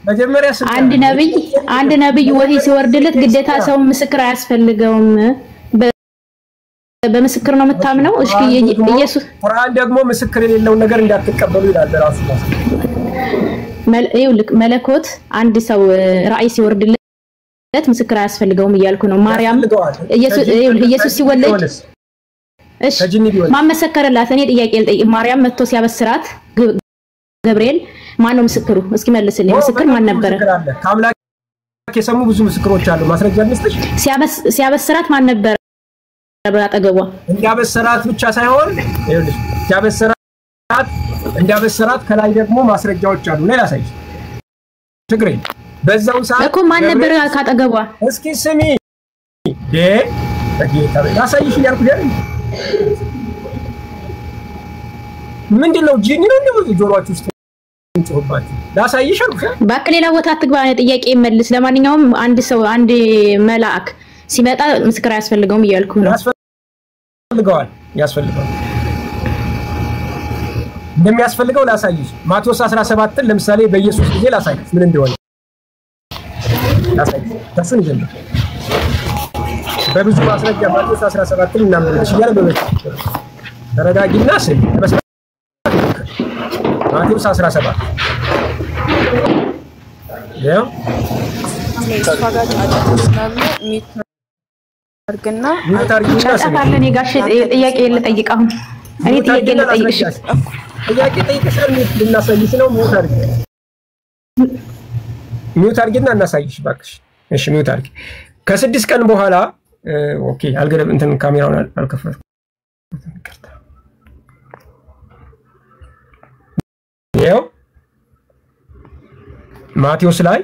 መጀመሪያ ስም አንድ ነብይ አንድ ነብይ ወህይ ሲወርድለት ግዴታ ሰው ምስክር አያስፈልገውም። በ- በምስክር ነው የምታምነው። እሺ ኢየሱስ ቁርአን ደግሞ ምስክር የሌለውን ነገር እንዳትቀበሉ ይላል ራሱ መል- ይኸውልህ መለኮት አንድ ሰው እ፣ ራእይ ሲወርድለት ምስክር አያስፈልገውም እያልኩ ነው። ማርያም ያስፈልገዋል። ኢየሱስ ከጅኒ ይኸውልህ ኢየሱስ ከጅኒ ሲወለድ ቢሆንስ? እሺ ከጅኒ ቢሆንስ? ማን መሰከረላት? እኔ ጥያቄ ልጠይቅ። ማርያም መጥቶ ሲያበስራት ግ- ገብርኤል ማን ነው ምስክሩ? እስኪ መልስልኝ። ምስክር ማን ነበረ? ምስክር አለ። ከአምላክ የሰሙ ብዙ ምስክሮች አሉ። ማስረጃ ልስጥሽ። ሲያበስ- ሲያበስራት ማን ነበረ በአጠገቧ? እንዳበሰራት ብቻ ሳይሆን ይኸውልሽ እንዳበሰራት እንዳበሰራት ከላይ ደግሞ ማስረጃዎች አሉ። ሌላ ሳይሽ ችግር የለም። በዛው ሰዓት እኮ ማን ነበረ ገብርኤል- ካጠገቧ? እስኪ ስሚ ዴ በጌታ በ- ላሳይሽ እያልኩሽ አይደል? ምንድን ነው ጂኒ ነው እንደው ጆሮአችሁ ውስጥ የሚጮህባችሁ? ላሳይሽ አልኩሽ አይደል? እባክህ ሌላ ቦታ አትግባ። እኔ ጥያቄ መልስ። ለማንኛውም አንድ ሰው አንድ መልአክ ሲመጣ ምስክር አያስፈልገውም እያልኩ ነው። ያስፈልገዋል ያስፈልገዋል እንደሚያስፈልገው ላሳይሽ። ማቴዎስ 17ን ለምሳሌ በኢየሱስ ጊዜ ላሳይሽ ምን እንደሆነ ላሳይሽ። ከሱን ይጀምር በብዙ ማስረጃ ማቴዎስ 17ን እናምንልሽ እያለ በበች ተረጋጊና ስል ለመስማት ሞክር። ማቴዎስ 17 ያው እሷ ጋር ጫጫታ ስላለ ሚት አድርግና ሚዩት አድርጊና ጫጫታ ስሚ። አለ። እኔ ጋሼ ጥያቄ ልጠይቅ አሁን እኔ ሚዩት ጥያቄ አድርጊና ልጠይቅሽ። ላስረዳሽ። ጥያቄ ጠይቅሻል። ሚዩት ልናሳይሽ ነው። ሚዩት አድርጊ ሚዩት አድርጊና እናሳይሽ እባክሽ። እሺ ሚዩት አድርጊ። ከስድስት ቀን በኋላ እ፣ ኦኬ አልገደብ እንትን ካሜራውን አል- አልከፈትኩም። ይቅርታ። ይኸው ማቴዎስ ላይ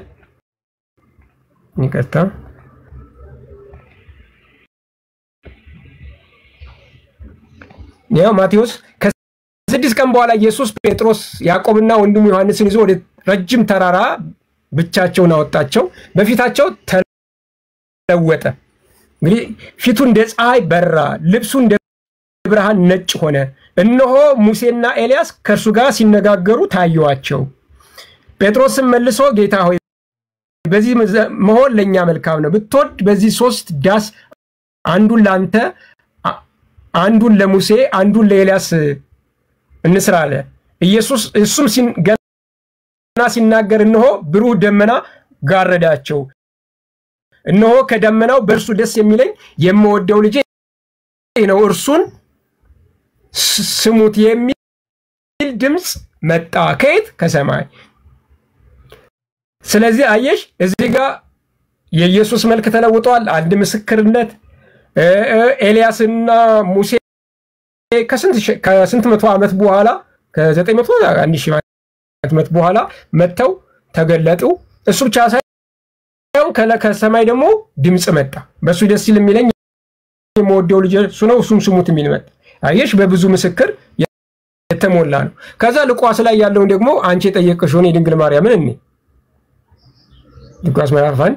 ይቅርታ ይኸው ማቴዎስ ከስድስት ቀን በኋላ ኢየሱስ ጴጥሮስ ያዕቆብና ወንድሙ ዮሐንስን ይዞ ወደ ረጅም ተራራ ብቻቸውን አወጣቸው። በፊታቸው ተለወጠ። እንግዲህ ፊቱ እንደ ፀሐይ በራ፣ ልብሱ እንደ ብርሃን ነጭ ሆነ። እነሆ ሙሴና ኤልያስ ከእርሱ ጋር ሲነጋገሩ ታዩአቸው። ጴጥሮስም መልሶ ጌታ ሆይ በዚህ መሆን ለእኛ መልካም ነው። ብትወድ በዚህ ሶስት ዳስ አንዱን ለአንተ አ- አንዱን ለሙሴ አንዱን ለኤልያስ እንስራ አለ። ኢየሱስ እሱም ሲን- ገና ሲናገር እነሆ ብሩህ ደመና ጋረዳቸው። እነሆ ከደመናው በእርሱ ደስ የሚለኝ የምወደው ልጄ ይህ ነው፣ እርሱን ስ- ስሙት የሚል ድምፅ መጣ። ከየት? ከሰማይ። ስለዚህ አየሽ እዚህ ጋር የኢየሱስ መልክ ተለውጧል። አንድ ምስክርነት እ እ ኤልያስና ሙሴ ከስንት ሺ- ከስንት መቶ ዓመት በኋላ ከዘጠኝ መቶ አንድ ሺህ ዓመት በኋላ መጥተው ተገለጡ። እሱ ብቻ ሳይሆን ከለ- ከሰማይ ደግሞ ድምፅ መጣ። በእሱ ደስ ይል የሚለኝ የምወደው ልጅ እሱ ነው፣ እሱም ስሙት የሚል መጣ። አየሽ በብዙ ምስክር የተሞላ ነው። ከዛ ሉቃስ ላይ ያለውን ደግሞ አንቺ የጠየቅሽውን የድንግል ማርያምን እኔ ሉቃስ ምዕራፍ አንድ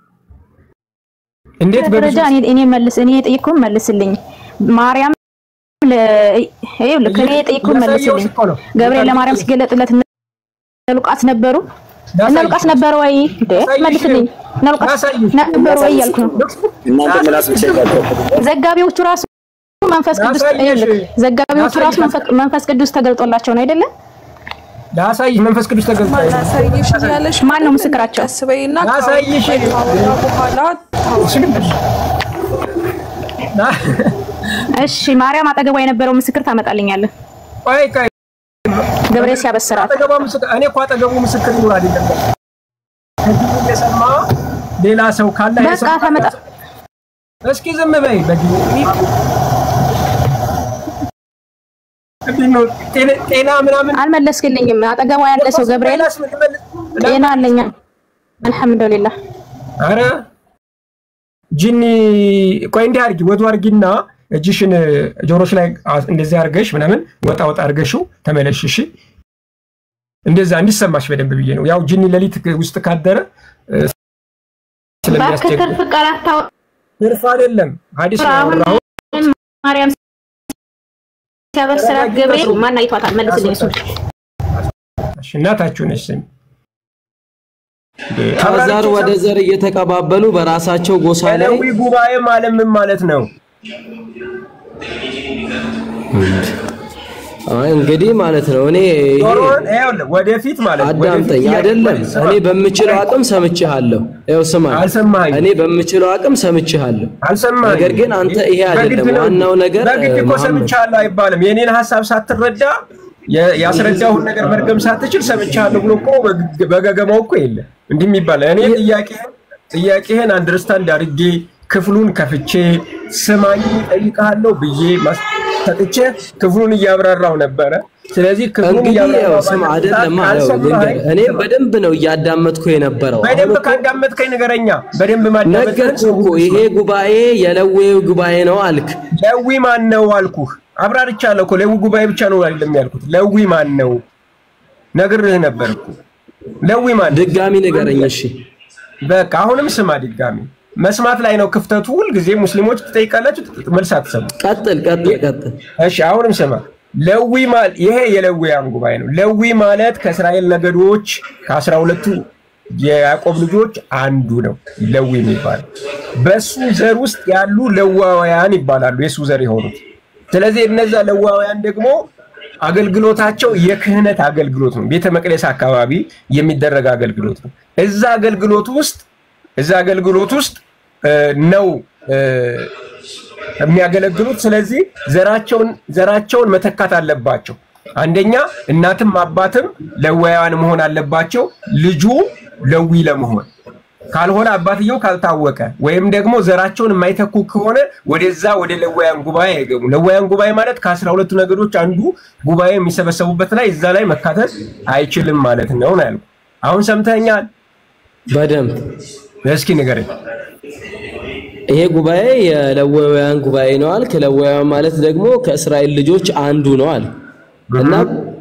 እንዴት በብዙ ደረጃ እኔ እኔ መልስ እኔ የጠየቅኩህን መልስልኝ። ማርያም ለ- ይኸውልህ እኔ የጠየቅኩህን ያሳየሁሽ መልስልኝ። እኮ ነው። ገብርኤል ለማርያም ሲገለጥለት እነ ሉቃስ ነበሩ እነ ላሳይሽ። ሉቃስ ነበሩ ወይ? እንዴ ላሳይሽ። መልስልኝ። እነ ሉቃስ ላሳይሽ። ነበሩ ወይ እያልኩ ነው። እናንተ ምላስ ብቻ ይዛችሁ ዘጋቢዎቹ ራሱ መንፈስ ቅዱስ ላሳይሽ። ይኸውልህ፣ ዘጋቢዎቹ ራሱ ላሳይሽ። መንፈስ- መንፈስ ቅዱስ ተገልጦላቸው ነው አይደለ? ላሳይሽ መንፈስ ቅዱስ ተገልጧል። ላሳይሽ እያለሽ ማን ነው ምስክራቸው? ቀስ በይና ላሳይሽ። ካወራ በኋላ እሺ ማርያም አጠገቧ የነበረው ምስክር ታመጣልኛለህ። ቆይ ቆይ ገብርኤል ሲያበስራት አጠገቧ ምስክር እኔ እኮ አጠገቡ ምስክር ይኖር አይደለም ከዚህ እየሰማ ሌላ ሰው ካለ በቃ የሰማ- ታመጣ እስኪ ዝም በይ በጊዜ ምንድን ነው ጤና- ጤና ምናምን አልመለስክልኝም። አጠገቧ ያለ ሰው ገብርኤል ሌላስ ምን ልመልስ? ጤና አለኛ አልሐምዱሊላህ። አረ ጂኒ ቆይ እንዲህ አድርጊ ወዱ አድርጊና እጅሽን ጆሮች ላይ አ- እንደዚህ አድርገሽ ምናምን ወጣ ወጣ አድርገሽው ተመለሽ እሺ እንደዛ እንዲሰማሽ በደንብ ብዬ ነው ያው ጂኒ ሌሊት ውስጥ ካደረ እ፣ እባክህ ስለሚያስቸግር ትርፍ ቃላት ታወራ። ትርፍ አይደለም ሀዲስ ነው አሁን ያወራሁት። ማርያም ሲያበስራት ገብርኤል ማን አይቷታል? መልስልኝ እሱን። እሺ፣ እናታችሁ ነሽ ስሚ ከዘር ወደ ዘር እየተቀባበሉ በራሳቸው ጎሳ ላይ የሌዊ ጉባኤ ማለት ምን ማለት ነው? አይ እንግዲህ ማለት ነው እኔ ይሄ ጆሮህን ይኸውልህ፣ ወደፊት ማለት ነው። ወደፊት አዳምጠኝ ጥያቄ አይደለም ስማ። እኔ በምችለው አቅም ሰምቼሃለሁ። ይኸው ስማኝ፣ አልሰማኸኝም። እኔ በምችለው አቅም ሰምቼሃለሁ። አልሰማኸኝም። ነገር ግን አንተ ይሄ በግድ አይደለም ነው። ዋናው ነገር በግድ እኮ መሐመድ ሰምቻለሁ አይባልም። የኔን ሀሳብ ሳትረዳ የ- ያስረዳሁን ነገር መድገም ሳትችል ሰምቻለሁ ብሎ እኮ በግ- በገገማው እኮ የለ እንዲህ የሚባል እኔ ጥያቄህን ጥያቄህን አንደርስታንድ አድርጌ ክፍሉን ከፍቼ ስማኝ እጠይቅሃለሁ ብዬ ማስ- ሰጥቼ ክፍሉን እያብራራው ነበረ። ስለዚህ ክፍሉን እንግዲህ ያው እያብራራው ስም ባለበት አይደለም ሰዓት አለው ካልሰማኸኝ እኔ በደንብ ነው እያዳመጥኩ የነበረው። አሁን በደንብ እኮ ካዳመጥከኝ ንገረኛ። በደንብ ማዳመጥ ነገርኩህ እኮ ይሄ ጉባኤ የለዌው ጉባኤ ነው አልክ። ለዊ ማን ነው አልኩህ። አብራርቻለሁ እኮ ለዊ ጉባኤ ብቻ ነው አይደለም ያልኩት። ለዊ ማን ነው ነግሬህ ነበር እኮ። ለዊ ማን ነው? ድጋሚ ንገረኝ እሺ። በቃ አሁንም ስማ ድጋሚ። መስማት ላይ ነው ክፍተቱ። ሁልጊዜ ሙስሊሞች ትጠይቃላችሁ፣ መልስ አትሰሙ። ቀጥል ቀጥል ቀጥል። እሺ አሁንም ስማ። ለዊ ማለት ይሄ የሌዊያን ጉባኤ ነው። ለዊ ማለት ከእስራኤል ነገዶች ከአስራ ሁለቱ የያዕቆብ ልጆች አንዱ ነው። ለዊ የሚባለው በሱ ዘር ውስጥ ያሉ ለዋውያን ይባላሉ፣ የሱ ዘር የሆኑት። ስለዚህ እነዛ ለዋውያን ደግሞ አገልግሎታቸው የክህነት አገልግሎት ነው። ቤተ መቅደስ አካባቢ የሚደረግ አገልግሎት ነው። እዛ አገልግሎት ውስጥ እዛ አገልግሎት ውስጥ እ፣ ነው እ፣ የሚያገለግሉት። ስለዚህ ዘራቸውን ዘራቸውን መተካት አለባቸው። አንደኛ እናትም አባትም ለዋውያን መሆን አለባቸው፣ ልጁ ለዊ ለመሆን ካልሆነ አባትየው ካልታወቀ ወይም ደግሞ ዘራቸውን የማይተኩ ከሆነ ወደዛ ወደ ለዋያን ጉባኤ አይገቡ። ለዋያን ጉባኤ ማለት ከአስራ ሁለቱ ነገዶች አንዱ ጉባኤ የሚሰበሰቡበት ላይ እዛ ላይ መካተት አይችልም ማለት ነው ነው ያልኩህ። አሁን ሰምተኛል? በደንብ እስኪ ንገረኝ። ይሄ ጉባኤ የለዋውያን ጉባኤ ነው አልክ። ለዋውያን ማለት ደግሞ ከእስራኤል ልጆች አንዱ ነው አልክ እና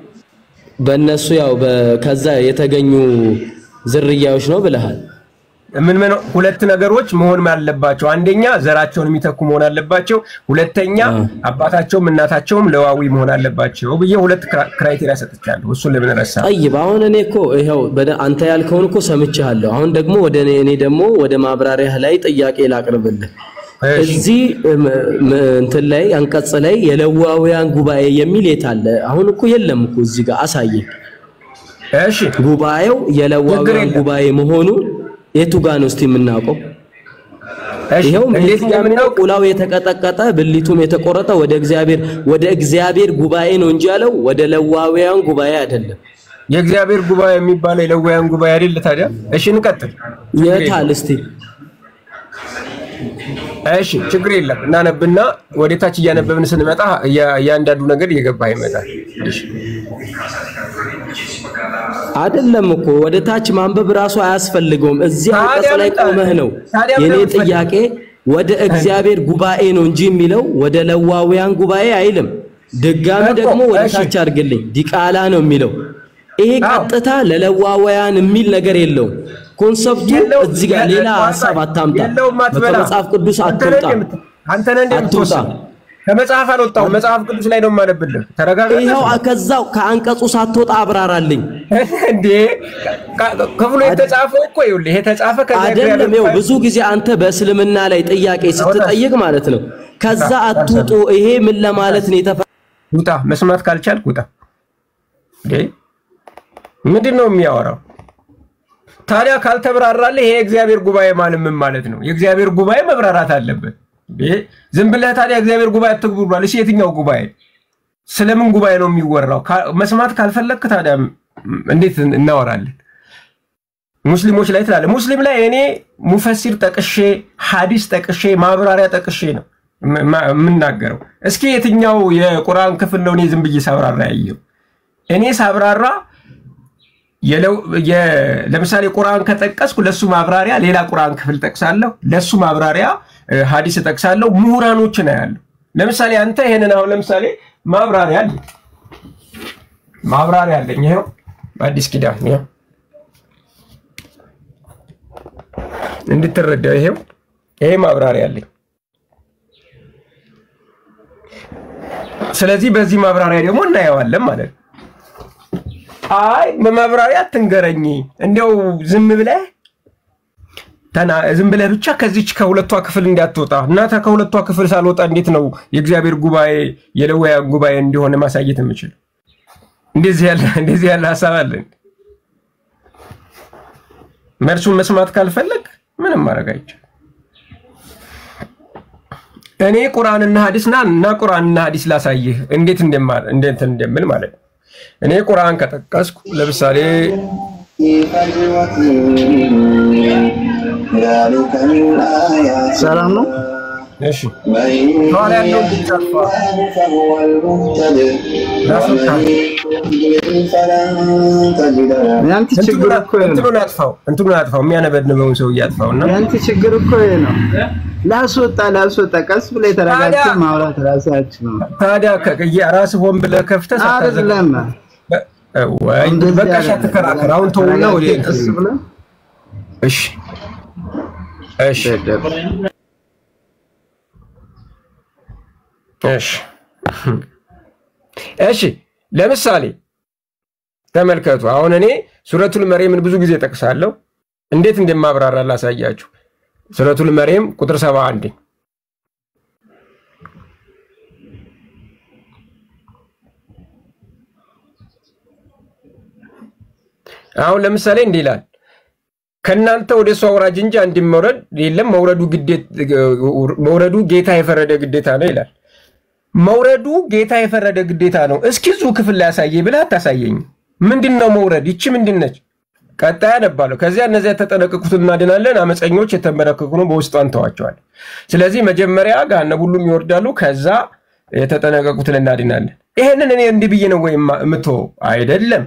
በእነሱ ያው በ- ከዛ የተገኙ ዝርያዎች ነው ብለሃል። ምን ምን ሁለት ነገሮች መሆን አለባቸው። አንደኛ ዘራቸውን የሚተኩ መሆን አለባቸው። ሁለተኛ አባታቸውም እናታቸውም ለዋዊ መሆን አለባቸው ብዬ ሁለት ክራ- ክራይቴሪያ ሰጥቻለሁ። እሱን ለምን ረሳ? ጠይብ አሁን እኔ እኮ ይኸው በደ- አንተ ያልከውን እኮ ሰምቻለሁ። አሁን ደግሞ ወደ እኔ እኔ ደግሞ ወደ ማብራሪያ ላይ ጥያቄ ላቅርብልህ። እሺ። እዚህ እም፣ እም፣ እንትን ላይ አንቀጽ ላይ የለዋውያን ጉባኤ የሚል የት አለ? አሁን እኮ የለም እኮ እዚህ ጋር አሳየኝ። እሺ ጉባኤው ችግር የለዋውያን የለም። ጉባኤ መሆኑ የቱ ጋር ነው እስቲ የምናውቀው? እሺ ይኸው እንዴት እንዴት ጋር እንደምናውቅ ቁላው የተቀጠቀጠ ብልቱም የተቆረጠ ወደ እግዚአብሔር ወደ እግዚአብሔር ጉባኤ ነው እንጂ ያለው ወደ ለዋውያን ጉባኤ አይደለም። የእግዚአብሔር ጉባኤ የሚባለው የለዋያን ጉባኤ አይደል ታዲያ? እሺ እንቀጥል። የታል እስቲ እሺ ችግር የለም እናነብና ወደ ታች እያነበብን ስንመጣ እያ- እያንዳንዱ ነገር እየገባ ይመጣል። እሺ አይደለም እኮ ወደ ታች ማንበብ ራሱ አያስፈልገውም። እዚህ ታዲያ አንቀጽ ላይ ምን ቆመህ ነው ታዲያ ምን የኔ የምትፈልገው? ጥያቄ ወደ እግዚአብሔር ጉባኤ ነው እንጂ የሚለው ወደ ለዋውያን ጉባኤ አይልም። ድጋሚ እኮ፣ ደግሞ ወደ እሺ። ታች አድርግልኝ ዲቃላ ነው የሚለው። ይሄ አዎ። ቀጥታ ለለዋውያን የሚል ነገር የለውም። ኮንሰፕቱ የለው- እዚህ ጋር ሌላ የለው- ሀሳብ አታምጣ። የለውም አትበላ። ከመጽሐፍ ቅዱስ አንተ ነህ አትውጣ። እንደምት- አንተ ነህ አትውጣ። እንደምትወስድ ከመጽሐፍ አልወጣሁም። መጽሐፍ ቅዱስ ላይ ነው የማነብልህ። ተረጋጋ። ይኸው ከዛው ከአንቀጹ ሳትወጣ አብራራልኝ። እንዴ ካ- ክፍሉ የተጻፈው እኮ ይኸውልህ፣ የተጻፈ ከዛ አይደለም ይኸው ብዙ ጊዜ አንተ በእስልምና ላይ ጥያቄ ስትጠይቅ ማለት ነው ከዛ አትውጡ። ይሄ ምን ለማለት ነው የተፈ ውጣ። መስማት ካልቻልክ ውጣ። እንዴ ምንድን ነው የሚያወራው? ታዲያ ካልተብራራልህ ይሄ የእግዚአብሔር ጉባኤ ማለት ምን ማለት ነው? የእግዚአብሔር ጉባኤ መብራራት አለበት። እንዴ ዝም ብለህ ታዲያ እግዚአብሔር ጉባኤ አትግቡ ብሏል። እሺ የትኛው ጉባኤ? ስለምን ጉባኤ ነው የሚወራው? ካ- መስማት ካልፈለግክ ታዲያ ም- እንዴት እናወራለን? ሙስሊሞች ላይ ትላለህ። ሙስሊም ላይ እኔ ሙፈሲር ጠቅሼ ሐዲስ ጠቅሼ ማብራሪያ ጠቅሼ ነው ም- ማ- የምናገረው። እስኪ የትኛው የቁርአን ክፍል ነው እኔ ዝም ብዬ ሳብራራ ያየው? እኔ ሳብራራ የለው- የ- ለምሳሌ ቁርአን ከጠቀስኩ ለሱ ማብራሪያ ሌላ ቁርአን ክፍል ጠቅሳለሁ፣ ለሱ ማብራሪያ እ፣ ሐዲስ ጠቅሳለሁ። ምሁራኖችን አያለሁ። ለምሳሌ አንተ ይሄንን አሁን ለምሳሌ ማብራሪያ አለ ማብራሪያ አለኝ። ይኸው አዲስ ኪዳን ይኸው እንድትረዳው ይሄው ይሄ ማብራሪያ አለኝ። ስለዚህ በዚህ ማብራሪያ ደግሞ እናየዋለን ማለት ነው። አይ በማብራሪያ አትንገረኝ፣ እንዲያው ዝም ብለህ ተና- ዝም ብለህ ብቻ ከዚች ከሁለቷ ክፍል እንዳትወጣ እናተ ከሁለቷ ክፍል ሳልወጣ እንዴት ነው የእግዚአብሔር ጉባኤ የሌዋውያን ጉባኤ እንዲሆነ ማሳየት የምችል? እንደዚህ ያለ እንደዚህ ያለ ሀሳብ አለን። መልሱን መስማት ካልፈለግ ምንም ማድረግ አይቻልም። እኔ ቁርአንና ሐዲስ ና እና ቁርአንና ሐዲስ ላሳይህ እንዴት እንደማ- እንዴት እንደምል ማለት ነው። እኔ ቁርአን ከጠቀስኩ ለምሳሌ ሰላም ነው። እሺ ኋላ ያለው እንዲጠፋ ያንተ ችግር እኮ ይሄ ነው። እንትኑን አጥፋው፣ እንትኑን አጥፋው፣ የሚያነበንበውን ሰው እያጥፋው እና ያንተ ችግር እኮ ይሄ ነው። ላስወጣ ላስወጣ ቀስ ብለህ የተረጋግተህ ታዲያ- ማውራት ራሳችሁ ነው ታዲያ ራስ ሆን ብለህ ከፍተህ ሳታዘጋ አይደለም። ወይ እንደዚህ በቃ እሺ፣ አይደለም። አትከራከር። አሁን ተውና ወደ ተረጋግተህ ቀስ ብለህ እሺ እሺ እሺ እሺ ለምሳሌ ተመልከቱ። አሁን እኔ ሱረቱል መርየምን ብዙ ጊዜ ጠቅሳለሁ። እንዴት እንደማብራራ ላሳያችሁ። ሱረቱል መርየም ቁጥር ሰባ አንድ አሁን ለምሳሌ እንዲህ ይላል ከእናንተ ወደ እሱ አውራጅ እንጂ አንድም መውረድ የለም መውረዱ ግዴት መውረዱ ጌታ የፈረደ ግዴታ ነው ይላል። መውረዱ ጌታ የፈረደ ግዴታ ነው። እስኪ እዚሁ ክፍል ላይ ያሳየኝ ብለህ አታሳየኝ። ምንድን ነው መውረድ? ይቺ ምንድን ነች? ቀጣይ አነባለሁ። ከዚያ እነዚያ የተጠነቀቁትን እናድናለን፣ አመፀኞች የተንበረከኩ ነው በውስጡ አንተዋቸዋለን። ስለዚህ መጀመሪያ ገሃነም ሁሉም ይወርዳሉ፣ ከዛ የተጠነቀቁትን እናድናለን። ይሄንን እኔ እንዲህ ብዬ ነው ወይም የምትወው አይደለም።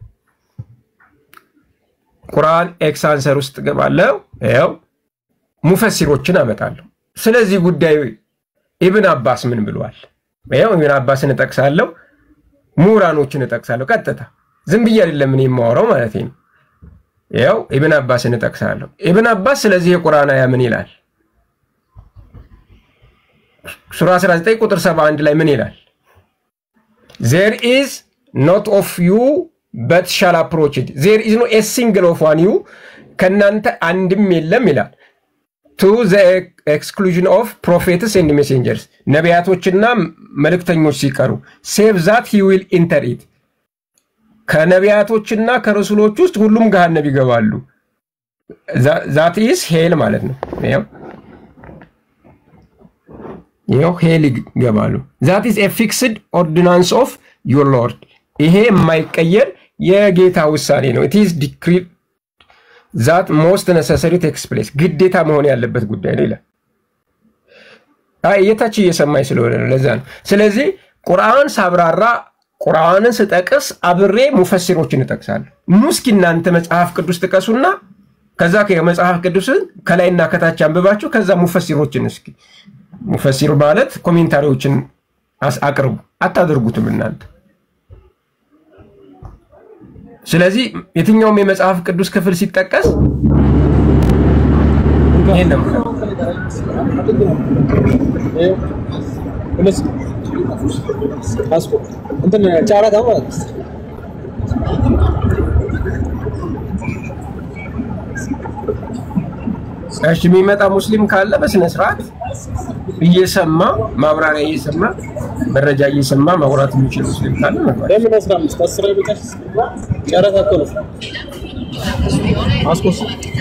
ቁርአን ኤክስ አንሰር ውስጥ ገባለሁ። ያው ሙፈሲሮችን አመጣለሁ። ስለዚህ ጉዳይ ኢብን አባስ ምን ብለዋል? ያው ኢብን አባስን እጠቅሳለሁ፣ ምሁራኖችን እጠቅሳለሁ። ቀጥታ ዝም ብዬ አይደለም እኔ የማወራው ማለት ነው። ያው ኢብን አባስን እጠቅሳለሁ። ኢብን አባስ ስለዚህ የቁርአን አያ ምን ይላል? ሱራ 19 ቁጥር 71 ላይ ምን ይላል? ዜር ኢዝ ኖት ኦፍ ዩ በት ሻል አፕሮች ኢት ዜር ኢዝ ኖ ኤ ሲንግል ኦፍ ዋን ዩ ከእናንተ አንድም የለም ይላል ቱ ዘ ኤክስክሉዥን ኦፍ ፕሮፌትስ ኤንድ ሜሴንጀርስ ነቢያቶችና መልእክተኞች ሲቀሩ ሴቭ ዛት ሂ ዊል ኢንተር ኢት ከነቢያቶችና ከረሱሎች ውስጥ ሁሉም ገሃነብ ይገባሉ። ዛት ኢዝ ሄል ማለት ነው። ይኸው ይኸው ሄል ይገባሉ። ዛት ኢዝ ኤ ፊክስድ ኦርዲናንስ ኦፍ ዩር ሎርድ ይሄ የማይቀየር የጌታ ውሳኔ ነው። ኢት ኢዝ ዲክሪድ ዛት ሞስት ነሰሰሪ ቴክስ ፕሌስ ግዴታ መሆን ያለበት ጉዳይ ነው ይላል። አይ የታች እየሰማኝ ስለሆነ ነው፣ ለዛ ነው። ስለዚህ ቁርአን ሳብራራ ቁርአንን ስጠቅስ አብሬ ሙፈሲሮችን እጠቅሳለሁ። ኑ እስኪ እናንተ መጽሐፍ ቅዱስ ጥቀሱና ከዛ ከመጽሐፍ ቅዱስን ከላይና ከታች አንብባችሁ ከዛ ሙፈሲሮችን እስኪ ሙፈሲር ማለት ኮሜንታሪዎችን አቅርቡ። አታደርጉትም እናንተ። ስለዚህ የትኛውም የመጽሐፍ ቅዱስ ክፍል ሲጠቀስ ይሄን ነው እሺ የሚመጣ ሙስሊም ካለ በስነ ስርዓት እየሰማ ማብራሪያ እየሰማ መረጃ እየሰማ ማውራት የሚችል ሙስሊም ካለ መግባት ለምን አስራ አምስት አስር አይበቃሽ? ጨረታ እኮ ነው። አስኮስ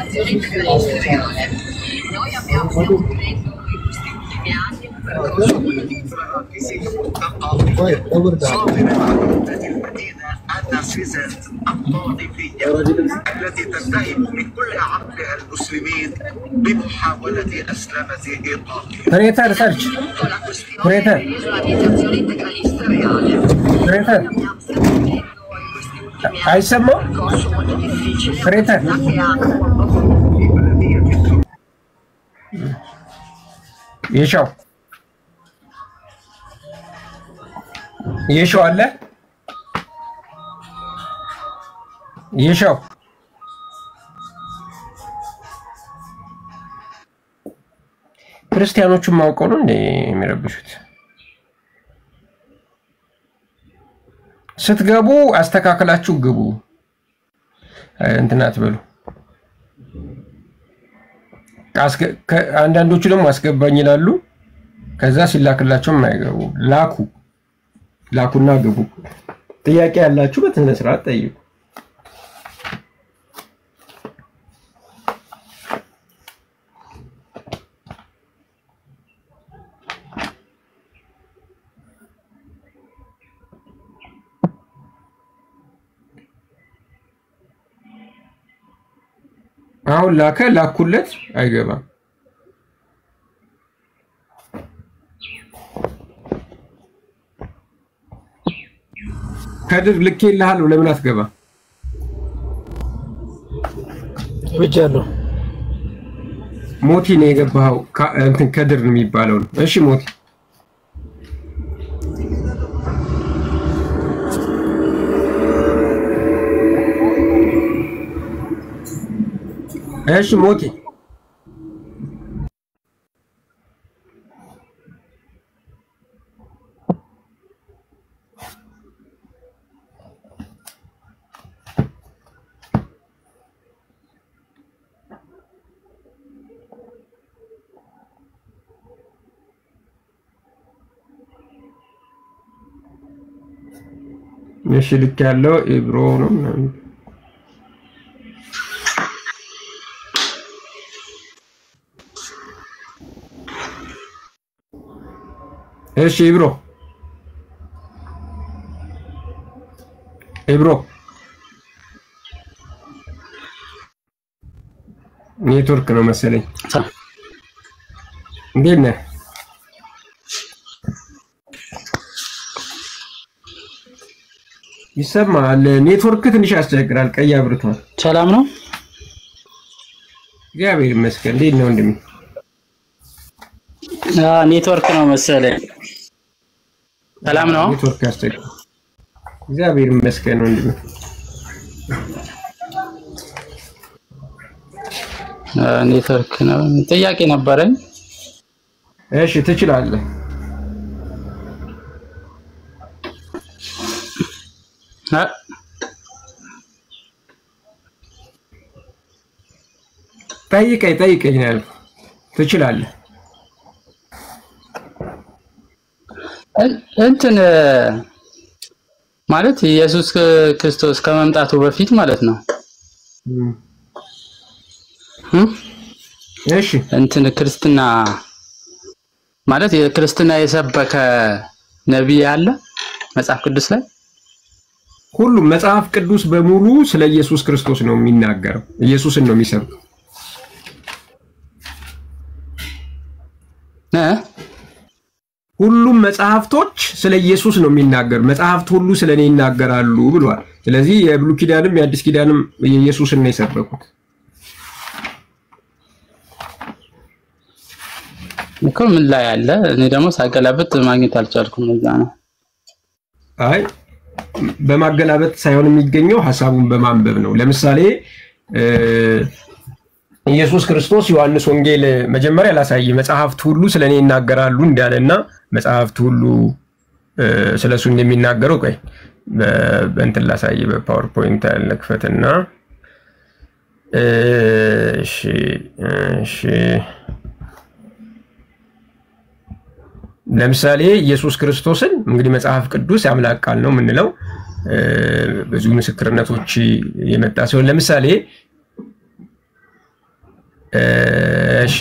التي تنتهي من كل عقلها المسلمين بمحاولة أسلمة إيقافهم ፕሬተር ሰርች ፕሬተር ፕሬተር አይሰማም ፕሬተር የሻው የሻው አለ የሻው ክርስቲያኖቹን ማውቀው ነው እንደ የሚረብሹት። ስትገቡ አስተካክላችሁ ግቡ። እንትን አትበሉ። አስገ- ከ- አንዳንዶቹ ደግሞ አስገባኝ ይላሉ። ከዛ ሲላክላቸውም አይገቡ። ላኩ ላኩና ግቡ። ጥያቄ ያላችሁ በስነ ስርዓት ጠይቁ። አሁን ላከ ላኩለት አይገባም። ከድር ልኬልሃለሁ ለምን አትገባ? ብቻለሁ። ሞቲ ነው የገባኸው። ካ- እንትን ከድር ነው የሚባለው ነው። እሺ ሞቲ እሺ ሞቲ እሺ ልክ ያለው ኢብሮ ነው ምናምን እሺ ኢብሮ ኢብሮ ኔትወርክ ነው መሰለኝ። እንዴት ነህ? ይሰማል። ኔትወርክ ትንሽ ያስቸግራል። ቀይ አብርቷል። ሰላም ነው። እግዚአብሔር ይመስገን። እንዴት ነው ወንድሜ? አዎ፣ ኔትወርክ ነው መሰለኝ። ሰላም ነው። ኔትወርክ ያስቸግራል። እግዚአብሔር ይመስገን ወንድሜ። አዎ፣ ኔትወርክ ነው። ጥያቄ ነበረኝ። እሺ ትችላለህ። አ- ጠይቀኝ ጠይቀኝ ነው ያልኩህ። ትችላለህ። እን- እንትን እ፣ ማለት ኢየሱስ ክርስቶስ ከመምጣቱ በፊት ማለት ነው እ? እሺ እንትን ክርስትና ማለት የክርስትና የሰበከ ነቢይ አለ መጽሐፍ ቅዱስ ላይ ሁሉም መጽሐፍ ቅዱስ በሙሉ ስለ ኢየሱስ ክርስቶስ ነው የሚናገረው። ኢየሱስን ነው የሚሰብከው። እ? ሁሉም መጽሐፍቶች ስለ ኢየሱስ ነው የሚናገሩ። መጽሐፍት ሁሉ ስለ እኔ ይናገራሉ ብሏል። ስለዚህ የብሉይ ኪዳንም የአዲስ ኪዳንም የኢየሱስን ነው የሰበኩት። እኮ ምን ላይ አለ? እኔ ደግሞ ሳገላብጥ ማግኘት አልቻልኩም። ለዛ ነው። አይ በማገላበጥ ሳይሆን የሚገኘው ሀሳቡን በማንበብ ነው። ለምሳሌ እ፣ ኢየሱስ ክርስቶስ ዮሐንስ ወንጌል መጀመሪያ ላሳይ መጽሐፍት ሁሉ ስለ እኔ ይናገራሉ እንዳለና መጽሐፍት ሁሉ እ፣ ስለ እሱ እንደሚናገረው ቆይ በ- በእንትን ላሳይ በፓወርፖይንት ልክፈትና እ፣ እሺ እሺ ለምሳሌ ኢየሱስ ክርስቶስን እንግዲህ መጽሐፍ ቅዱስ የአምላክ ቃል ነው የምንለው እ፣ ብዙ ምስክርነቶች የመጣ ሲሆን ለምሳሌ እ፣ እሺ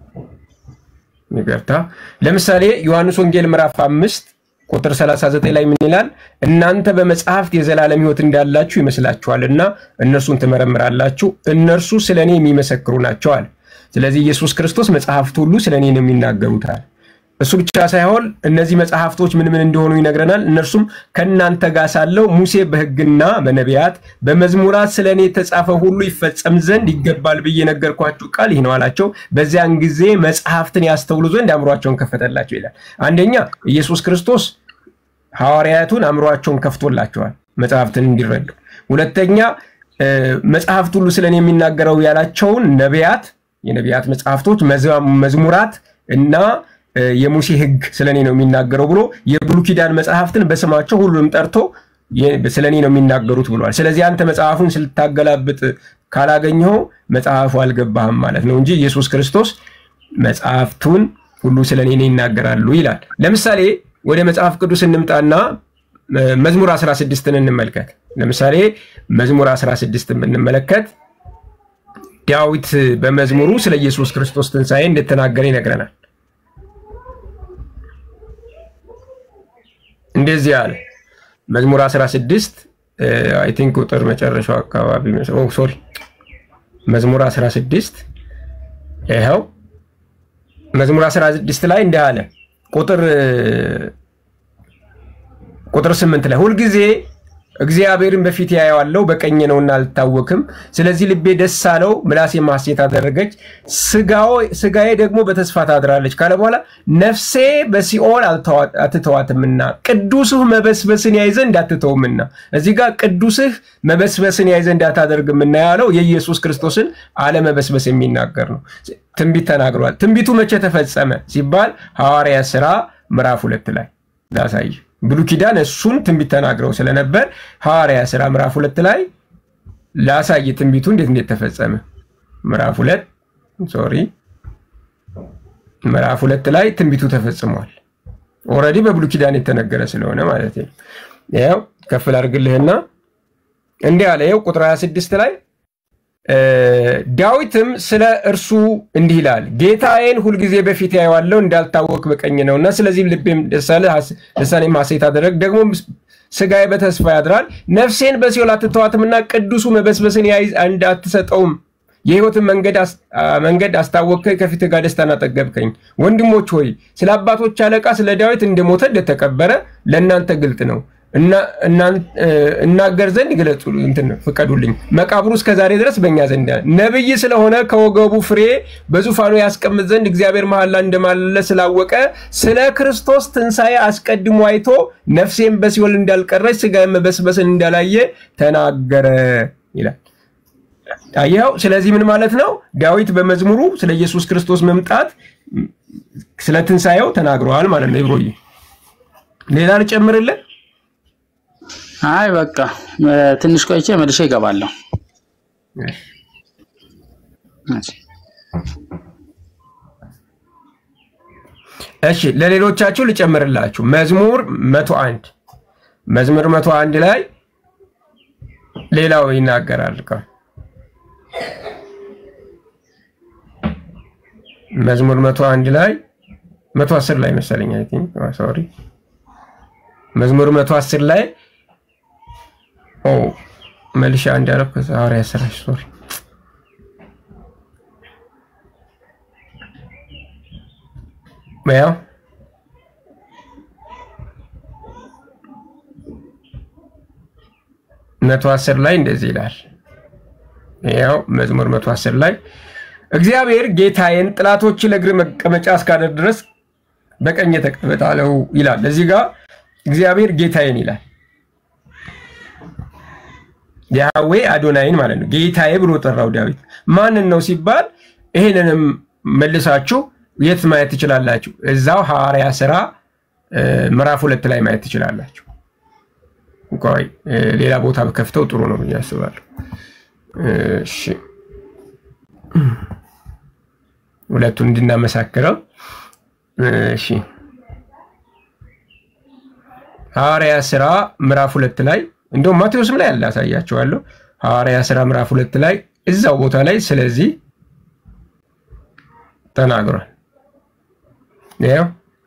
ይቅርታ ለምሳሌ ዮሐንስ ወንጌል ምዕራፍ አምስት ቁጥር 39 ላይ ምን ይላል? እናንተ በመጽሐፍት የዘላለም ሕይወት እንዳላችሁ ይመስላችኋልና እነርሱን ትመረምራላችሁ፣ እነርሱ ስለ እኔ የሚመሰክሩ ናቸዋል። ስለዚህ ኢየሱስ ክርስቶስ መጽሐፍት ሁሉ ስለ እኔ ነው የሚናገሩታል። እሱ ብቻ ሳይሆን እነዚህ መጽሐፍቶች ምን ምን እንደሆኑ ይነግረናል። እነርሱም ከእናንተ ጋር ሳለው ሙሴ በሕግና በነቢያት በመዝሙራት ስለ እኔ የተጻፈ ሁሉ ይፈጸም ዘንድ ይገባል ብዬ ነገርኳችሁ ቃል ይህ ነው አላቸው። በዚያን ጊዜ መጽሐፍትን ያስተውሉ ዘንድ አእምሯቸውን ከፈተላቸው ይላል። አንደኛ ኢየሱስ ክርስቶስ ሐዋርያቱን አእምሯቸውን ከፍቶላቸዋል መጽሐፍትን እንዲረዱ። ሁለተኛ እ፣ መጽሐፍት ሁሉ ስለ እኔ የሚናገረው ያላቸውን ነቢያት፣ የነቢያት መጽሐፍቶች፣ መዝ- መዝሙራት እና እ፣ የሙሴ ሕግ ስለ እኔ ነው የሚናገረው ብሎ የብሉይ ኪዳን መጽሐፍትን በስማቸው ሁሉንም ጠርቶ የ- ስለ እኔ ነው የሚናገሩት ብሏል። ስለዚህ አንተ መጽሐፉን ስልታገላብጥ ካላገኘኸው መጽሐፉ አልገባህም ማለት ነው እንጂ ኢየሱስ ክርስቶስ መጽሐፍቱን ሁሉ ስለ እኔ ይናገራሉ ይላል። ለምሳሌ ወደ መጽሐፍ ቅዱስ እንምጣና መዝሙር 16ን እንመልከት። ለምሳሌ መዝሙር 16 ብንመለከት ዳዊት በመዝሙሩ ስለ ኢየሱስ ክርስቶስ ትንሣኤ እንደተናገረ ይነግረናል። እንደዚህ አለ። መዝሙር 16 አይ ቲንክ ቁጥር መጨረሻው አካባቢ ሶሪ፣ መዝሙር 16 ይኸው መዝሙር 16 ላይ እንዲህ አለ ቁጥር ቁጥር 8 ላይ ሁልጊዜ እግዚአብሔርን በፊት ያየዋለው በቀኝ ነውና አልታወክም። ስለዚህ ልቤ ደስ አለው፣ ምላሴ ሐሴት አደረገች፣ ስጋዬ ደግሞ በተስፋ ታድራለች ካለ በኋላ ነፍሴ በሲኦል አትተዋትምና ቅዱስህ መበስበስን ያይ ዘንድ አትተውምና። እዚህ ጋር ቅዱስህ መበስበስን ያይ ዘንድ አታደርግምና ያለው የኢየሱስ ክርስቶስን አለመበስበስ የሚናገር ነው። ትንቢት ተናግሯል። ትንቢቱ መቼ ተፈጸመ ሲባል ሐዋርያ ሥራ ምዕራፍ ሁለት ላይ ላሳይ ብሉይ ኪዳን እሱን ትንቢት ተናግረው ስለነበር ሐዋርያ ሥራ ምዕራፍ ሁለት ላይ ላሳይ ትንቢቱ እንዴት እንዴት ተፈጸመ። ምዕራፍ ሁለት ሶሪ ምዕራፍ ሁለት ላይ ትንቢቱ ተፈጽሟል። ኦልሬዲ በብሉይ ኪዳን የተነገረ ስለሆነ ማለት ነው። ያው ከፍ ላድርግልህና እንዲህ አለ። ይኸው ቁጥር 26 ላይ ዳዊትም ስለ እርሱ እንዲህ ይላል፣ ጌታዬን ሁልጊዜ በፊት ያየዋለሁ እንዳልታወክ በቀኝ ነውና፣ ስለዚህም ልቤም ደስ አለ፣ ልሳኔም ሐሴት አደረግ። ደግሞ ስጋዬ በተስፋ ያድራል። ነፍሴን በሲኦል አትተዋትምና ቅዱሱ መበስበስን ያይ ዘንድ አትሰጠውም። የሕይወትን መንገድ አስታወቅከኝ፣ ከፊትህ ጋር ደስታን አጠገብከኝ። ወንድሞች ሆይ ስለ አባቶች አለቃ ስለ ዳዊት እንደሞተ እንደተቀበረ ለእናንተ ግልጥ ነው እናገር ዘንድ ግለጹ እንትን ፍቀዱልኝ። መቃብሩ እስከ ዛሬ ድረስ በእኛ ዘንድ ነብይ ስለሆነ ከወገቡ ፍሬ በዙፋኑ ያስቀምጥ ዘንድ እግዚአብሔር መሐላ እንደማለለ ስላወቀ ስለ ክርስቶስ ትንሣኤ አስቀድሞ አይቶ ነፍሴን በሲኦል እንዳልቀረች ስጋ መበስበስን እንዳላየ ተናገረ ይላል። አየኸው። ስለዚህ ምን ማለት ነው? ዳዊት በመዝሙሩ ስለ ኢየሱስ ክርስቶስ መምጣት ስለ ትንሣኤው ተናግረዋል ማለት ነው። ይብሮዬ ሌላ ልጨምርልን? አይ በቃ ትንሽ ቆይቼ መልሼ እገባለሁ። እሺ ለሌሎቻችሁ ልጨምርላችሁ። መዝሙር መቶ አንድ መዝሙር መቶ አንድ ላይ ሌላው ይናገራል። መዝሙር መቶ አንድ ላይ መቶ አስር ላይ መሰለኝ አይ ቲንክ ሶሪ መዝሙር መቶ አስር ላይ ኦ መልሻ እንዳረብ ሐዋርያ ሥራ ሶሪ ያው መቶ አስር ላይ እንደዚህ ይላል። ያው መዝሙር መቶ አስር ላይ እግዚአብሔር ጌታዬን ጥላቶች ለእግር መቀመጫ እስካደር ድረስ በቀኝ ተቀመጥ አለው ይላል። እዚህ ጋር እግዚአብሔር ጌታዬን ይላል። ያህዌ አዶናይን ማለት ነው። ጌታዬ ብሎ ጠራው ዳዊት። ማንን ነው ሲባል ይህንንም መልሳችሁ የት ማየት ትችላላችሁ? እዛው ሐዋርያ ሥራ ምዕራፍ ሁለት ላይ ማየት ትችላላችሁ። ቆይ ሌላ ቦታ ከፍተው ጥሩ ነው ብዬ አስባለሁ። እሺ ሁለቱን እንድናመሳክረው። እሺ ሐዋርያ ሥራ ምዕራፍ ሁለት ላይ እንደውም ማቴዎስም ላይ ያለ አሳያቸዋለሁ። ሐዋርያ ሥራ ምዕራፍ ሁለት ላይ እዛው ቦታ ላይ ስለዚህ ተናግሯል። ያው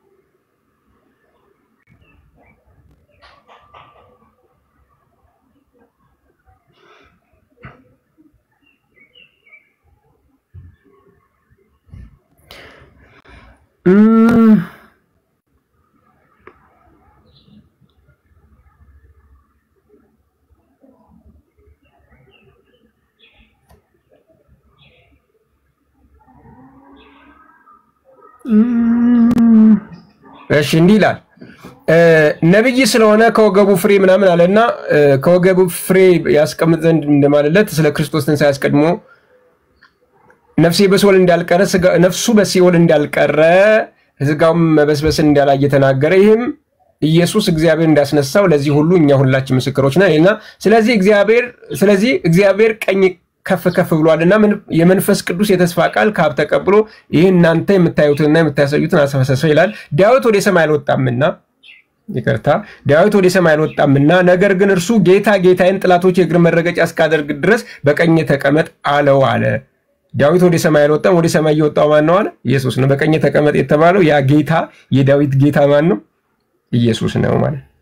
እሺ እንዲህ ይላል። ነብይ ስለሆነ ከወገቡ ፍሬ ምናምን አለና ከወገቡ ፍሬ ያስቀምጥ ዘንድ እንደማለለት ስለ ክርስቶስ ትንሣኤ አስቀድሞ ነፍሴ በሲኦል እንዳልቀረ ነፍሱ በሲኦል እንዳልቀረ ስጋውም መበስበስን እንዳላየ ተናገረ። ይህም ኢየሱስ እግዚአብሔር እንዳስነሳው ለዚህ ሁሉ እኛ ሁላችን ምስክሮች ነን እና ስለዚህ እግዚአብሔር ስለዚህ እግዚአብሔር ቀኝ ከፍ ከፍ ብሏልና ምን- የመንፈስ ቅዱስ የተስፋ ቃል ከአብ ተቀብሎ ይህ እናንተ የምታዩትንና የምታሳዩትን አሰፈሰሰ ይላል። ዳዊት ወደ ሰማይ አልወጣምና ይቅርታ ዳዊት ወደ ሰማይ አልወጣምና ነገር ግን እርሱ ጌታ ጌታዬን ጠላቶች የእግር መረገጫ እስካደርግ ድረስ በቀኝ ተቀመጥ አለው አለ። ዳዊት ወደ ሰማይ አልወጣም። ወደ ሰማይ እየወጣው ማን ነው አለ? ኢየሱስ ነው። በቀኝ ተቀመጥ የተባለው ያ ጌታ የዳዊት ጌታ ማን ነው? ኢየሱስ ነው ማለት ነው።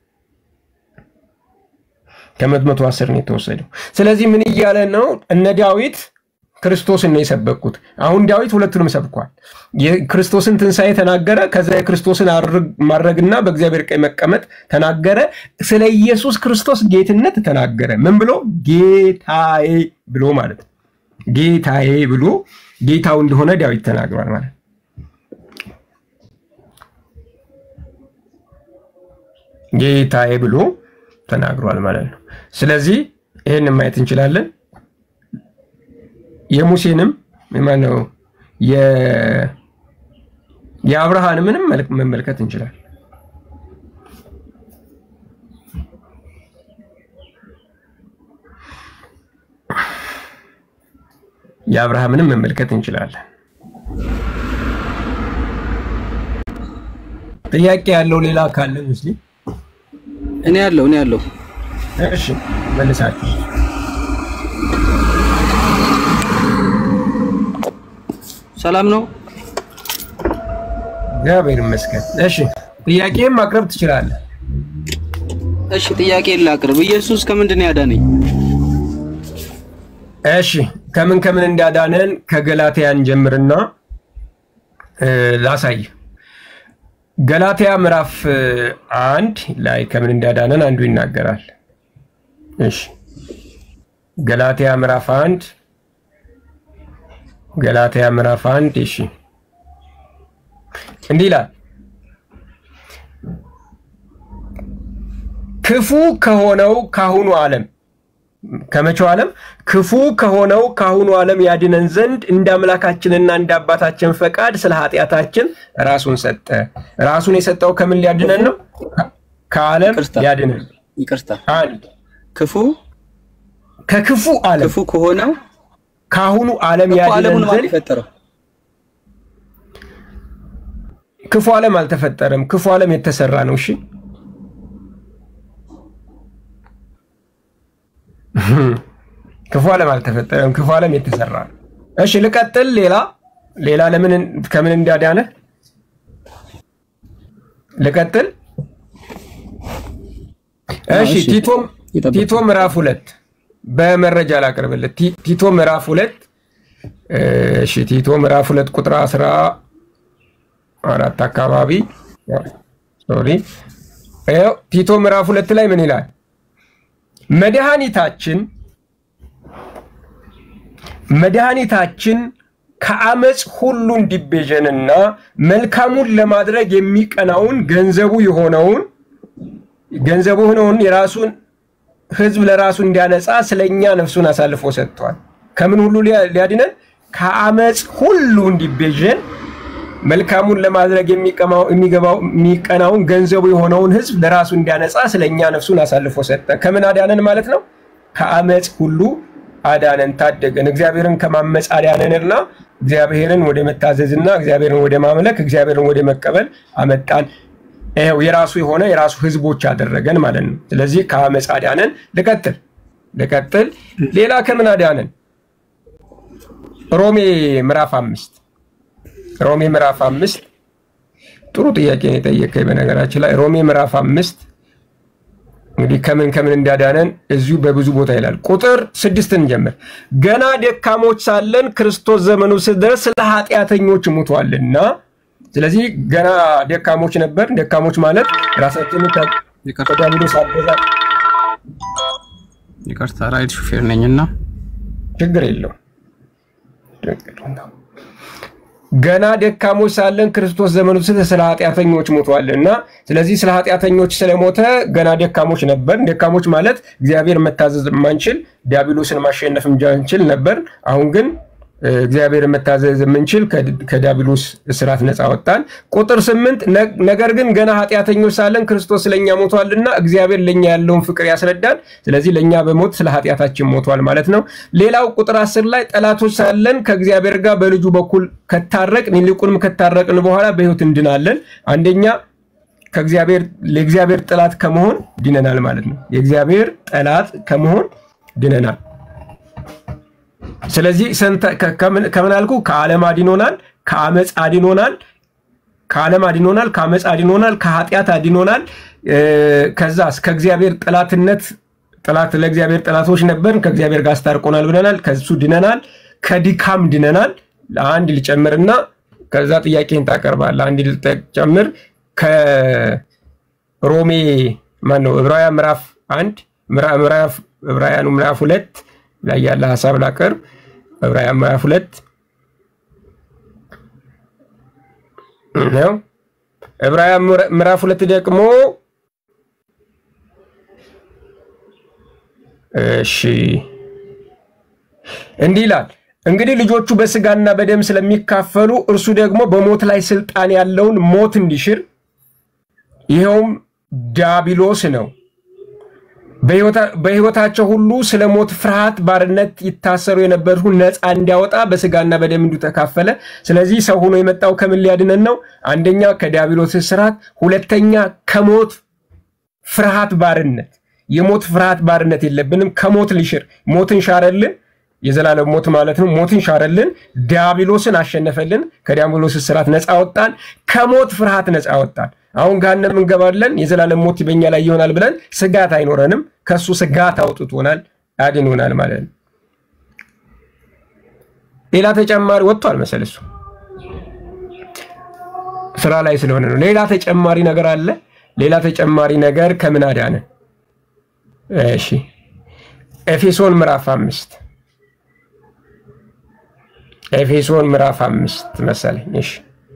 ከመቶ አስር ነው የተወሰደው። ስለዚህ ምን እያለ ነው? እነ ዳዊት ክርስቶስን ነው የሰበኩት። አሁን ዳዊት ሁለቱንም ሰብኳል። የክርስቶስን ትንሣኤ ተናገረ። ከዛ የክርስቶስን አርግ- ማድረግና በእግዚአብሔር ቀኝ መቀመጥ ተናገረ። ስለ ኢየሱስ ክርስቶስ ጌትነት ተናገረ። ምን ብሎ? ጌታዬ ብሎ ማለት ነው። ጌታዬ ብሎ ጌታው እንደሆነ ዳዊት ተናግሯል ማለት ነው። ጌታዬ ብሎ ተናግሯል ማለት ነው። ስለዚህ ይህን ማየት እንችላለን። የሙሴንም ማነው የ- የአብርሃንምንም መልክ መመልከት እንችላለን። የአብርሃምንም መመልከት እንችላለን። ጥያቄ ያለው ሌላ ካለ ሙስሊም እኔ ያለው እኔ ያለው እሺ መልሳችሁ ሰላም ነው። እግዚአብሔር ይመስገን። እሺ ጥያቄም ማቅረብ ትችላለህ። እሺ ጥያቄ ላቅርብ። ኢየሱስ ከምንድን ነው ያዳነኝ? እሺ ከምን ከምን እንዳዳነን ከገላትያን ጀምርና እ፣ ላሳይ። ገላትያ ምዕራፍ እ፣ አንድ ላይ ከምን እንዳዳነን አንዱ ይናገራል። እሺ ገላትያ ምዕራፍ አንድ ገላትያ ምዕራፍ አንድ እሺ እንዲህ ይላል ክፉ ከሆነው ካሁኑ ዓለም ከመቼው ዓለም ክፉ ከሆነው ካሁኑ ዓለም ያድነን ዘንድ እንደ አምላካችንና እንደ አባታችን ፈቃድ ስለ ኃጢአታችን ራሱን ሰጠ። ራሱን የሰጠው ከምን ሊያድነን ነው? ከዓለም ሊያድነን። ይቅርታ አንድ ክፉ ከክፉ ዓለም ክፉ ከሆነው ካሁኑ ዓለም ክፉ ያድነን ዓለሙን ማን ዘንድ የፈጠረው? ክፉ ዓለም አልተፈጠረም። ክፉ ዓለም የተሰራ ነው። እሺ ክፉ ዓለም አልተፈጠረም። ክፉ ዓለም የተሰራ ነው። እሺ ልቀጥል። ሌላ ሌላ ለምን ከምን እንዳዳነ ልቀጥል። እሺ እሺ፣ ቲቶ ይጠብቅ። ቲቶ ምዕራፍ ሁለት በመረጃ ላቅርብልህ። ቲ- ቲቶ ምዕራፍ ሁለት እሺ ቲቶ ምዕራፍ ሁለት ቁጥር አስራ አራት አካባቢ ሶሪ ይኸው ቲቶ ምዕራፍ ሁለት ላይ ምን ይላል? መድኃኒታችን መድኃኒታችን ከአመፅ ሁሉ እንዲቤዠንና መልካሙን ለማድረግ የሚቀናውን ገንዘቡ የሆነውን ገንዘቡ የሆነውን የራሱን ሕዝብ ለራሱ እንዲያነጻ ስለኛ ነፍሱን አሳልፎ ሰጥቷል። ከምን ሁሉ ሊያ- ሊያድነን? ከአመፅ ሁሉ እንዲቤዠን መልካሙን ለማድረግ የሚቀማው- የሚገባው የሚቀናውን ገንዘቡ የሆነውን ሕዝብ ለራሱ እንዲያነጻ ስለኛ ነፍሱን አሳልፎ ሰጠ። ከምን አዳነን ማለት ነው? ከአመፅ ሁሉ አዳነን፣ ታደገን። እግዚአብሔርን ከማመፅ አዳነንና እግዚአብሔርን ወደ መታዘዝና እግዚአብሔርን ወደ ማምለክ እግዚአብሔርን ወደ መቀበል አመጣን። ይኸው የራሱ የሆነ የራሱ ህዝቦች አደረገን ማለት ነው። ስለዚህ ከአመፅ አዳነን። ልቀጥል ልቀጥል። ሌላ ከምን አዳነን? ሮሜ ምዕራፍ አምስት ሮሜ ምዕራፍ አምስት ጥሩ ጥያቄ ነው የጠየቀኝ። በነገራችን ላይ ሮሜ ምዕራፍ አምስት እንግዲህ ከምን ከምን እንዳዳነን እዚሁ በብዙ ቦታ ይላል። ቁጥር ስድስትን ጀምር። ገና ደካሞች ሳለን ክርስቶስ ዘመኑ ሲደርስ ስለ ኃጢአተኞች ሙቷልና። ስለዚህ ገና ደካሞች ነበር። ደካሞች ማለት ራሳችንን ከዲያብሎስ አገዛዝ ይቅርታ ራይድ ሹፌር ነኝና ችግር የለው ገና ደካሞች ሳለን ክርስቶስ ዘመኑ ስለ ስለ ኃጢአተኞች ሞቷልና። ስለዚህ ስለ ኃጢአተኞች ስለሞተ ገና ደካሞች ነበር። ደካሞች ማለት እግዚአብሔር መታዘዝ የማንችል ዲያብሎስን ማሸነፍ እንችል ነበር። አሁን ግን እግዚአብሔር መታዘዝ የምንችል ከዲያብሎስ እስራት ነፃ ወጣን። ቁጥር ስምንት ነገር ግን ገና ኃጢአተኞች ሳለን ክርስቶስ ለእኛ ሞቷልና እግዚአብሔር ለእኛ ያለውን ፍቅር ያስረዳል። ስለዚህ ለእኛ በሞት ስለ ኃጢአታችን ሞቷል ማለት ነው። ሌላው ቁጥር አስር ላይ ጠላቶች ሳለን ከእግዚአብሔር ጋር በልጁ በኩል ከታረቅን ይልቁንም ከታረቅን በኋላ በሕይወት እንድናለን። አንደኛ ከእግዚአብሔር ለእግዚአብሔር ጠላት ከመሆን ድነናል ማለት ነው። የእግዚአብሔር ጠላት ከመሆን ድነናል። ስለዚህ ከምን አልኩ? ከዓለም አድኖናል፣ ከአመፅ አድኖናል፣ ከዓለም አድኖናል፣ ከአመፅ አድኖናል፣ ከኃጢአት አድኖናል። ከዛስ ከእግዚአብሔር ጠላትነት ጠላት ለእግዚአብሔር ጠላቶች ነበርን፣ ከእግዚአብሔር ጋር አስታርቆናል ብለናል። ከሱ ድነናል፣ ከድካም ድነናል። አንድ ልጨምርና ከዛ ጥያቄን ታቀርባለህ። አንድ ልጨምር ከሮሜ ማን ነው ዕብራውያን ምዕራፍ አንድ ምዕራፍ ዕብራውያኑ ምዕራፍ ሁለት ላይ ያለ ሀሳብ ላቀርብ። ዕብራውያን ምዕራፍ ሁለት ነው። ዕብራውያን ምዕራፍ ሁለት ደግሞ እሺ እንዲህ ይላል እንግዲህ ልጆቹ በስጋና በደም ስለሚካፈሉ እርሱ ደግሞ በሞት ላይ ስልጣን ያለውን ሞት እንዲሽር ይኸውም ዲያብሎስ ነው። በሕይወታቸው ሁሉ ስለ ሞት ፍርሃት ባርነት ይታሰሩ የነበሩ ነፃ እንዲያወጣ በስጋና በደም እንዲሁ ተካፈለ። ስለዚህ ሰው ሆኖ የመጣው ከምን ሊያድነን ነው? አንደኛ ከዲያብሎስ እስራት፣ ሁለተኛ ከሞት ፍርሃት ባርነት። የሞት ፍርሃት ባርነት የለብንም። ከሞት ሊሽር ሞትን ሻረልን የዘላለም ሞት ማለት ነው። ሞትን ሻረልን፣ ዲያብሎስን አሸነፈልን፣ ከዲያብሎስ እስራት ነፃ ወጣን፣ ከሞት ፍርሃት ነፃ ወጣን። አሁን ገሃነም እንገባለን፣ የዘላለም ሞት በኛ ላይ ይሆናል ብለን ስጋት አይኖረንም። ከሱ ስጋት አውጥቶናል፣ አድኖናል ማለት ነው። ሌላ ተጨማሪ ወጥቷል መሰል እሱ ስራ ላይ ስለሆነ ነው። ሌላ ተጨማሪ ነገር አለ። ሌላ ተጨማሪ ነገር ከምን አዳነን? እሺ ኤፌሶን ምዕራፍ አምስት ኤፌሶን ምዕራፍ አምስት መሰለኝ። እሺ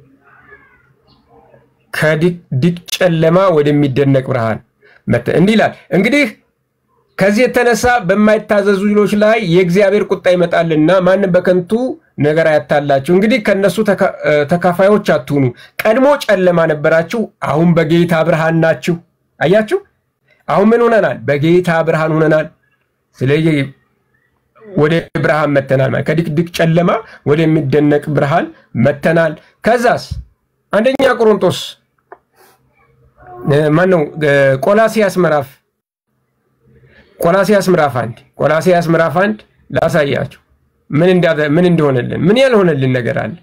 ከድቅድቅ ጨለማ ወደሚደነቅ ብርሃን መተ እንዲህ ይላል። እንግዲህ ከዚህ የተነሳ በማይታዘዙ ልጆች ላይ የእግዚአብሔር ቁጣ ይመጣልና ማንም በከንቱ ነገር አያታላችሁ። እንግዲህ ከነሱ ተካፋዮች አትሁኑ። ቀድሞ ጨለማ ነበራችሁ፣ አሁን በጌታ ብርሃን ናችሁ። አያችሁ፣ አሁን ምን ሆነናል? በጌታ ብርሃን ሆነናል። ስለዚህ ወደ ብርሃን መተናል ማለት ከድቅድቅ ጨለማ ወደሚደነቅ ብርሃን መተናል። ከዛስ አንደኛ ቆሮንቶስ ማን ነው? ቆላሲያስ ምዕራፍ ቆላሲያስ ምዕራፍ አንድ ቆላሲያስ ምዕራፍ አንድ ላሳያችሁ ምን ምን እንደሆነልን ምን ያልሆነልን ነገር አለ።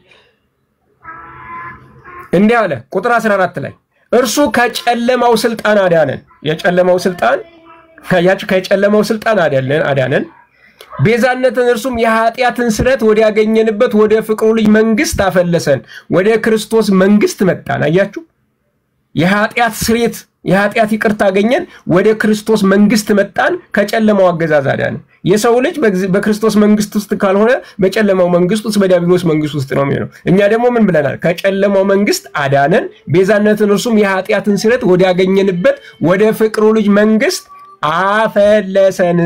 እንዲህ አለ ቁጥር 14 ላይ እርሱ ከጨለማው ስልጣን አዳነን። የጨለማው ስልጣን ከጨለማው ስልጣን አዳነን ቤዛነትን እርሱም የኃጢአትን ስረት ወዲያገኘንበት ወደ ፍቅሩ ልጅ መንግስት አፈለሰን። ወደ ክርስቶስ መንግስት መጣን። አያችሁ፣ የኃጢአት ስሬት የኃጢአት ይቅርታ አገኘን። ወደ ክርስቶስ መንግስት መጣን። ከጨለማው አገዛዝ አዳነን። የሰው ልጅ በክርስቶስ መንግስት ውስጥ ካልሆነ በጨለማው መንግስት ውስጥ በዲያብሎስ መንግስት ውስጥ ነው የሚሆነው። እኛ ደግሞ ምን ብለናል? ከጨለማው መንግስት አዳነን። ቤዛነትን እርሱም የኃጢአትን ስረት ወዲያገኘንበት ወደ ፍቅሩ ልጅ መንግስት አፈለሰን።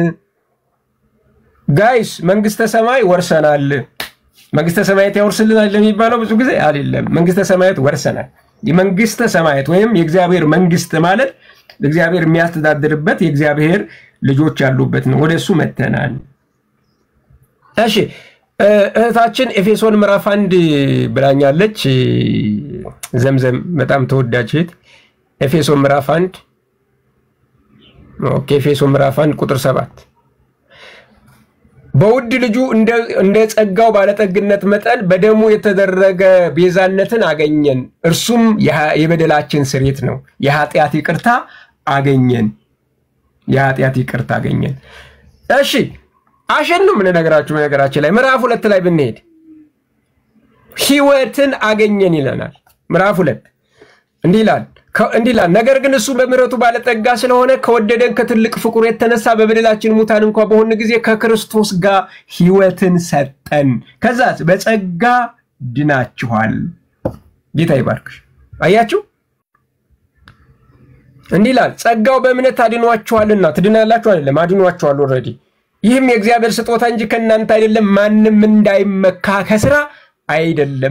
ጋይስ መንግስተ ሰማይ ወርሰናል። መንግስተ ሰማያት ያወርስልናል የሚባለው ብዙ ጊዜ አይደለም። መንግስተ ሰማያት ወርሰናል። የመንግስተ ሰማያት ወይም የእግዚአብሔር መንግስት ማለት እግዚአብሔር የሚያስተዳድርበት የእግዚአብሔር ልጆች ያሉበት ነው። ወደ እሱ መተናል። እሺ እህታችን ኤፌሶን ምዕራፍ አንድ ብላኛለች። ዘምዘም በጣም ተወዳጅ እህት ኤፌሶን ምዕራፍ አንድ ኦኬ ኤፌሶን ምዕራፍ አንድ ቁጥር ሰባት በውድ ልጁ እንደ ጸጋው ባለጠግነት መጠን በደሙ የተደረገ ቤዛነትን አገኘን። እርሱም የበደላችን ስሬት ነው። የኃጢአት ይቅርታ አገኘን። የኃጢአት ይቅርታ አገኘን። እሺ አሸን ነው የምንነግራችሁ። በነገራችን ላይ ምዕራፍ ሁለት ላይ ብንሄድ ህይወትን አገኘን ይለናል። ምዕራፍ ሁለት እንዲህ ይላል እንዲህ ይላል ነገር ግን እሱ በምሕረቱ ባለጠጋ ስለሆነ ከወደደን ከትልቅ ፍቅሩ የተነሳ በበደላችን ሙታን እንኳ በሆን ጊዜ ከክርስቶስ ጋር ህይወትን ሰጠን። ከዛ በጸጋ ድናችኋል። ጌታ ይባርክሽ። አያችሁ፣ እንዲህ ይላል ጸጋው በእምነት አድኗችኋልና። ትድናላችሁ አይደለም፣ አድኗችኋል። ኦልሬዲ ይህም የእግዚአብሔር ስጦታ እንጂ ከእናንተ አይደለም፣ ማንም እንዳይመካ ከስራ አይደለም።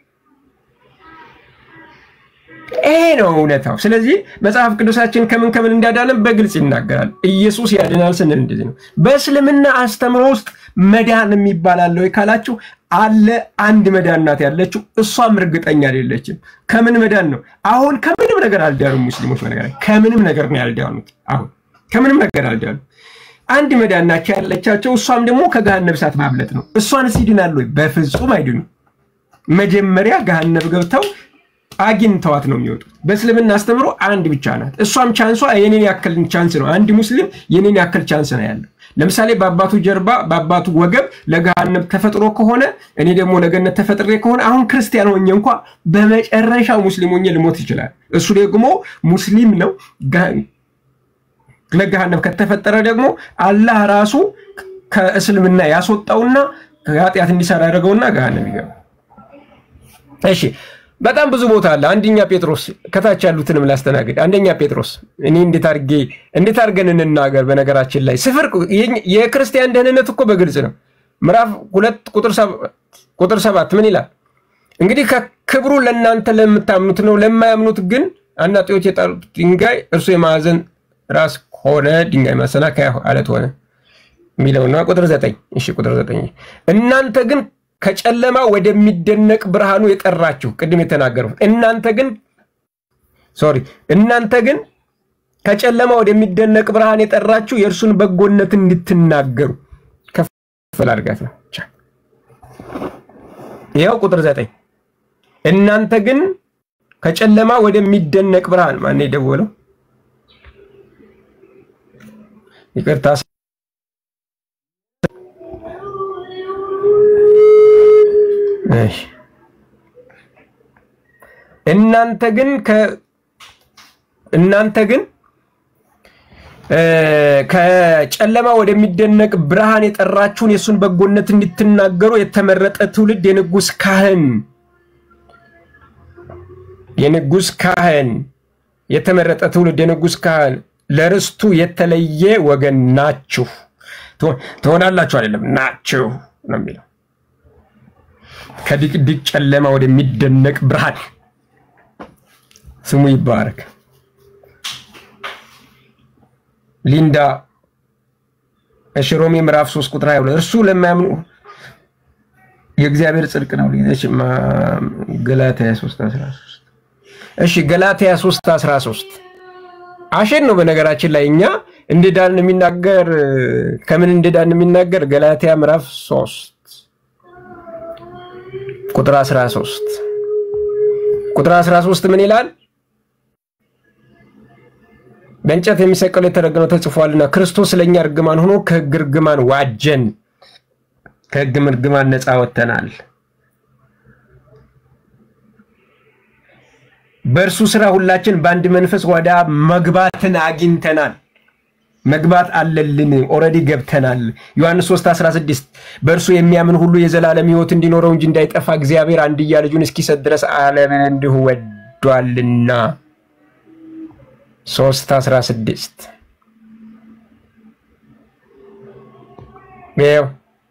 ይሄ ነው እውነታው። ስለዚህ መጽሐፍ ቅዱሳችን ከምን ከምን እንዳዳነን በግልጽ ይናገራል። ኢየሱስ ያድናል ስንል እንደዚህ ነው። በእስልምና አስተምሮ ውስጥ መዳን የሚባል አለ ወይ ካላችሁ አለ። አንድ መዳን ናት ያለችው፣ እሷም እርግጠኛ አይደለችም። ከምን መዳን ነው? አሁን ከምንም ነገር አልዳኑም ሙስሊሞች። በነገር ከምንም ነገር ነው ያልዳኑት። አሁን ከምንም ነገር አልዳኑ። አንድ መዳን ናቸው ያለቻቸው፣ እሷም ደግሞ ከገሃነብ እሳት ማምለጥ ነው። እሷንስ ይድናሉ ወይ? በፍጹም አይድኑም። መጀመሪያ ገሃነብ ገብተው አግኝተዋት ነው የሚወጡት። በእስልምና አስተምሮ አንድ ብቻ ናት። እሷም ቻንሷ የኔን ያክል ቻንስ ነው። አንድ ሙስሊም የኔን ያክል ቻንስ ነው ያለው። ለምሳሌ በአባቱ ጀርባ በአባቱ ወገብ ለገሃነብ ተፈጥሮ ከሆነ እኔ ደግሞ ለገነት ተፈጥሬ ከሆነ አሁን ክርስቲያን ሆኜ እንኳ በመጨረሻ ሙስሊም ሆኜ ልሞት ይችላል። እሱ ደግሞ ሙስሊም ነው። ለገሃነብ ከተፈጠረ ደግሞ አላህ ራሱ ከእስልምና ያስወጣውና ኃጢአት እንዲሰራ ያደረገውና ገሃነብ ይገባ። እሺ በጣም ብዙ ቦታ አለ። አንደኛ ጴጥሮስ ከታች ያሉትንም ላስተናግድ። አንደኛ ጴጥሮስ እኔ እንዴት አድርጌ እንዴት አድርገን እንናገር? በነገራችን ላይ ስፍር የክርስቲያን ደህንነት እኮ በግልጽ ነው። ምዕራፍ ሁለት ቁጥር ሰባት ምን ይላል? እንግዲህ ከክብሩ ለእናንተ ለምታምኑት ነው፣ ለማያምኑት ግን አናጢዎች የጣሉት ድንጋይ እርሱ የማዕዘን ራስ ሆነ፣ ድንጋይ ማሰናከያ አለት ሆነ የሚለውና ቁጥር ዘጠኝ እሺ ቁጥር ዘጠኝ እናንተ ግን ከጨለማ ወደሚደነቅ ብርሃኑ የጠራችሁ ቅድም የተናገሩት እናንተ ግን ሶሪ እናንተ ግን ከጨለማ ወደሚደነቅ ብርሃን የጠራችሁ የእርሱን በጎነት እንድትናገሩ ከፍ አድርጋት ነው። ይኸው ቁጥር ዘጠኝ እናንተ ግን ከጨለማ ወደሚደነቅ ብርሃን ማን የደወለው? ይቅርታ እናንተ ግን እናንተ ግን ከጨለማ ወደሚደነቅ ብርሃን የጠራችሁን የእሱን በጎነት እንድትናገሩ የተመረጠ ትውልድ የንጉሥ ካህን የንጉሥ ካህን የተመረጠ ትውልድ የንጉሥ ካህን ለርስቱ የተለየ ወገን ናችሁ ትሆናላችሁ፣ አይደለም ናችሁ ነው የሚለው ከድቅድቅ ጨለማ ወደሚደነቅ ብርሃን ስሙ ይባረክ። ሊንዳ እሺ፣ ሮሜ ምዕራፍ 3 ቁጥር 22 እርሱ ለማያምኑ የእግዚአብሔር ጽድቅ ነው። ገላትያ 3 13 እሺ፣ ገላትያ 3 13 አሸን ነው። በነገራችን ላይ እኛ እንደዳን የሚናገር ከምን እንደዳን የሚናገር ገላትያ ምዕራፍ 3 ቁጥር 13 ቁጥር 13 ምን ይላል? በእንጨት የሚሰቀለው የተረገመው ተጽፏልና ክርስቶስ ለእኛ እርግማን ሆኖ ከሕግ እርግማን ዋጀን፣ ከሕግ እርግማን ነፃ ወጥተናል። በእርሱ ስራ ሁላችን በአንድ መንፈስ ወደ አብ መግባትን አግኝተናል። መግባት አለልን። ኦልሬዲ ገብተናል። ዮሐንስ 3 16 በእርሱ የሚያምን ሁሉ የዘላለም ሕይወት እንዲኖረው እንጂ እንዳይጠፋ እግዚአብሔር አንድያ ልጁን እስኪሰጥ ድረስ ዓለምን እንዲሁ ወዷልና። 3 16 ይኸው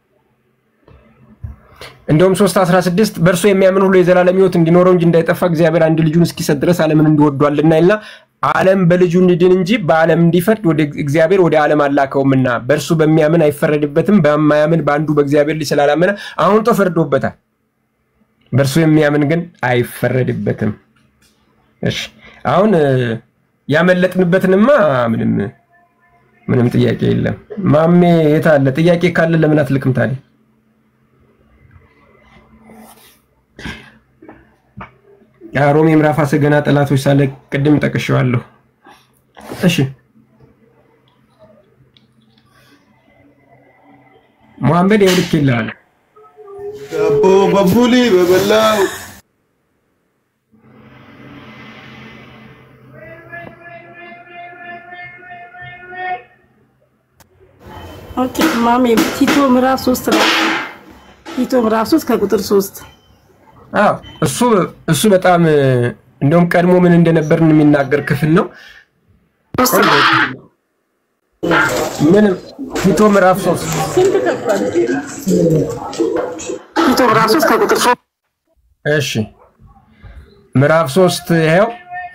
እንደውም 3 16 በእርሱ የሚያምን ሁሉ የዘላለም ሕይወት እንዲኖረው እንጂ እንዳይጠፋ እግዚአብሔር አንድ ልጁን እስኪሰጥ ድረስ ዓለምን እንዲወዷልና ይልና ዓለም በልጁ እንዲድን እንጂ በዓለም እንዲፈርድ ወደ እግዚአብሔር ወደ ዓለም አላከውምና በእርሱ በሚያምን አይፈረድበትም። በማያምን በአንዱ በእግዚአብሔር ልጅ ስላላመነ አሁን ተፈርዶበታል። በእርሱ የሚያምን ግን አይፈረድበትም። እሺ አሁን ያመለጥንበትንማ ምንም ምንም ጥያቄ የለም። ማሜ የት አለ? ጥያቄ ካለ ለምን አትልቅም ታዲያ? ሮሜ ምዕራፍ አስር ገና ጠላቶች ሳለ ቅድም ጠቅሼዋለሁ። እሺ መሐመድ የውልክ ይላል ዳቦ በቡሊ በበላው ኦኬ ማሜ ቲቶ ምዕራፍ 3 ላይ ቲቶ ምዕራፍ 3 ከቁጥር 3 አዎ እሱ እሱ በጣም እንደውም ቀድሞ ምን እንደነበርን የሚናገር ክፍል ነው። ምንም ቲቶ ምዕራፍ ሶስት ስንት ከፍቷል? ቲቶ ምዕራፍ ሶስት ከቁጥር ሶስት እሺ ምዕራፍ ሶስት ይኸው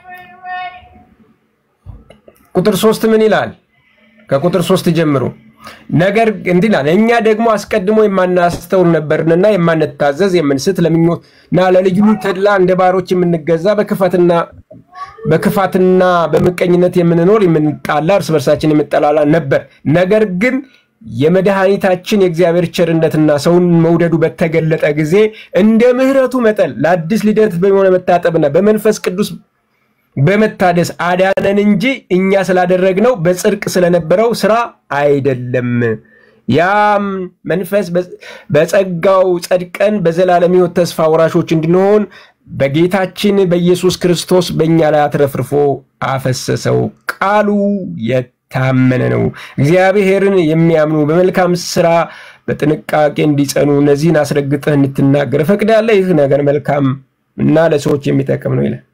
ቁጥር ሶስት ምን ይላል? ከቁጥር ሶስት ጀምሮ ነገር እንዲህ ይላል፣ እኛ ደግሞ አስቀድሞ የማናስተውል ነበርንና የማንታዘዝ የምንስት ለምኞትና ለልዩ ተድላ እንደ ባሮች የምንገዛ በክፋትና በክፋትና በምቀኝነት የምንኖር የምንጣላ እርስ በርሳችን የምንጠላላ ነበር። ነገር ግን የመድኃኒታችን የእግዚአብሔር ቸርነትና ሰውን መውደዱ በተገለጠ ጊዜ እንደ ምሕረቱ መጠን ለአዲስ ልደት በሆነ መታጠብና በመንፈስ ቅዱስ በመታደስ አዳነን እንጂ እኛ ስላደረግነው በጽድቅ ስለነበረው ስራ አይደለም። ያም መንፈስ በጸጋው ጸድቀን በዘላለም ሕይወት ተስፋ ወራሾች እንድንሆን በጌታችን በኢየሱስ ክርስቶስ በእኛ ላይ አትረፍርፎ አፈሰሰው። ቃሉ የታመነ ነው። እግዚአብሔርን የሚያምኑ በመልካም ስራ በጥንቃቄ እንዲጸኑ እነዚህን አስረግጠህ እንድትናገር እፈቅዳለሁ። ይህ ነገር መልካም እና ለሰዎች የሚጠቅም ነው ይላል።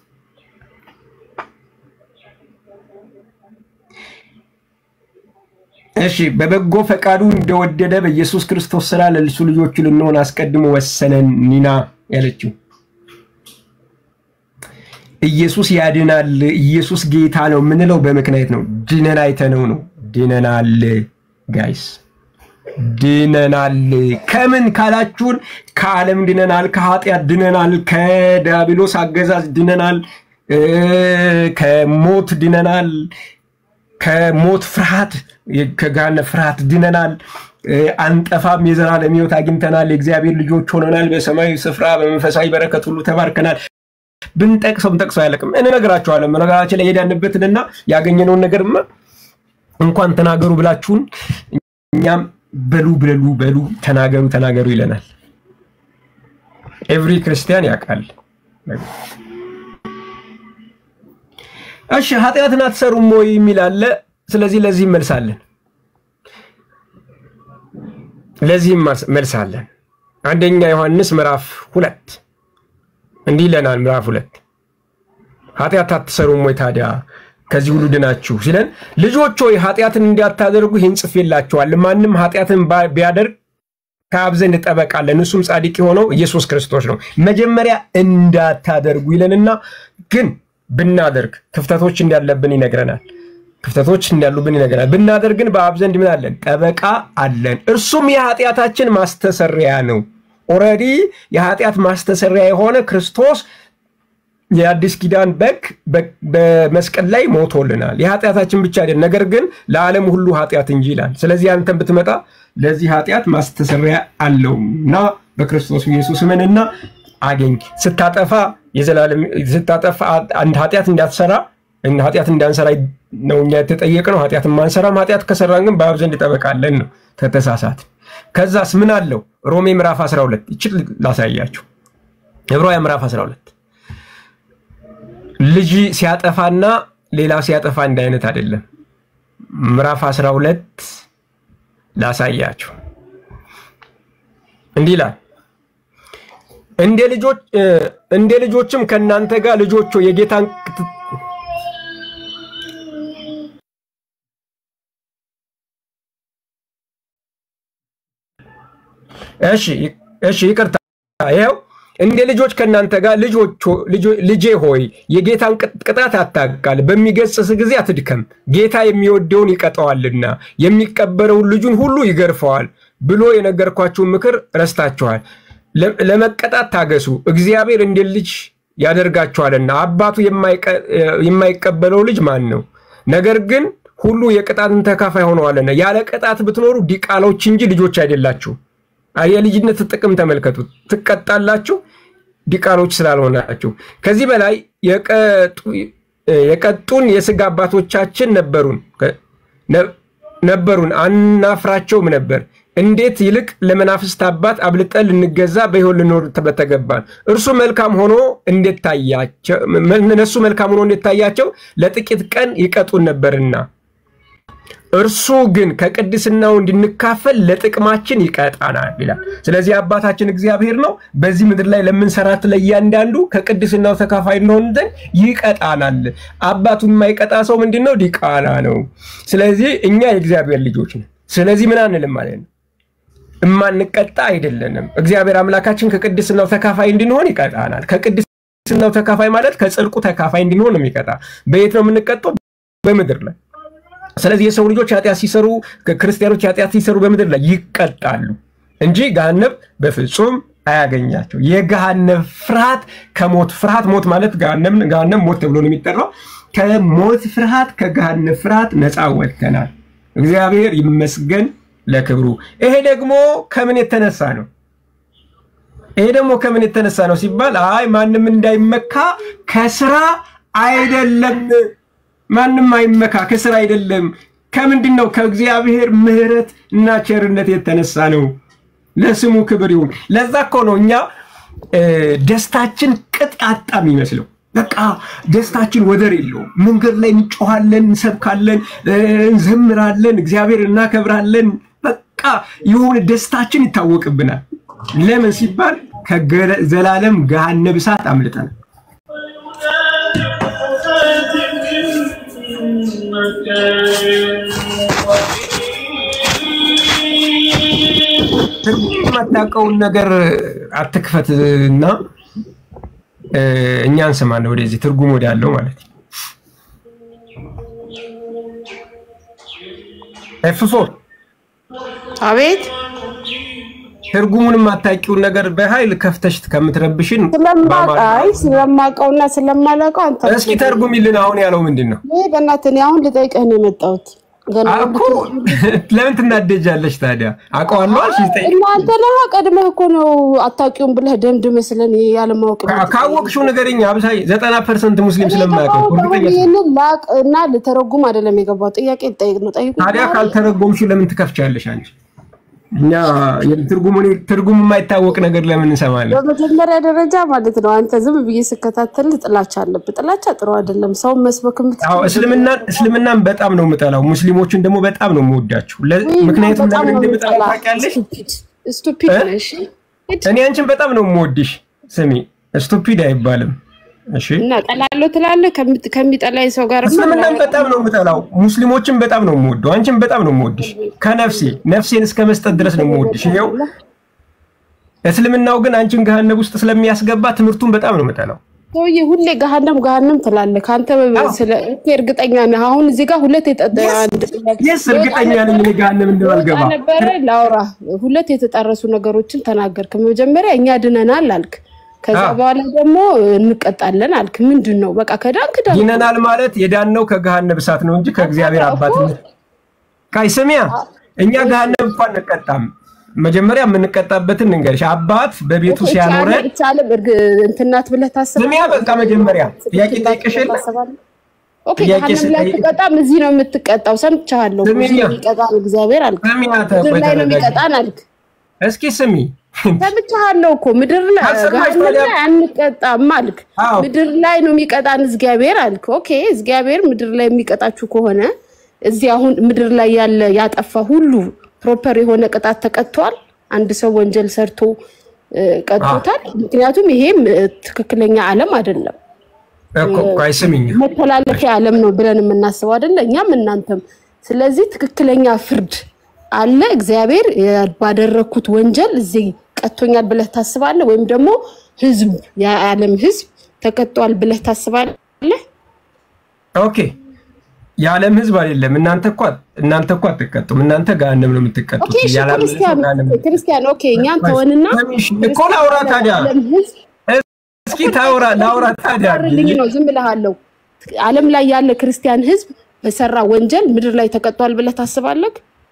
እሺ በበጎ ፈቃዱ እንደወደደ በኢየሱስ ክርስቶስ ስራ ለልሱ ልጆቹ ልንሆን አስቀድሞ ወሰነን። ኒና ያለችው ኢየሱስ ያድናል፣ ኢየሱስ ጌታ ነው የምንለው በምክንያት ነው። ድነን አይተነው ነው። ድነናል ጋይስ፣ ድነናል። ከምን ካላችሁን ከዓለም ድነናል፣ ከኃጢአት ድነናል፣ ከዲያብሎስ አገዛዝ ድነናል፣ ከሞት ድነናል ከሞት ፍርሃት ከገሃነም ፍርሃት ድነናል። አንጠፋም፣ የዘላለም ሕይወት አግኝተናል። የእግዚአብሔር ልጆች ሆነናል። በሰማያዊ ስፍራ በመንፈሳዊ በረከት ሁሉ ተባርከናል። ብንጠቅሰው ብንጠቅሰው አያለቅም። እንነግራችኋለን። ነገራችን ላይ የሄዳንበትንና ያገኘነውን ነገርማ እንኳን ተናገሩ ብላችሁን እኛም በሉ ብለሉ በሉ ተናገሩ ተናገሩ ይለናል። ኤቭሪ ክርስቲያን ያውቃል። እሺ ኃጢአትን አትሰሩም ወይ የሚል አለ። ስለዚህ ለዚህ መልሳለን ለዚህም መልሳለን። አንደኛ ዮሐንስ ምዕራፍ ሁለት እንዲህ ይለናል። ምዕራፍ ሁለት ኃጢአት አትሰሩም ወይ ታዲያ ከዚህ ሁሉ ድናችሁ ሲለን፣ ልጆች ሆይ ኃጢአትን እንዳታደርጉ ይህን ጽፌላችኋለሁ። ማንም ኃጢአትን ቢያደርግ ከአብ ዘንድ ጠበቃ አለን፣ እሱም ጻድቅ የሆነው ኢየሱስ ክርስቶስ ነው። መጀመሪያ እንዳታደርጉ ይለንና ግን ብናደርግ ክፍተቶች እንዳለብን ይነግረናል። ክፍተቶች እንዳሉብን ይነግረናል። ብናደርግ ግን በአብ ዘንድ ምን አለን? ጠበቃ አለን፣ እርሱም የኃጢአታችን ማስተሰሪያ ነው። ኦልሬዲ የኃጢአት ማስተሰሪያ የሆነ ክርስቶስ የአዲስ ኪዳን በግ በመስቀል ላይ ሞቶልናል። የኃጢአታችን ብቻ አይደለም፣ ነገር ግን ለዓለም ሁሉ ኃጢአት እንጂ ይላል። ስለዚህ አንተን ብትመጣ ለዚህ ኃጢአት ማስተሰሪያ አለው እና በክርስቶስ ኢየሱስ እመንና አገኝ ስታጠፋ የዘላለም ስታጠፋ አንድ ኃጢአት እንዳትሰራ ኃጢአት እንዳንሰራ ነው እኛ የተጠየቅነው። ኃጢአት ማንሰራም ኃጢአት ከሰራን ግን በአብ ዘንድ ጠበቃለን ነው ከተሳሳት። ከዛስ ምን አለው? ሮሜ ምዕራፍ 12 ይችል ላሳያችሁ። ዕብራውያን ምዕራፍ 12 ልጅ ሲያጠፋና ሌላ ሲያጠፋ እንደ አይነት አይደለም። ምዕራፍ 12 ላሳያችሁ። እንዲህ ይላል እንደ ልጆች እንደ ልጆችም ከእናንተ ጋር ልጆች የጌታን እሺ እሺ ይቅርታ ይኸው እንደ ልጆች ከእናንተ ጋር ልጄ ሆይ የጌታን ቅጣት አታቃል፣ በሚገስጽ ጊዜ አትድከም፣ ጌታ የሚወደውን ይቀጠዋልና የሚቀበለውን ልጁን ሁሉ ይገርፈዋል ብሎ የነገርኳችሁን ምክር ረስታችኋል። ለመቀጣት ታገሱ፣ እግዚአብሔር እንደ ልጅ ያደርጋችኋልና። አባቱ የማይቀበለው ልጅ ማን ነው? ነገር ግን ሁሉ የቅጣትን ተካፋይ ሆነዋልና። ያለ ቅጣት ብትኖሩ ዲቃሎች እንጂ ልጆች አይደላችሁ። የልጅነት ጥቅም ተመልከቱ። ትቀጣላችሁ ዲቃሎች ስላልሆናችሁ። ከዚህ በላይ የቀጡን የስጋ አባቶቻችን ነበሩን ነበሩን አናፍራቸውም ነበር። እንዴት ይልቅ ለመናፍስት አባት አብልጠን ልንገዛ በሕይወት ልኖር በተገባን። እርሱ መልካም ሆኖ እንዴታያቸው እነሱ መልካም ሆኖ እንዴታያቸው ለጥቂት ቀን ይቀጡን ነበርና እርሱ ግን ከቅድስናው እንድንካፈል ለጥቅማችን ይቀጣናል ይላል። ስለዚህ አባታችን እግዚአብሔር ነው በዚህ ምድር ላይ ለምንሰራት ለእያንዳንዱ ከቅድስናው ተካፋይ እንሆን ዘንድ ይቀጣናል። አባቱን የማይቀጣ ሰው ምንድን ነው? ዲቃላ ነው። ስለዚህ እኛ የእግዚአብሔር ልጆች ነን። ስለዚህ ምን አንልም ማለት ነው እማንቀጣ አይደለንም። እግዚአብሔር አምላካችን ከቅድስናው ተካፋይ እንድንሆን ይቀጣናል። ከቅድስናው ተካፋይ ማለት ከጽድቁ ተካፋይ እንድንሆን ነው የሚቀጣ። በየት ነው የምንቀጣው? በምድር ላይ። ስለዚህ የሰው ልጆች ኃጢአት ሲሰሩ፣ ክርስቲያኖች ኃጢአት ሲሰሩ በምድር ላይ ይቀጣሉ እንጂ ገሃነብ በፍጹም አያገኛቸው። የገሃነብ ፍርሃት ከሞት ፍርሃት ሞት ማለት ገሃነም ሞት ተብሎ ነው የሚጠራው። ከሞት ፍርሃት ከገሃነብ ፍርሃት ነፃ ወጥተናል። እግዚአብሔር ይመስገን ለክብሩ። ይሄ ደግሞ ከምን የተነሳ ነው? ይሄ ደግሞ ከምን የተነሳ ነው ሲባል አይ ማንም እንዳይመካ ከስራ አይደለም። ማንም አይመካ ከስራ አይደለም። ከምንድን ነው? ከእግዚአብሔር ምሕረት እና ቸርነት የተነሳ ነው። ለስሙ ክብር ይሁን። ለዛ እኮ ነው እኛ ደስታችን ቅጥ ያጣ የሚመስለው። በቃ ደስታችን ወደር የለውም። መንገድ ላይ እንጮኋለን፣ እንሰብካለን፣ እንዘምራለን፣ እግዚአብሔር እናከብራለን። በቃ የሆነ ደስታችን ይታወቅብናል። ለምን ሲባል ከዘላለም ገሃነብ እሳት አምልጠናል። የማታውቀውን ነገር አትክፈት እና እኛ እንሰማለን። ወደዚህ ትርጉም ወዳለው ማለት ነው። ኤፍ ፎር አቤት ትርጉሙን የማታውቂውን ነገር በኃይል ከፍተሽ ከምትረብሽን ስለማውቃይ ስለማውቀውና ስለማላውቀው አንተ እስኪ ተርጉሚልን። አሁን ያለው ምንድን ነው? ይሄ በእናትህ እኔ አሁን ልጠይቅህ ነው የመጣሁት። ገና እኮ ለምን ትናደጃለሽ ታዲያ? አውቀዋለሁ አልሽ። ጠይቅ። እናንተ ነህ ቀድመህ እኮ ነው አታውቂውም ብለህ ደምድመህ ስለን ያለማወቅ ካወቅሽው ነገርኛ አብሳይ ዘጠና ፐርሰንት ሙስሊም ስለማያውቀው እርግጠኛ ነኝ። ይህንን ላቅ እና ልተረጉም አይደለም የገባው ጥያቄ ልጠይቅ ነው። ጠይቁ። ታዲያ ካልተረጎምሽው ለምን ትከፍቻለሽ አንቺ? እኛ ትርጉሙን ትርጉም የማይታወቅ ነገር ለምን እንሰማለን? በመጀመሪያ ደረጃ ማለት ነው አንተ ዝም ብዬ ስከታተል ጥላቻ አለብህ። ጥላቻ ጥሩ አይደለም። ሰውን መስበክ አዎ እስልምናን እስልምናን በጣም ነው የምጠላው። ሙስሊሞችን ደግሞ በጣም ነው የምወዳቸው። ለ- ምክንያቱም ለምን እንደምጠላው ታውቂያለሽ? ስቱፒድ ነሽ እኔ አንቺን በጣም ነው የምወድሽ። ስሚ ስቱፒድ አይባልም። እሺ እና ጠላለሁ ትላለህ። ከምት- ከሚጠላኝ ሰው ጋር እስልምናን በጣም ነው የምጠላው። ሙስሊሞችን በጣም ነው የምወደው። አንቺን በጣም ነው የምወድሽ ከነፍሴ ነፍሴን እስከ መስጠት ድረስ ነው የምወድሽ። ይኸው እስልምናው ግን አንቺን ገሃነብ ውስጥ ስለሚያስገባ ትምህርቱን በጣም ነው የምጠላው። ሰውዬ ሁሌ ገሃነም ገሃነም ትላለህ። ከአንተ ስለ እኮ እርግጠኛ ነህ። አሁን እዚህ ጋር ሁለት የጠጠ አንድ ጥያቄ የስ እርግጠኛ ነኝ እኔ ገሃነም እንደማልገባ ወጣ ነበረ ላውራ ሁለት የተጣረሱ ነገሮችን ተናገርክ። መጀመሪያ እኛ ድነናል አልክ። ከዛ በኋላ ደግሞ እንቀጣለን አልክ። ምንድን ነው? በቃ ከዳንክ ዳንክ። ይነናል ማለት የዳነው ከገሃነብ እሳት ነው እንጂ ከእግዚአብሔር አባትነት ካይ ስሚያ እኛ ገሃነብ እንኳን እንቀጣም። መጀመሪያ የምንቀጣበትን እንገርሽ። አባት በቤቱ ሲያኖረን ይቻለም እንትናት ብለህ ታስባለህ? ስሚያ በቃ መጀመሪያ ጥያቄ ጠይቅሽ የለ ኦኬ ጥያቄ ገሃነም ላይ ስጠይቅ- ትቀጣም፣ እዚህ ነው የምትቀጣው። ሰምቻለሁ። ስሚኛ። እዚህ ነው የሚቀጣን እግዚአብሔር አልክ። ስሚያ ምድር ላይ ነው ተረጋጊ። የሚቀጣን አልክ። እስኪ ስሚ ሰምቻለሁ እኮ ምድር ላይ ካልሰማሽ ገሃነም ታዲያ- ላይ አንቀጣም አልክ። ምድር ላይ ነው የሚቀጣን እግዚአብሔር አልክ። ኦኬ እግዚአብሔር ምድር ላይ የሚቀጣችሁ ከሆነ እዚህ አሁን ምድር ላይ ያለ ያጠፋ ሁሉ ፕሮፐር የሆነ ቅጣት ተቀጥቷል። አንድ ሰው ወንጀል ሰርቶ እ፣ ቀጥቶታል። ምክንያቱም ይሄም እ፣ ትክክለኛ ዓለም አይደለም እኮ ቆይ ስሚኝ መተላለፊያ ዓለም ነው ብለን የምናስበው አይደለ? እኛም እናንተም። ስለዚህ ትክክለኛ ፍርድ አለ። እግዚአብሔር የ- ባደረግኩት ወንጀል እዚህ ቀጥቶኛል ብለህ ታስባለህ? ወይም ደግሞ ህዝብ የዓለም ህዝብ ተቀጧል ብለህ ታስባለህ? ኦኬ የዓለም ህዝብ አይደለም። እናንተ እኮ እናንተ እኮ አትቀጡም። እናንተ ገሃነም ነው የምትቀጡት። ኦኬ እሺ፣ የዓለም ህዝብ ክርስቲያን ገሃነም ነው። ክርስቲያን ኦኬ፣ እኛን ተወንና እኮ ላውራ ታዲያ የዓለም ህዝብ እስኪ ታውራ ላውራ ታዲያ ልኝ ነው ዝም ብለሃለሁ። ዓለም ላይ ያለ ክርስቲያን ህዝብ በሰራ ወንጀል ምድር ላይ ተቀጧል ብለህ ታስባለህ?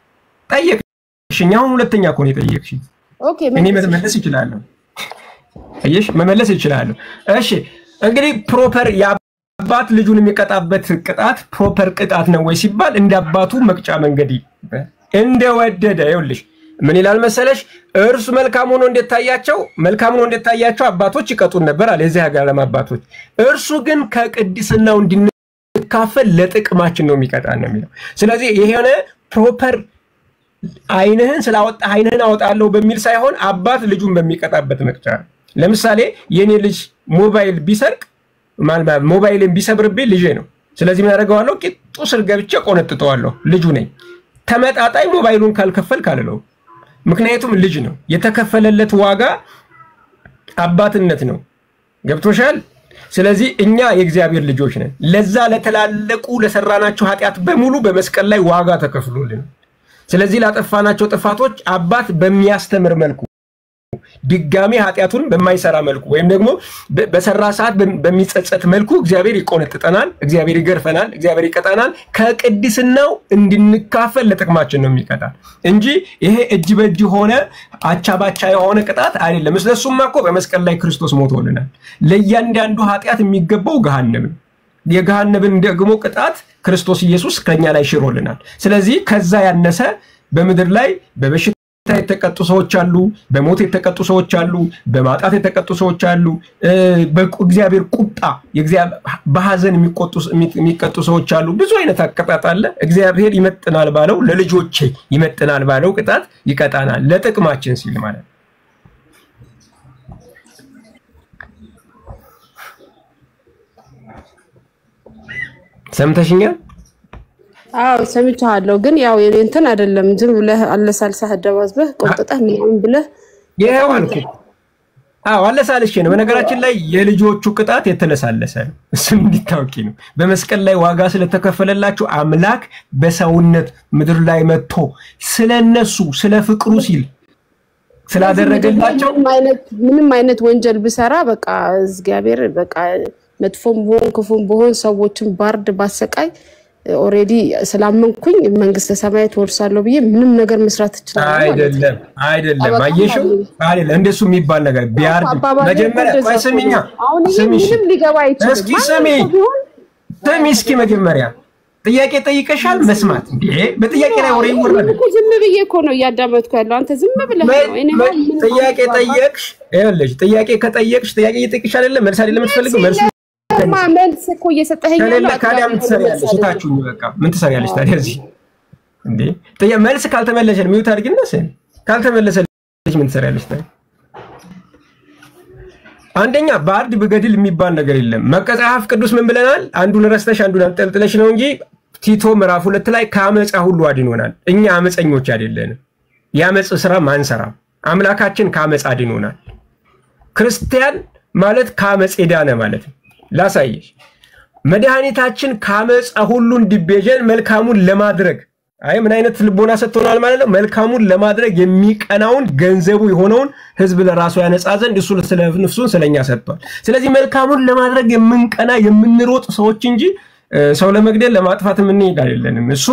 ጠየቅሽኝ። አሁን ሁለተኛ እኮ ነው የጠየቅሽኝ። ኦኬ እኔ መልስ። መመለስ ይችላለሁ። አየሽ መመለስ ይችላለሁ። እሺ እንግዲህ ፕሮፐር የአባት ልጁን የሚቀጣበት ቅጣት ፕሮፐር ቅጣት ነው ወይ ሲባል እንደ አባቱ መቅጫ መንገድ እንደወደደ ይኸውልሽ ምን ይላል መሰለሽ እርሱ መልካም ሆኖ እንደታያቸው መልካም ሆኖ እንደታያቸው አባቶች ይቀጡን ነበር አለ የዚህ ሀገር ዓለም አባቶች እርሱ ግን ከቅድስናው እንድንካፈል ስንካፈል ለጥቅማችን ነው የሚቀጣን ነው የሚለው። ስለዚህ የሆነ ፕሮፐር አይንህን ስላወጣ አይንህን አወጣለሁ በሚል ሳይሆን አባት ልጁን በሚቀጣበት መቅጫ ነው። ለምሳሌ የኔ ልጅ ሞባይል ቢሰርቅ ሞባይልን ቢሰብርብኝ ልጄ ነው። ስለዚህ ምን አደርገዋለሁ? ቂጡ ስር ገብቼ ቆነጥጠዋለሁ። ልጁ ነኝ። ተመጣጣኝ ሞባይሉን ካልከፈል ካልለው፣ ምክንያቱም ልጅ ነው። የተከፈለለት ዋጋ አባትነት ነው። ገብቶሻል? ስለዚህ እኛ የእግዚአብሔር ልጆች ነን። ለዛ ለተላለቁ ለሰራናቸው ኃጢአት በሙሉ በመስቀል ላይ ዋጋ ተከፍሎልን፣ ስለዚህ ላጠፋናቸው ጥፋቶች አባት በሚያስተምር መልኩ ድጋሚ ኃጢአቱን በማይሰራ መልኩ ወይም ደግሞ በሰራ ሰዓት በሚጸጸት መልኩ እግዚአብሔር ይቆነጥጠናል፣ እግዚአብሔር ይገርፈናል፣ እግዚአብሔር ይቀጣናል። ከቅድስናው እንድንካፈል ለጥቅማችን ነው የሚቀጣል እንጂ ይሄ እጅ በእጅ ሆነ አቻ ባቻ የሆነ ቅጣት አይደለም። ስለሱማ እኮ በመስቀል ላይ ክርስቶስ ሞቶልናል። ለእያንዳንዱ ኃጢአት የሚገባው ገሃነም ነው። የገሃነብን ደግሞ ቅጣት ክርስቶስ ኢየሱስ ከኛ ላይ ሽሮልናል። ስለዚህ ከዛ ያነሰ በምድር ላይ በበሽታ የተቀጡ ሰዎች አሉ። በሞት የተቀጡ ሰዎች አሉ። በማጣት የተቀጡ ሰዎች አሉ። በእግዚአብሔር ቁጣ በሀዘን የሚቀጡ ሰዎች አሉ። ብዙ አይነት አቀጣጥ አለ። እግዚአብሔር ይመጥናል ባለው ለልጆቼ ይመጥናል ባለው ቅጣት ይቀጣናል፣ ለጥቅማችን ሲል ማለት ነው። ሰምተሽኛል? አዎ ሰምቻለሁ። ግን ያው እንትን አይደለም ዝም ብለህ አለሳልሰህ አደባዝበህ ቆጥጠህ ምናምን ብለህ ይኸው አልኩ። አዎ አለሳልሼ ነው። በነገራችን ላይ የልጆቹ ቅጣት የተለሳለሰ ነው። እሱም እንዲታወቂ ነው። በመስቀል ላይ ዋጋ ስለተከፈለላቸው አምላክ በሰውነት ምድር ላይ መጥቶ ስለነሱ ስለ ፍቅሩ ሲል ስላደረገላቸው ምንም አይነት ወንጀል ብሰራ በቃ እግዚአብሔር በቃ መጥፎም ብሆን ክፉም ብሆን ሰዎችን ባርድ ባሰቃይ ኦሬዲ ስላመንኩኝ መንግስተ ሰማያት ወርሳለሁ ብዬ ምንም ነገር መስራት እችላለሁ። አይደለም አይደለም፣ አየሽው አይደለም። እንደሱ የሚባል ነገር ቢያርድ መጀመሪያ ቆይ ስሚኛ፣ ስሚ ምንም ሊገባ አይችልም። እስኪ ስሚ ስሚ፣ እስኪ መጀመሪያ ጥያቄ ጠይቀሻል። መስማት እንዴ በጥያቄ ላይ ወሬ ይወራል። ዝም ብዬ እኮ ነው እያዳመጥኩ ያለው። አንተ ዝም ብለህ ነው። እኔ ጥያቄ ጠየቅሽ፣ ይኸውልሽ ጥያቄ ከጠየቅሽ ጥያቄ እየጠየቅሽ አይደለም መልስ አይደለም የምትፈልገው መልስ መልስ እኮ እየሰጠኸኝ ከሌለ ታዲያ ምን ትሰሪያለሽ? እታችሁኝ በቃ ምን ትሰሪያለሽ ታዲያ እዚህ እንዴ? ጥያ መልስ ካልተመለሰን ሚውት አድርጊና ስሚ። ካልተመለሰልሽ ምን ትሰሪያለሽ ታዲያ? አንደኛ በአርድ ብገድል የሚባል ነገር የለም። መጽሐፍ ቅዱስ ምን ብለናል? አንዱን ረስተሽ አንዱን አንጠልጥለሽ ነው እንጂ ቲቶ ምዕራፍ ሁለት ላይ ከአመፃ ሁሉ አድኖናል። እኛ አመፀኞች አይደለንም። የአመፅ ስራ ማንሰራም። አምላካችን ከአመፅ አድኖናል። ክርስቲያን ማለት ከአመፅ የዳነ ማለት ነው። ላሳየሽ መድኃኒታችን ከአመፃ ሁሉ እንዲቤዠን መልካሙን ለማድረግ አይ ምን አይነት ልቦና ሰጥቶናል ማለት ነው። መልካሙን ለማድረግ የሚቀናውን ገንዘቡ የሆነውን ህዝብ ለራሱ ያነጻ ዘንድ እሱ ስለ ነፍሱን ስለኛ ሰጥቷል። ስለዚህ መልካሙን ለማድረግ የምንቀና የምንሮጥ ሰዎች እንጂ ሰው ለመግደል ለማጥፋት የምንሄድ አይደለንም። እሱ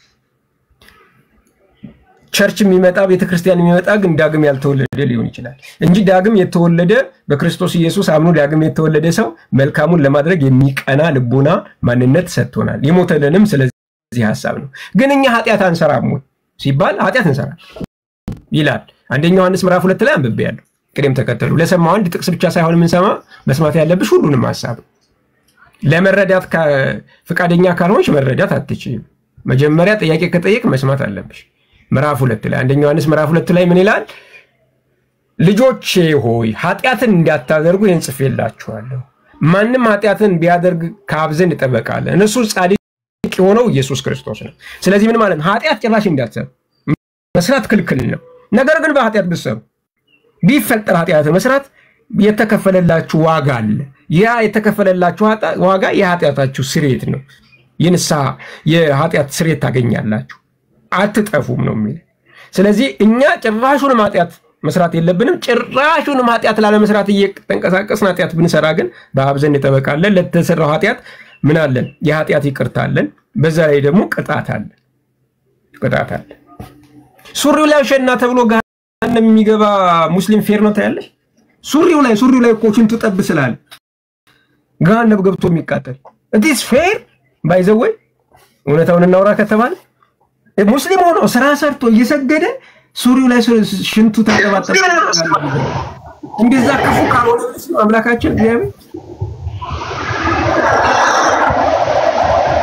ቸርች የሚመጣ ቤተክርስቲያን የሚመጣ ግን ዳግም ያልተወለደ ሊሆን ይችላል እንጂ ዳግም የተወለደ በክርስቶስ ኢየሱስ አምኖ ዳግም የተወለደ ሰው መልካሙን ለማድረግ የሚቀና ልቦና ማንነት ሰጥቶናል። የሞተልንም ስለዚህ ሀሳብ ነው። ግን እኛ ኃጢአት አንሰራም ወይ ሲባል ኃጢአት እንሰራል ይላል። አንደኛ ዮሐንስ ምዕራፍ ሁለት ላይ አንብቤ ያለው ቅደም ተከተሉ ለሰማው አንድ ጥቅስ ብቻ ሳይሆን የምንሰማ መስማት ያለብሽ ሁሉንም ሀሳብ ለመረዳት ፈቃደኛ ካልሆንሽ መረዳት አትችይም። መጀመሪያ ጥያቄ ከጠየቅ መስማት አለብሽ። ምዕራፍ ሁለት ላይ አንደኛ ዮሐንስ ምዕራፍ ሁለት ላይ ምን ይላል? ልጆቼ ሆይ ኃጢአትን እንዳታደርጉ ይህን ጽፌላችኋለሁ። ማንም ኃጢአትን ቢያደርግ ከአብ ዘንድ ጠበቃ አለ፣ እነሱ ጻድቅ የሆነው ኢየሱስ ክርስቶስ ነው። ስለዚህ ምን ማለት ነው? ኃጢአት ጭራሽ እንዳትሰሩ መስራት ክልክል ነው። ነገር ግን በኃጢአት ብትሰሩ ቢፈጠር ኃጢአት መስራት የተከፈለላችሁ ዋጋ አለ። ያ የተከፈለላችሁ ዋጋ የኃጢአታችሁ ስርየት ነው። የንስሐ የኃጢአት ስርየት ታገኛላችሁ፣ አትጠፉም ነው የሚል። ስለዚህ እኛ ጭራሹንም ኃጢአት መስራት የለብንም። ጭራሹንም ኃጢአት ላለመስራት እየተንቀሳቀስን ኃጢአት ብንሰራ ግን በአብ ዘንድ ጠበቃ አለን። ለተሰራው ኃጢአት ምን አለን? የኃጢአት ይቅርታ አለን። በዛ ላይ ደግሞ ቅጣት አለ ቅጣት አለ። ሱሪው ላይ ሸና ተብሎ ገሃነም የሚገባ ሙስሊም ፌር ነው ታያለሽ። ሱሪው ላይ ሱሪው ላይ እኮ ሽንቱ ጠብ ስላለ ገሃነም ገብቶ የሚቃጠል እዲስ ፌር ባይዘወይ እውነታውን እናውራ ከተባለ ሙስሊም ሆኖ ስራ ሰርቶ እየሰገደ ሱሪው ላይ ሽንቱ ተንጠባጠበ። እንደዛ ክፉ ካልሆነ አምላካችን እግዚአብሔር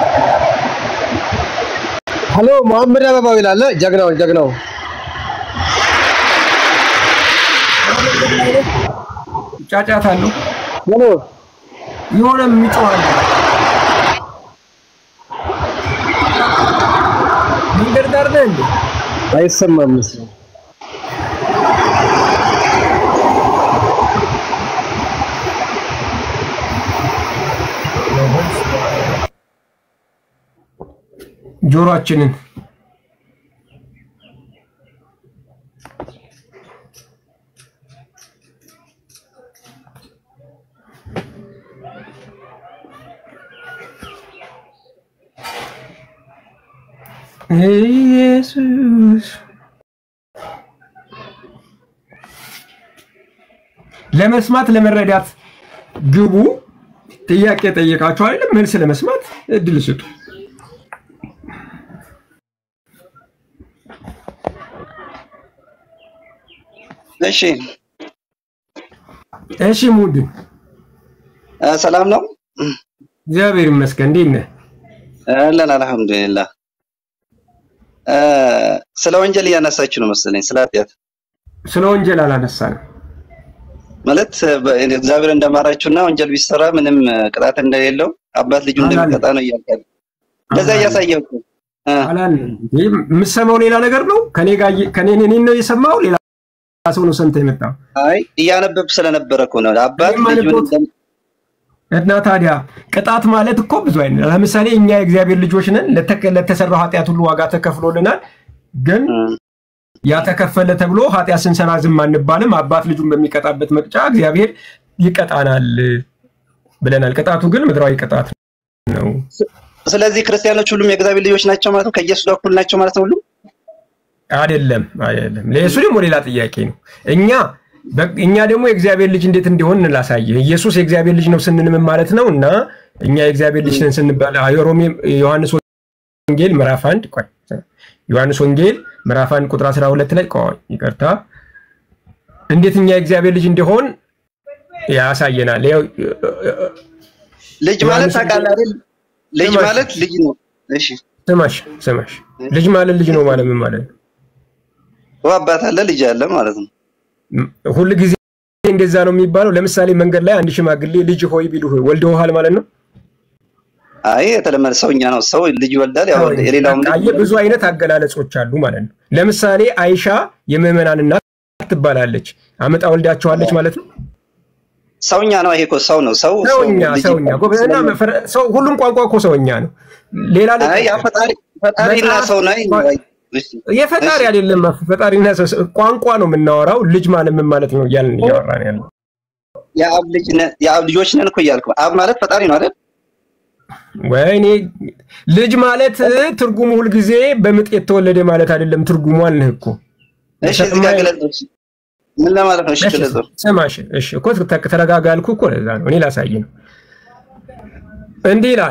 ሀሎ መሐመድ አበባው ይላል ጀግናው ጀግናው ጫጫታ አለው ሄሎ የሆነ የሚጮሃል መንገድ ዳር ነህ እንዴ? አይሰማም መሰለኝ ጆሮአችንን ኢየሱስ ለመስማት ለመረዳት ግቡ። ጥያቄ ጠየቃችሁ አይደለም? መልስ ለመስማት እድል ስጡ። እሺ እሺ ሙድ እ ሰላም ነው? እግዚአብሔር ይመስገን። እንዴት ነህ? አለን አልሐምዱሊላህ። እ ስለ ወንጀል እያነሳችሁ ነው መሰለኝ፣ ስለ ኃጢአት ስለ ወንጀል አላነሳንም። ማለት በ- እግዚአብሔር እንደማራችሁና ወንጀል ቢሰራ ምንም ቅጣት እንደሌለው አባት ልጁ እንደሚቀጣ ነው እያልካል። እንደዛ እያሳየህ እኮ እ አላልንም። ይህ የምትሰማው ሌላ ነገር ነው። ከኔ ጋር እየ- ከኔ እኔን ነው የሰማው ሌላ ሰው ነው ሰምተህ የመጣው አይ እያነበብክ ስለነበረ እኮ ነው አባት እኔም ልጁን አነበብኩት። እንደም- እና ታዲያ ቅጣት ማለት እኮ ብዙ አይነት ነው። ለምሳሌ እኛ የእግዚአብሔር ልጆች ነን። ለተከ- ለተሰራው ኃጢአት ሁሉ ዋጋ ተከፍሎልናል። ግን ያ ተከፈለ ተብሎ ኃጢአት ስንሰራ ዝም አንባልም። አባት ልጁን በሚቀጣበት መቅጫ እግዚአብሔር ይቀጣናል ብለናል። ቅጣቱ ግን ምድራዊ ቅጣት ነው። ስለዚህ ክርስቲያኖች ሁሉም የእግዚአብሔር ልጆች ናቸው ማለት ነው። ከኢየሱስ ጋር እኩል ናቸው ማለት ነው ሁሉም አይደለም አይደለም። ለእሱ ደግሞ ሌላ ጥያቄ ነው። እኛ በ- እኛ ደግሞ የእግዚአብሔር ልጅ እንዴት እንዲሆን እንላሳየህ። ኢየሱስ የእግዚአብሔር ልጅ ነው ስንል ምን ማለት ነው? እና እኛ የእግዚአብሔር ልጅ ነን ስንባል አዎ፣ የሮሜ ዮሐንስ ወንጌል ምዕራፍ አንድ ቆይ ዮሐንስ ወንጌል ምዕራፍ አንድ ቁጥር 12 ላይ ቆይ ይቅርታ፣ እንዴት እኛ የእግዚአብሔር ልጅ እንዲሆን ያሳየናል። ያው ልጅ ማለት ታውቃለህ አይደል? ልጅ ማለት ልጅ ነው። እሺ ስማሽ ስማሽ፣ ልጅ ማለት ልጅ ነው ማለት ምን ማለት ነው? አባት አለ ልጅ አለ ማለት ነው። ሁል ጊዜ እንደዛ ነው የሚባለው። ለምሳሌ መንገድ ላይ አንድ ሽማግሌ ልጅ ሆይ ቢሉ ወልደውሃል ማለት ነው። አይ የተለመደ ሰውኛ ነው። ሰው ልጅ ይወልዳል። ያው የሌላውም ልጅ አየህ፣ ብዙ አይነት አገላለጾች አሉ ማለት ነው። ለምሳሌ አይሻ የምዕመናን እናት ትባላለች። አመጣ ወልዳቸዋለች ማለት ነው። ሰውኛ ነው። ይሄ እኮ ሰው ነው። ሰው ሰው ሰውኛ ልጅ ሰውኛ ይባላል። ጎበዝ እና መፈረ- ሰው ሁሉም ቋንቋ እኮ ሰውኛ ነው። ሌላ ለ- አይ ያ ፈጣሪ ፈጣሪና መጽሐፍ- ሰው ነው። እሺ የፈጣሪ አይደለም ፈጣሪና ሰው ቋንቋ ነው የምናወራው። ልጅ ማለት ምን ማለት ነው እያልን እያወራን ያለው የአብ ልጅ ነን የአብ ልጆች ነን እኮ እያልኩ አብ ማለት ፈጣሪ ነው አይደል? ወይኔ ልጅ ማለት ትርጉሙ ሁልጊዜ በምጥ የተወለደ ማለት አይደለም። ትርጉሙ አልንህ እኮ እሺ እዚህ ጋር ገለጽ። ምን ለማለት ነው? እሺ ገለጽ። ስማሽ እሺ እኮ ተ- ተረጋጋ ያልኩህ እኮ ለዛ ነው። እኔ ላሳይ ነው። እንዲህ ይላል፣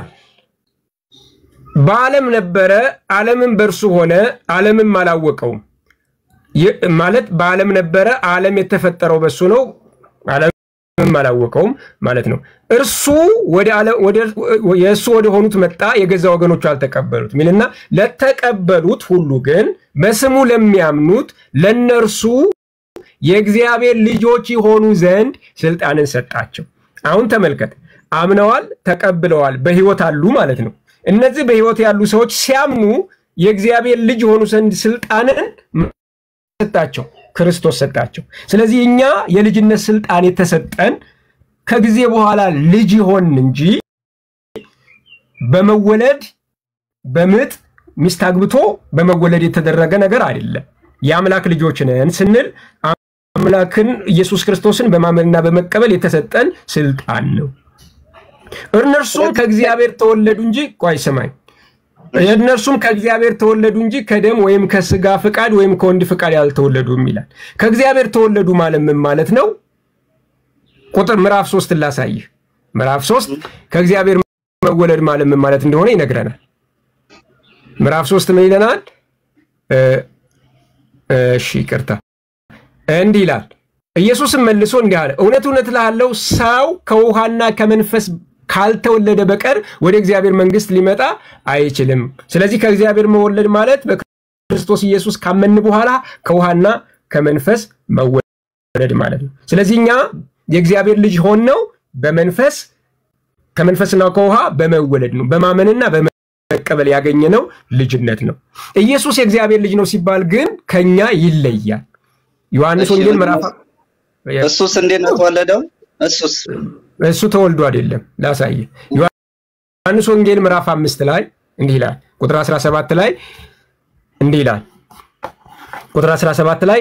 በዓለም ነበረ፣ ዓለምም በእርሱ ሆነ፣ ዓለምም አላወቀውም። ይህ- ማለት በዓለም ነበረ፣ ዓለም የተፈጠረው በሱ ነው፣ ዓለምም አላወቀውም ማለት ነው። እርሱ ወደ ዓለም- ወደ- የእሱ ወደ ሆኑት መጣ፣ የገዛ ወገኖቹ አልተቀበሉት ሚልና ለተቀበሉት ሁሉ ግን በስሙ ለሚያምኑት ለነርሱ የእግዚአብሔር ልጆች የሆኑ ዘንድ ስልጣንን ሰጣቸው። አሁን ተመልከት፣ አምነዋል፣ ተቀብለዋል፣ በህይወት አሉ ማለት ነው። እነዚህ በህይወት ያሉ ሰዎች ሲያምኑ የእግዚአብሔር ልጅ የሆኑ ዘንድ ስልጣንን ሰጣቸው፣ ክርስቶስ ሰጣቸው። ስለዚህ እኛ የልጅነት ስልጣን የተሰጠን ከጊዜ በኋላ ልጅ ይሆን እንጂ በመወለድ በምጥ ሚስት አግብቶ በመወለድ የተደረገ ነገር አይደለም። የአምላክ ልጆች ነን ስንል አምላክን ኢየሱስ ክርስቶስን በማመንና በመቀበል የተሰጠን ስልጣን ነው። እነርሱም ከእግዚአብሔር ተወለዱ እንጂ ቆይ ስማኝ፣ እነርሱም ከእግዚአብሔር ተወለዱ እንጂ ከደም ወይም ከስጋ ፍቃድ ወይም ከወንድ ፍቃድ ያልተወለዱም ይላል። ከእግዚአብሔር ተወለዱ ማለት ምን ማለት ነው? ቁጥር ምዕራፍ ሶስት ላሳይህ። ምዕራፍ ሶስት ከእግዚአብሔር መወለድ ማለት ምን ማለት እንደሆነ ይነግረናል። ምዕራፍ ሶስት ምን ይለናል? እ፣ እሺ ይቅርታ፣ እንዲህ ይላል። ኢየሱስም መልሶ እንዲህ አለ፣ እውነት እውነት እልሃለሁ ሰው ከውሃና ከመንፈስ ካልተወለደ በቀር ወደ እግዚአብሔር መንግስት ሊመጣ አይችልም። ስለዚህ ከእግዚአብሔር መወለድ ማለት በክርስቶስ ኢየሱስ ካመን በኋላ ከውሃና ከመንፈስ መወለድ ማለት ነው። ስለዚህ እኛ የእግዚአብሔር ልጅ ሆነው በመንፈስ ከመንፈስና ከውሃ በመወለድ ነው። በማመንና በመቀበል ያገኘነው ልጅነት ነው። ኢየሱስ የእግዚአብሔር ልጅ ነው ሲባል ግን ከኛ ይለያል። ዮሐንስ ወንጌል ምዕራፍ እሱስ እንዴት ነው የተወለደው? እሱስ እሱ ተወልዶ አይደለም። ላሳየ ዮሐንስ ወንጌል ምዕራፍ አምስት ላይ እንዲህ ይላል። ቁጥር 17 ላይ እንዲህ ይላል። ቁጥር 17 ላይ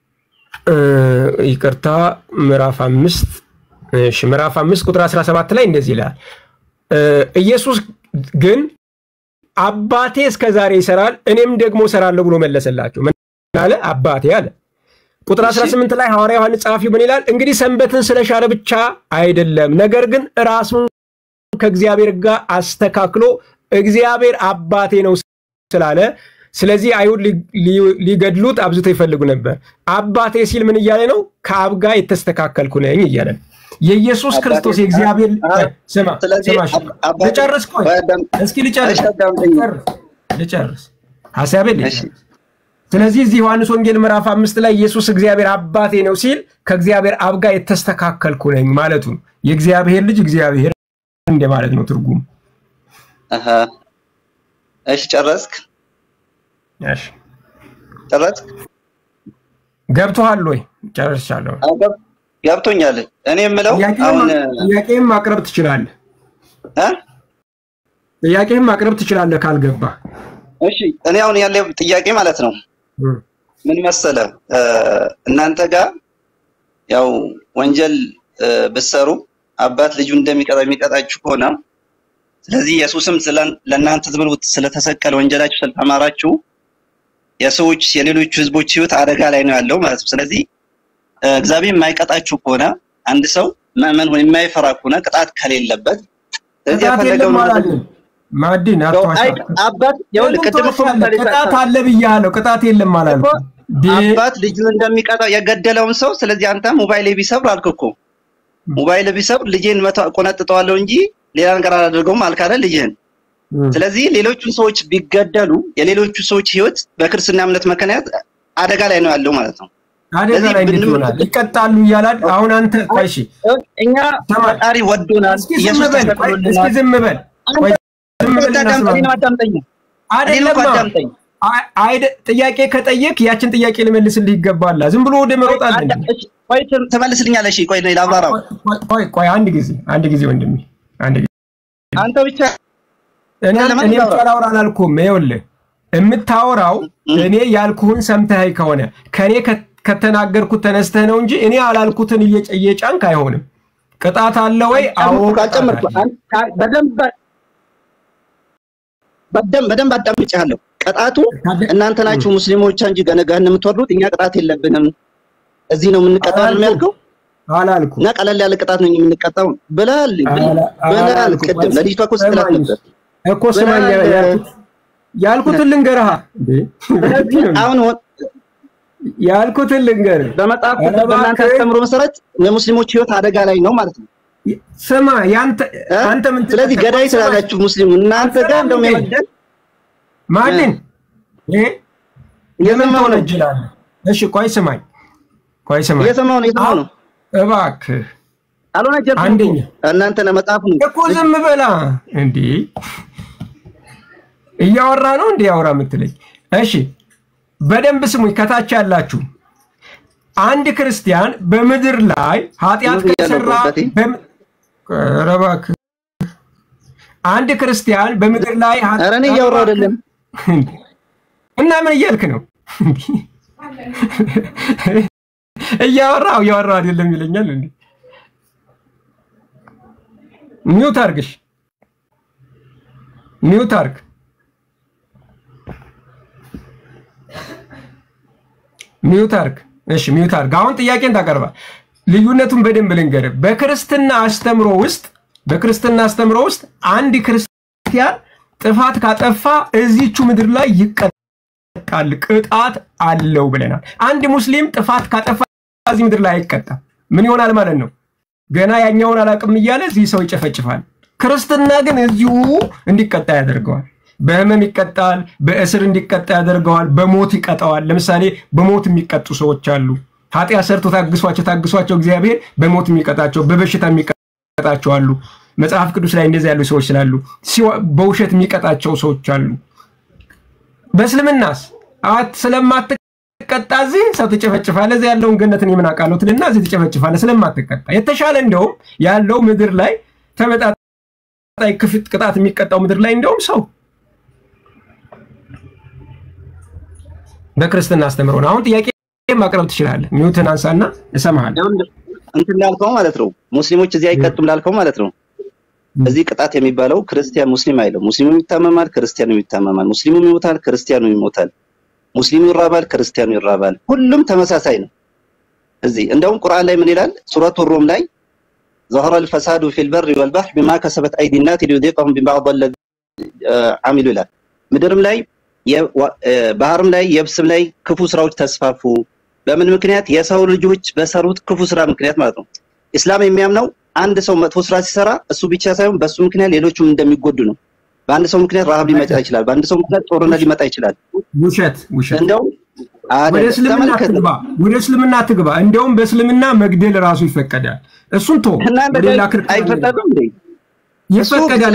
ይቅርታ፣ ምዕራፍ አምስት እሺ፣ ምዕራፍ አምስት ቁጥር 17 ላይ እንደዚህ ይላል። ኢየሱስ ግን አባቴ እስከ ዛሬ ይሰራል፣ እኔም ደግሞ እሰራለሁ ብሎ መለሰላቸው። ምን አለ? አባቴ አለ። ቁጥር 18 ላይ ሐዋርያ ዮሐንስ ጸሐፊው ምን ይላል? እንግዲህ ሰንበትን ስለሻረ ብቻ አይደለም፣ ነገር ግን ራሱን ከእግዚአብሔር ጋር አስተካክሎ እግዚአብሔር አባቴ ነው ስላለ ስለዚህ አይሁድ ሊገድሉት አብዝተው ይፈልጉ ነበር። አባቴ ሲል ምን እያለ ነው? ከአብ ጋር የተስተካከልኩ ነኝ እያለ ነው። የኢየሱስ ክርስቶስ የእግዚአብሔር ስማ ስማ፣ ልጨርስ፣ ቆይ እስኪ ልጨርስ ልጨርስ ሀሳቤን ልጨርስ። ስለዚህ እዚህ ዮሐንስ ወንጌል ምዕራፍ አምስት ላይ ኢየሱስ እግዚአብሔር አባቴ ነው ሲል ከእግዚአብሔር አብ ጋር የተስተካከልኩ ነኝ ማለቱ ነው። የእግዚአብሔር ልጅ እግዚአብሔር እንደ ማለት ነው ትርጉሙ። እሺ ጨረስክ? እሺ ጨረስክ? ገብቶሃል ወይ? ጨርሻለሁ። ገብቶኛል። እኔ የምለው አሁን ጥያቄም ማቅረብ ትችላለህ። ጥያቄህም ማቅረብ ትችላለህ ካልገባ። እሺ እኔ አሁን ያለው ጥያቄ ማለት ነው ምን መሰለ፣ እናንተ ጋር ያው ወንጀል ብትሰሩ አባት ልጁ እንደሚቀጣ የሚቀጣችሁ ከሆነ ስለዚህ ኢየሱስም ለእናንተ ብሎ ስለተሰቀለ ወንጀላችሁ ስለተማራችሁ የሰዎች የሌሎቹ ህዝቦች ህይወት አደጋ ላይ ነው ያለው ማለት ነው። ስለዚህ እግዚአብሔር የማይቀጣችሁ ከሆነ አንድ ሰው ምዕመን ሆኖ የማይፈራ ከሆነ ቅጣት ከሌለበት ስለዚህ የፈለገው ማዕድን አባት ይኸውልህ ቅድም እኮ ቅጣት አለ ብያለሁ። ቅጣት የለም አላልኩም። አባት ልጁን እንደሚቀጣው የገደለውን ሰው ስለዚህ አንተ ሞባይል ቢሰብር አልክ እኮ ሞባይል ቢሰብር ልጄን መቶ ቆነጥጠዋለሁ እንጂ ሌላ ነገር አላደርገውም አልክ አይደል ልጅህን ስለዚህ ሌሎቹ ሰዎች ቢገደሉ የሌሎቹ ሰዎች ህይወት በክርስትና እምነት ምክንያት አደጋ ላይ ነው ያለው ማለት ነው። አደጋ ላይ እንዴት ይሆናል? ይቀጣሉ እያላል አሁን አንተ ቆይ እሺ፣ እኛ ፈጣሪ ወዶናል። እስኪ ዝም በል፣ እስኪ ዝም በል፣ ቆይ ዝም በል አይደለም አይደ ጥያቄ ከጠየቅ ያችን ጥያቄ ልመልስልህ ይገባል። ዝም ብሎ ወደ መሮጥ አለ እንዴ? ቆይ ትመልስልኛለህ? እሺ ቆይ ላብራራው። ቆይ ቆይ አንድ ጊዜ አንድ ጊዜ ወንድሜ አንድ ጊዜ አንተ ብቻ እኔ እኔ ብቻ ላውራ አላልኩም። ይኸውልህ የምታወራው እኔ ያልኩህን ሰምተህ ከሆነ ከኔ ከተናገርኩት ተነስተህ ነው እንጂ እኔ አላልኩትን እየጫንክ አይሆንም። ቅጣት አለ ወይ? አዎ ካልጨመርኩ በደንብ በደንብ አዳምጬሃለሁ። ቅጣቱ እናንተ ናችሁ ሙስሊሞች እንጂ ገነጋን የምትወርዱት እኛ ቅጣት የለብንም። እዚህ ነው የምንቀጣው ነው ያልከው? አላልኩም። እና ቀለል ያለ ቅጣት ነው የምንቀጣው ብለሃል ብለሃል። ቅድም ለልጅቷ እኮ ስትላት ነበር እኮ ስማኝ፣ ያልኩትን ልንገርህ። አሁን ያልኩትን ልንገርህ። በመጽሐፍ በእናንተ አስተምሮ መሰረት የሙስሊሞች ህይወት አደጋ ላይ ነው ማለት ነው። ስማ ያንተ አንተ ምን ስለዚህ ገዳይ ስላላችሁ ሙስሊሙ እናንተ ጋር እንደውም የመግደል ማንን ይሄ የምን ትወነጅላለህ? እሺ ቆይ ስማኝ፣ ቆይ ስማኝ፣ እየሰማሁ ነው እየሰማሁ ነው። እባክህ አልሆነጀርኩም። አንደኛ እናንተ ለመጽሐፍ ነው እኮ ዝም በላ እንዴ! እያወራ ነው እንዴ ያወራ የምትለኝ? እሺ በደንብ ስሙኝ፣ ከታች ያላችሁ አንድ ክርስቲያን በምድር ላይ ኃጢአት ከሰራ ኧረ እባክህ አንድ ክርስቲያን በምድር ላይ ኧረ እኔ እያወራሁ አይደለም እና ምን እያልክ ነው? እያወራሁ እያወራሁ አይደለም ይለኛል እንዴ? ሚውት አርግሽ፣ ሚውት አርግ። ሚውት አርግ። እሺ ሚውት አርግ። አሁን ጥያቄን ታቀርባ። ልዩነቱን በደንብ ልንገርህ። በክርስትና አስተምሮ ውስጥ በክርስትና አስተምሮ ውስጥ አንድ ክርስቲያን ጥፋት ካጠፋ እዚቹ ምድር ላይ ይቀጣል፣ ቅጣት አለው ብለናል። አንድ ሙስሊም ጥፋት ካጠፋ እዚህ ምድር ላይ አይቀጣም። ምን ይሆናል ማለት ነው? ገና ያኛውን አላቅም እያለ እዚህ ሰው ይጨፈጭፋል። ክርስትና ግን እዚሁ እንዲቀጣ ያደርገዋል። በህመም ይቀጣል፣ በእስር እንዲቀጣ ያደርገዋል፣ በሞት ይቀጣዋል። ለምሳሌ በሞት የሚቀጡ ሰዎች አሉ። ኃጢአት ሰርቶ ታግሷቸው ታግሷቸው እግዚአብሔር በሞት የሚቀጣቸው፣ በበሽታ የሚቀጣቸው አሉ። መጽሐፍ ቅዱስ ላይ እንደዚህ ያሉ ሰዎች ስላሉ በውሸት የሚቀጣቸው ሰዎች አሉ። በእስልምናስ አት ስለማትቀጣ እዚህ ሰው ትጨፈጭፋለህ፣ እዚህ ያለውን ገነትን የምን አውቃለሁ ትልና እዚህ ትጨፈጭፋለህ ስለማትቀጣ። የተሻለ እንደውም ያለው ምድር ላይ ተመጣጣኝ ክፍት ቅጣት የሚቀጣው ምድር ላይ እንደውም ሰው በክርስትና አስተምሮ ነው። አሁን ጥያቄ ማቅረብ ትችላለህ። ሚውትን አንሳና እሰማሃለሁ። እንትን ላልከው ማለት ነው ሙስሊሞች እዚህ አይቀጡም ላልከው ማለት ነው። እዚህ ቅጣት የሚባለው ክርስቲያን ሙስሊም አይለው። ሙስሊሙም ይታመማል፣ ክርስቲያኑ ይታመማል። ሙስሊሙም ይሞታል፣ ክርስቲያኑ ይሞታል። ሙስሊሙ ይራባል፣ ክርስቲያኑ ይራባል። ሁሉም ተመሳሳይ ነው። እዚህ እንደውም ቁርአን ላይ ምን ይላል? ሱረቱ ሩም ላይ ظهر الفساد في البر والبحر بما كسبت ايدي الناس ليذيقهم ببعض الذي عملوا ይላል። ምድርም ላይ ባህርም ላይ የብስም ላይ ክፉ ስራዎች ተስፋፉ። በምን ምክንያት? የሰው ልጆች በሰሩት ክፉ ስራ ምክንያት ማለት ነው። ኢስላም የሚያምነው አንድ ሰው መጥፎ ስራ ሲሰራ እሱ ብቻ ሳይሆን በሱ ምክንያት ሌሎቹም እንደሚጎዱ ነው። በአንድ ሰው ምክንያት ረሃብ ሊመጣ ይችላል። በአንድ ሰው ምክንያት ጦርነት ሊመጣ ይችላል። ውሸት ውሸት። እንደው ወደ እስልምና ትግባ፣ ወደ እስልምና ትግባ። እንደውም በእስልምና መግደል ራሱ ይፈቀዳል። እሱን ቶ ሌላ ክርክር አይፈቀድም እንዴ? ይፈቀዳል።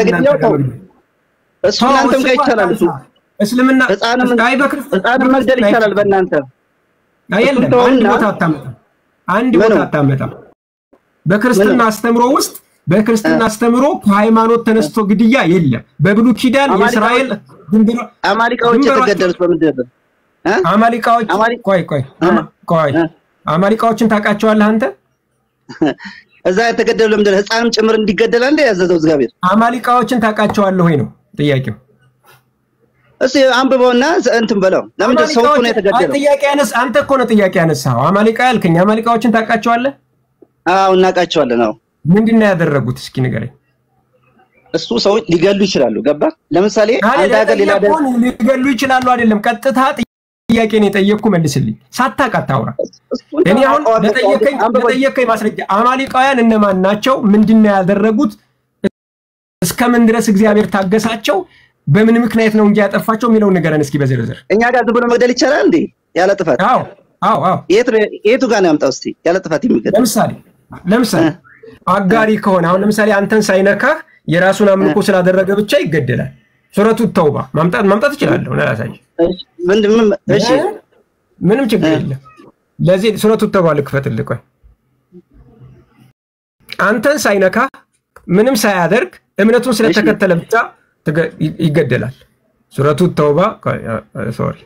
እሱ እናንተም ጋር ይቻላል። እሱ እስልምና ህፃንም መግደል ይቻላል በእናንተ የለም። አንድ ቦታ አታመጣም። አንድ ቦታ አታመጣም። በክርስትና አስተምሮ ውስጥ በክርስትና አስተምሮ ከሃይማኖት ተነስቶ ግድያ የለም። በብሉ ኪዳን የእስራኤል አማሊቃዎች የተገደሉት በምንድን ነው? አማሊቃዎች ቆይ ቆይ ቆይ አማሊቃዎችን ታውቃቸዋለህ አንተ? እዛ የተገደሉ ለምንድን ነው? ህፃንም ጭምር እንዲገደል እንደ ያዘዘው እግዚአብሔር። አማሊቃዎችን ታውቃቸዋለህ ወይ ነው ጥያቄው። እስኪ አንብበውና እንትን በለው። ለምንድን ሰው እኮ ነው የተገደለው? ጥያቄ ያነስ አንተ እኮ ነው ጥያቄ ያነሳው። አማሊቃ ያልከኝ አማሊቃዎችን ታውቃቸዋለህ? አዎ እናውቃቸዋለን። አዎ ምንድን ነው ያደረጉት? እስኪ ንገረኝ። እሱ ሰዎች ሊገሉ ይችላሉ። ገባ? ለምሳሌ አንድ ሀገር ሌላ ሊገሉ ይችላሉ አይደለም። ቀጥታ ጥያቄ ነው የጠየቅኩ፣ መልስልኝ። ሳታውቅ አታውራ። እኔ አሁን ለጠየቀኝ ለጠየቀኝ ማስረጃ አማሊቃውያን እነማን ናቸው? ምንድን ነው ያደረጉት? እስከምን ድረስ እግዚአብሔር ታገሳቸው? በምን ምክንያት ነው እንጂ ያጠፋቸው የሚለውን ንገረን እስኪ በዝርዝር። እኛ ጋር ዝም ብሎ መግደል ይቻላል እንዴ? ያለ ጥፋት? አዎ አዎ አዎ። የቱ ጋር ነው ያምጣው እስቲ ያለ ጥፋት የሚገደል? ለምሳሌ ለምሳሌ አጋሪ ከሆነ አሁን ለምሳሌ አንተን ሳይነካህ የራሱን አምልኮ ስላደረገ ብቻ ይገደላል። ሱረቱ ተውባ ማምጣት ማምጣት እችላለሁ። ላሳይ። እሺ ምንም ችግር የለም። ለዚህ ሱረቱ ተውባ ልክፈትልህ። ቆይ አንተን ሳይነካህ ምንም ሳያደርግ እምነቱን ስለተከተለ ብቻ ይገደላል። ሱረቱ ተውባ ሶሪ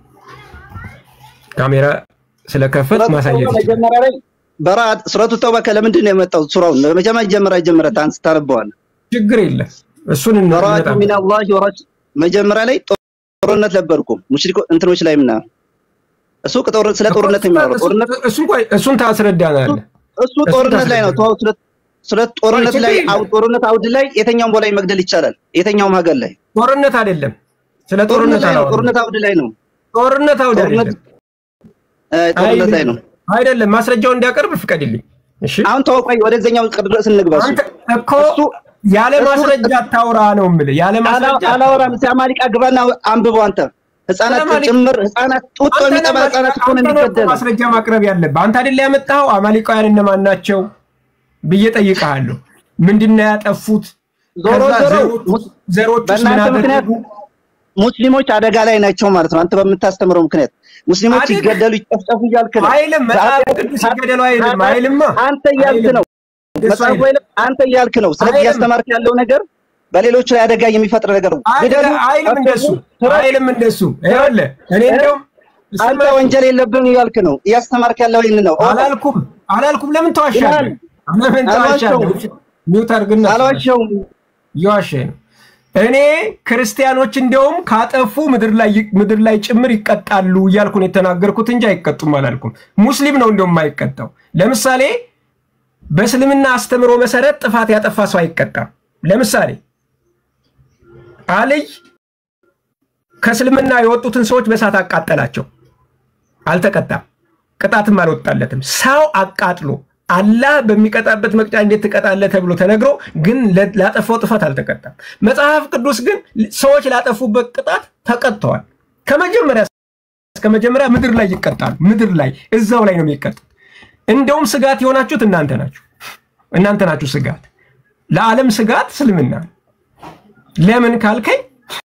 ካሜራ ስለከፈት ማሳየት ይችላል። በራ ሱረቱ ተውባ ከለምንድን ነው የመጣው? ሱራውን መጀመሪያ ጀመራ ጀመረ ታንስ ታነበዋለህ። ችግር የለም እሱን በራቱ ሚነላሂ ወረስ መጀመሪያ ላይ ጦርነት ነበርኩ ሙሽሪኮ እንትኖች ላይ ምና እሱ ስለ ጦርነት የሚያወራው ጦርነት እሱን ታስረዳናለህ። እሱ ጦርነት ላይ ነው። ስለ ጦርነት ላይ ጦርነት አውድ ላይ የትኛውም ቦታ መግደል ይቻላል። የትኛውም ሀገር ላይ ጦርነት አይደለም። ስለ ጦርነት ጦርነት አውድ ላይ ነው። ጦርነት አውድ አይደለም። ጦርነት ላይ ነው አይደለም። ማስረጃውን እንዲያቀርብ ፍቀድልኝ። እሺ አሁን ተወቋይ ወደዚህኛው ድረስ እንግባ። እኮ ያለ ማስረጃ አታውራ ነው የምልህ። ያለ ማስረጃ አላወራም። አማሪቃ ግባና አንብበው አንተ ህፃናት ጭምር ህፃናት ጡጦ የሚጠባ ህፃናት እኮ ነው የሚገደል። ማስረጃ ማቅረብ ያለብህ አንተ አይደል ያመጣኸው? አማሊቃውያን እነማን ናቸው ብዬ ጠይቀሃለሁ። ምንድን ነው ያጠፉት? ዞሮ ዞሮ ዘሮች በእናንተ ምክንያት ሙስሊሞች አደጋ ላይ ናቸው ማለት ነው። አንተ በምታስተምረው ምክንያት ሙስሊሞች ይገደሉ ይጨፍጨፉ እያልክ ነው። አይልም መጽሐፍ ቅዱስ ይገደሉ አይልም አይልማ። አንተ እያልክ ነው መጽሐፉ አይልም። አንተ እያልክ ነው። ስለዚህ እያስተማርክ ያለው ነገር በሌሎች ላይ አደጋ የሚፈጥር ነገር ነው። አይልም እንደሱ አይልም እንደሱ። ይኸውልህ እኔ እንደውም አንተ ወንጀል የለብህም እያልክ ነው። እያስተማርክ ያለው ይህን ነው። አላልኩም አላልኩም። ለምን ተዋሻለህ? ለምን ተዋሻለህ? ሚውት አድርግና አልዋሸሁም። እየዋሸህ ነው። እኔ ክርስቲያኖች እንደውም ካጠፉ ምድር ላይ ጭምር ይቀጣሉ እያልኩ ነው የተናገርኩት እንጂ አይቀጡም አላልኩም። ሙስሊም ነው እንደውም የማይቀጣው። ለምሳሌ በእስልምና አስተምሮ መሰረት ጥፋት ያጠፋ ሰው አይቀጣም። ለምሳሌ አልይ ከእስልምና የወጡትን ሰዎች በእሳት አቃጠላቸው፣ አልተቀጣም፣ ቅጣትም አልወጣለትም። ሰው አቃጥሎ አላህ በሚቀጣበት መቅጫ እንዴት ትቀጣለህ ተብሎ ተነግሮ ግን ላጠፋው ጥፋት አልተቀጣም። መጽሐፍ ቅዱስ ግን ሰዎች ላጠፉበት ቅጣት ተቀጥተዋል። ከመጀመሪያ እስከ መጀመሪያ ምድር ላይ ይቀጣሉ። ምድር ላይ እዛው ላይ ነው የሚቀጡት። እንደውም ስጋት የሆናችሁት እናንተ ናችሁ። እናንተ ናችሁ ስጋት፣ ለዓለም ስጋት እስልምና ነው። ለምን ካልከኝ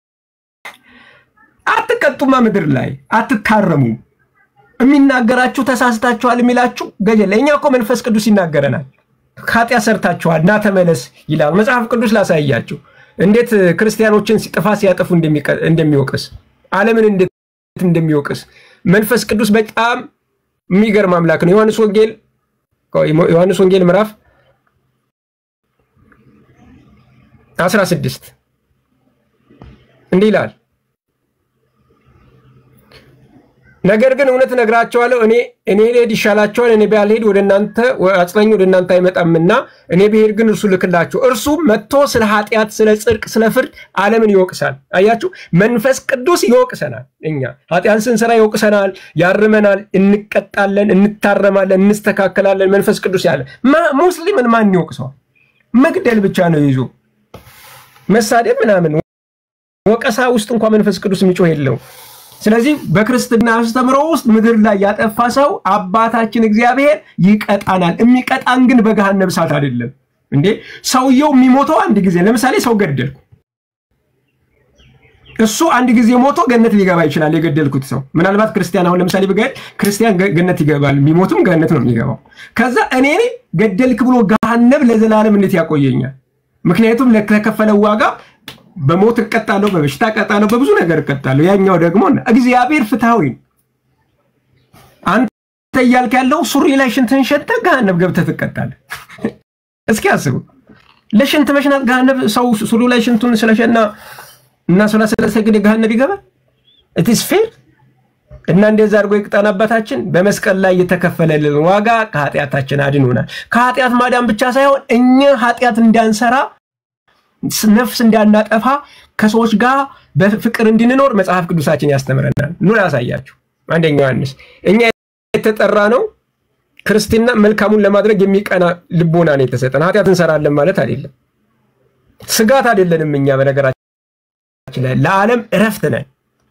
አትቀጡማ፣ ምድር ላይ አትታረሙም። የሚናገራችሁ ተሳስታችኋል የሚላችሁ ገጀለ። እኛ እኮ መንፈስ ቅዱስ ይናገረናል። ኃጢአት ሰርታችኋል ና ተመለስ ይላል መጽሐፍ ቅዱስ። ላሳያችሁ እንዴት ክርስቲያኖችን ጥፋት ሲያጠፉ እንደሚወቅስ ዓለምን እንዴት እንደሚወቅስ መንፈስ ቅዱስ በጣም የሚገርም አምላክ ነው። ዮሐንስ ወንጌል ዮሐንስ ወንጌል ምዕራፍ 16 እንዲህ ይላል ነገር ግን እውነት እነግራቸዋለሁ እኔ እኔ ልሄድ ይሻላቸዋል። እኔ ባልሄድ ወደ እናንተ አጽናኝ ወደ እናንተ አይመጣምና እኔ ብሄድ ግን እርሱ ልክላችሁ። እርሱ መጥቶ ስለ ኃጢአት፣ ስለ ጽድቅ፣ ስለ ፍርድ ዓለምን ይወቅሳል። አያችሁ፣ መንፈስ ቅዱስ ይወቅሰናል። እኛ ኃጢአት ስንሰራ ይወቅሰናል፣ ያርመናል፣ እንቀጣለን፣ እንታረማለን፣ እንስተካከላለን። መንፈስ ቅዱስ ያለ ሙስሊምን ማን ይወቅሰዋል? መግደል ብቻ ነው ይዞ መሳደብ ምናምን። ወቀሳ ውስጥ እንኳ መንፈስ ቅዱስ የሚጮህ የለውም። ስለዚህ በክርስትና አስተምሮ ውስጥ ምድር ላይ ያጠፋ ሰው አባታችን እግዚአብሔር ይቀጣናል። የሚቀጣን ግን በገሃነም እሳት አይደለም። እንዴ ሰውየው የሚሞተው አንድ ጊዜ፣ ለምሳሌ ሰው ገደልኩ፣ እሱ አንድ ጊዜ ሞቶ ገነት ሊገባ ይችላል። የገደልኩት ሰው ምናልባት ክርስቲያን፣ አሁን ለምሳሌ ብገድ ክርስቲያን ገነት ይገባል፣ የሚሞትም ገነት ነው የሚገባው። ከዛ እኔ ገደልክ ብሎ ገሃነም ለዘላለም እንዴት ያቆየኛል? ምክንያቱም ለተከፈለው ዋጋ በሞት እቀጣለሁ፣ በበሽታ እቀጣለሁ፣ በብዙ ነገር እቀጣለሁ። ያኛው ደግሞ እግዚአብሔር ፍትሐዊ ነው። አንተ እያልክ ያለው ሱሪ ላይ ሽንትን ሸተህ ገሃነብ ገብተህ ትቀጣለህ። እስኪ አስቡ። ለሽንት መሽናት ገሃነብ ሰው ሱሪ ላይ ሽንቱን ስለሸና እና ስለ ስለሰገደ ገሃነብ ይገባል? ኢትስ ፌር እና እንደዛ አድርጎ ይቅጣን አባታችን። በመስቀል ላይ የተከፈለልን ዋጋ ከኃጢአታችን አድኖናል። ከኃጢአት ማዳን ብቻ ሳይሆን እኛ ኃጢአት እንዳንሰራ ነፍስ እንዳናጠፋ ከሰዎች ጋር በፍቅር እንድንኖር መጽሐፍ ቅዱሳችን ያስተምረናል። ኑ ላሳያችሁ። አንደኛ ዮሐንስ እኛ የተጠራ ነው ክርስትና መልካሙን ለማድረግ የሚቀና ልቦና ነው የተሰጠን። ኃጢአት እንሰራለን ማለት አይደለም። ስጋት አይደለንም። እኛ በነገራችን ላይ ለዓለም እረፍት ነን።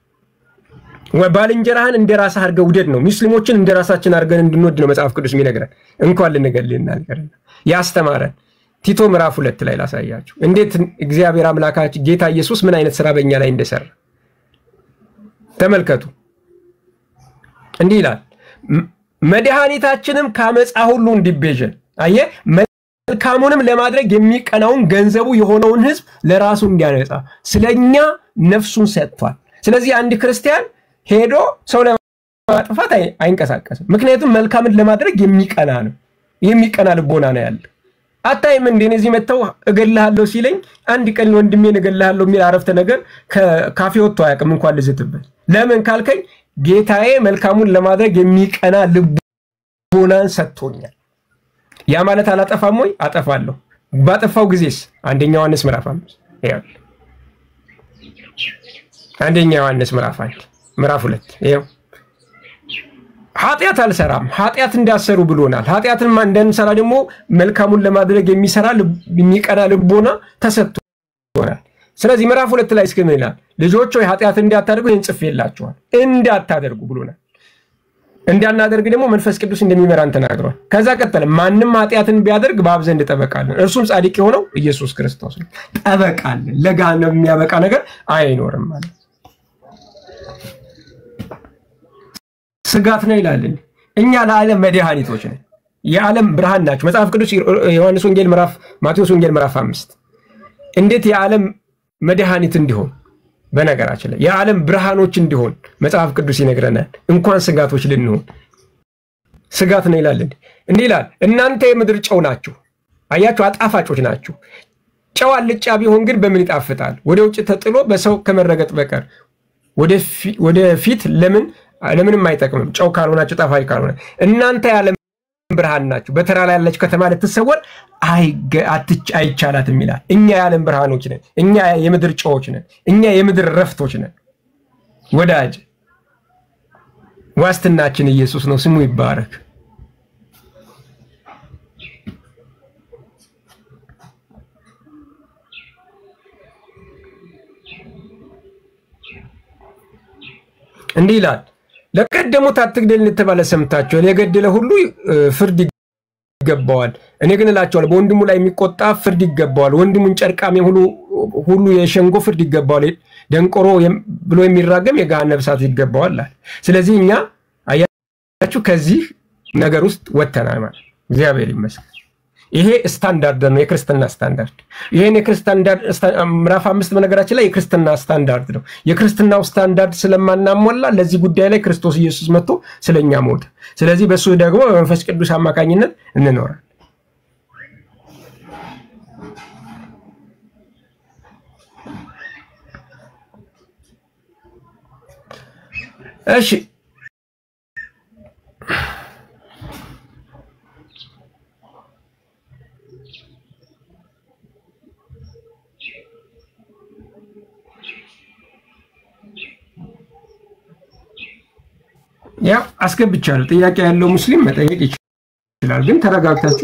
ባልንጀራህን እንደ ራስህ አድርገህ ውደድ ነው። ሙስሊሞችን እንደ ራሳችን አድርገን እንድንወድ ነው መጽሐፍ ቅዱስ የሚነግረን። እንኳን ልንገልና ያስተማረን ቲቶ ምዕራፍ ሁለት ላይ ላሳያችሁ እንዴት እግዚአብሔር አምላካችን ጌታ ኢየሱስ ምን አይነት ስራ በእኛ ላይ እንደሰራ ተመልከቱ። እንዲህ ይላል፣ መድኃኒታችንም ከአመፃ ሁሉ እንዲቤዠን። አየህ፣ መልካሙንም ለማድረግ የሚቀናውን ገንዘቡ የሆነውን ህዝብ ለራሱ እንዲያነጻ ስለኛ ነፍሱን ሰጥቷል። ስለዚህ አንድ ክርስቲያን ሄዶ ሰው ለማጥፋት አይንቀሳቀስም። ምክንያቱም መልካምን ለማድረግ የሚቀና ነው፣ የሚቀና ልቦና ነው ያለ አታይም እንዴ? እዚህ መጥተው እገልሃለሁ ሲለኝ አንድ ቀን ወንድሜን እገልሃለሁ የሚል አረፍተ ነገር ካፌ ወጥቶ አያውቅም። እንኳን ልዝትበት። ለምን ካልከኝ ጌታዬ መልካሙን ለማድረግ የሚቀና ልቦናን ሰጥቶኛል። ያ ማለት አላጠፋም ወይ? አጠፋለሁ። ባጠፋው ጊዜስ? አንደኛ ዮሐንስ ምዕራፍ አምስት አንደኛ ዮሐንስ ምዕራፍ አንድ ምዕራፍ ሁለት ይኸው ኃጢአት አልሰራም፣ ኃጢአት እንዳሰሩ ብሎናል። ኃጢአትን እንዳንሰራ ደግሞ መልካሙን ለማድረግ የሚሰራ የሚቀና ልቦና ተሰጥቶናል። ስለዚህ ምዕራፍ ሁለት ላይ እስኪ ምን ይላል? ልጆች ሆይ ኃጢአት እንዳታደርጉ ይህን ጽፌላችኋል። እንዳታደርጉ ብሎናል። እንዳናደርግ ደግሞ መንፈስ ቅዱስ እንደሚመራን ተናግሯል። ከዛ ቀጠለ፣ ማንም ኃጢአትን ቢያደርግ በአብ ዘንድ ጠበቃለን፣ እርሱም ጻድቅ የሆነው ኢየሱስ ክርስቶስ ነው። ጠበቃለን፣ ለገሃነም የሚያበቃ ነገር አይኖርም ማለት ስጋት ነው ይላልን። እኛ ለዓለም መድኃኒቶች ነን፣ የዓለም ብርሃን ናቸው። መጽሐፍ ቅዱስ ዮሐንስ ወንጌል ምዕራፍ ማቴዎስ ወንጌል ምዕራፍ አምስት እንዴት የዓለም መድኃኒት እንዲሆን በነገራችን ላይ የዓለም ብርሃኖች እንዲሆን መጽሐፍ ቅዱስ ይነግረናል። እንኳን ስጋቶች ልንሆን ስጋት ነው ይላልን። እንዲህ ይላል፣ እናንተ የምድር ጨው ናችሁ። አያችሁ፣ አጣፋጮች ናችሁ። ጨው አልጫ ቢሆን ግን በምን ይጣፍጣል? ወደ ውጭ ተጥሎ በሰው ከመረገጥ በቀር ወደፊት ለምን ለምንም አይጠቅምም። ጨው ካልሆናችሁ ጣፋጭ ካልሆነ እናንተ የዓለም ብርሃን ናችሁ። በተራራ ላይ ያለች ከተማ ልትሰወር አይቻላትም ይላል። እኛ የዓለም ብርሃኖች ነን። እኛ የምድር ጨዎች ነን። እኛ የምድር ረፍቶች ነን። ወዳጅ ዋስትናችን ኢየሱስ ነው። ስሙ ይባረክ። እንዲህ ይላል፣ ለቀደሙት አትግደል እንደተባለ ሰምታችኋል። የገደለ ሁሉ እ፣ ፍርድ ይገባዋል። እኔ ግን እላቸዋለሁ በወንድሙ ላይ የሚቆጣ ፍርድ ይገባዋል። ወንድሙን ጨርቃሚ ሁሉ ሁሉ የሸንጎ ፍርድ ይገባዋል። ደንቆሮ የም- ብሎ የሚራገም የገሃነመ እሳት ይገባዋል አለ። ስለዚህ እኛ አያችሁ ከዚህ ነገር ውስጥ ወጥተናል ማለት ነው። እግዚአብሔር ይመስገን። ይሄ ስታንዳርድ ነው፣ የክርስትና ስታንዳርድ። ይሄን የክርስትና ምዕራፍ አምስት በነገራችን ላይ የክርስትና ስታንዳርድ ነው። የክርስትናው ስታንዳርድ ስለማናሞላ ለዚህ ጉዳይ ላይ ክርስቶስ ኢየሱስ መጥቶ ስለኛ ሞተ። ስለዚህ በእሱ ደግሞ በመንፈስ ቅዱስ አማካኝነት እንኖራል። እሺ ያው አስገብቻለሁ። ጥያቄ ያለው ሙስሊም መጠየቅ ይችላል፣ ግን ተረጋግታችሁ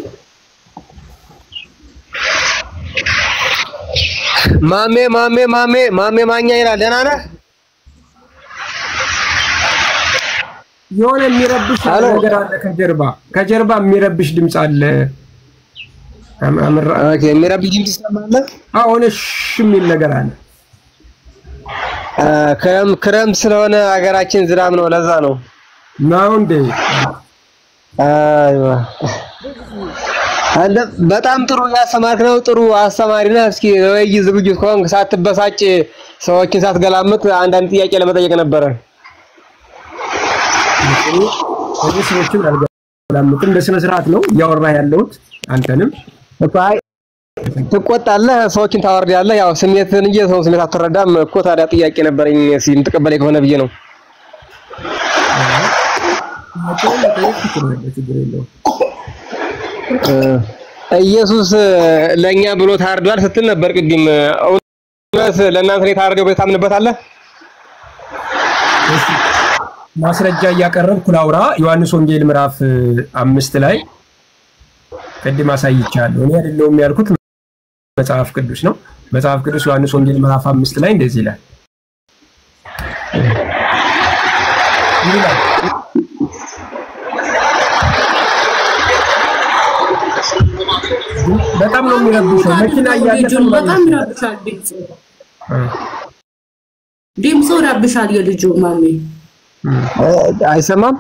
ማሜ ማሜ ማሜ ማሜ ማኛ ይላል። ደህና ነህ? የሆነ የሚረብሽ ነገር አለ ከጀርባ ከጀርባ የሚረብሽ ድምፅ አለ። ኦኬ፣ የሚረብሽ ድምፅ ትሰማለህ? አሁን እሺ የሚል ነገር አለ። አ፣ ክረም ክረም ስለሆነ ሀገራችን ዝናብ ነው፣ ለዛ ነው። ነው እንዴ? አይዋ አንተ በጣም ጥሩ ያስተማርክ ነው። ጥሩ አስተማሪ ነህ። እስኪ ወይ ዝግጁ ከሆንክ ሳትበሳጭ ሰዎችን ሳትገላምጥ አንዳንድ ጥያቄ ለመጠየቅ ነበረ። እኔ ሰዎችን አልገላምጥም፣ በስነ ስርዓት ነው እያወራ ያለሁት። አንተንም እኮ አይ ትቆጣለህ፣ ሰዎችን ታወርዳለህ። ያው ስሜትን እንጂ ሰው ስሜት አትረዳም እኮ። ታዲያ ጥያቄ ነበረኝ እስኪ የምትቀበለኝ ከሆነ ብዬ ነው። ችግር የለውም። እ፣ ኢየሱስ ለእኛ ብሎ ታርዷል ስትል ነበር ቅድም። እውነት ለእናንተ ነው የታረደው ብለህ ታምንበታለህ? ማስረጃ እያቀረብኩ ላውራ። ዮሐንስ ወንጌል ምዕራፍ አምስት ላይ ቅድም አሳይቻለሁ። እኔ አይደለሁም ያልኩት መጽሐፍ ቅዱስ ነው። መጽሐፍ ቅዱስ ዮሐንስ ወንጌል ምዕራፍ አምስት ላይ እንደዚህ ይላል ይላል በጣም ነው የሚረብሸው። መኪና እያለፈ ልጁን በጣም ይረብሻል ድምፁ ድምፁ ይረብሻል የልጁ ማሜ አይሰማም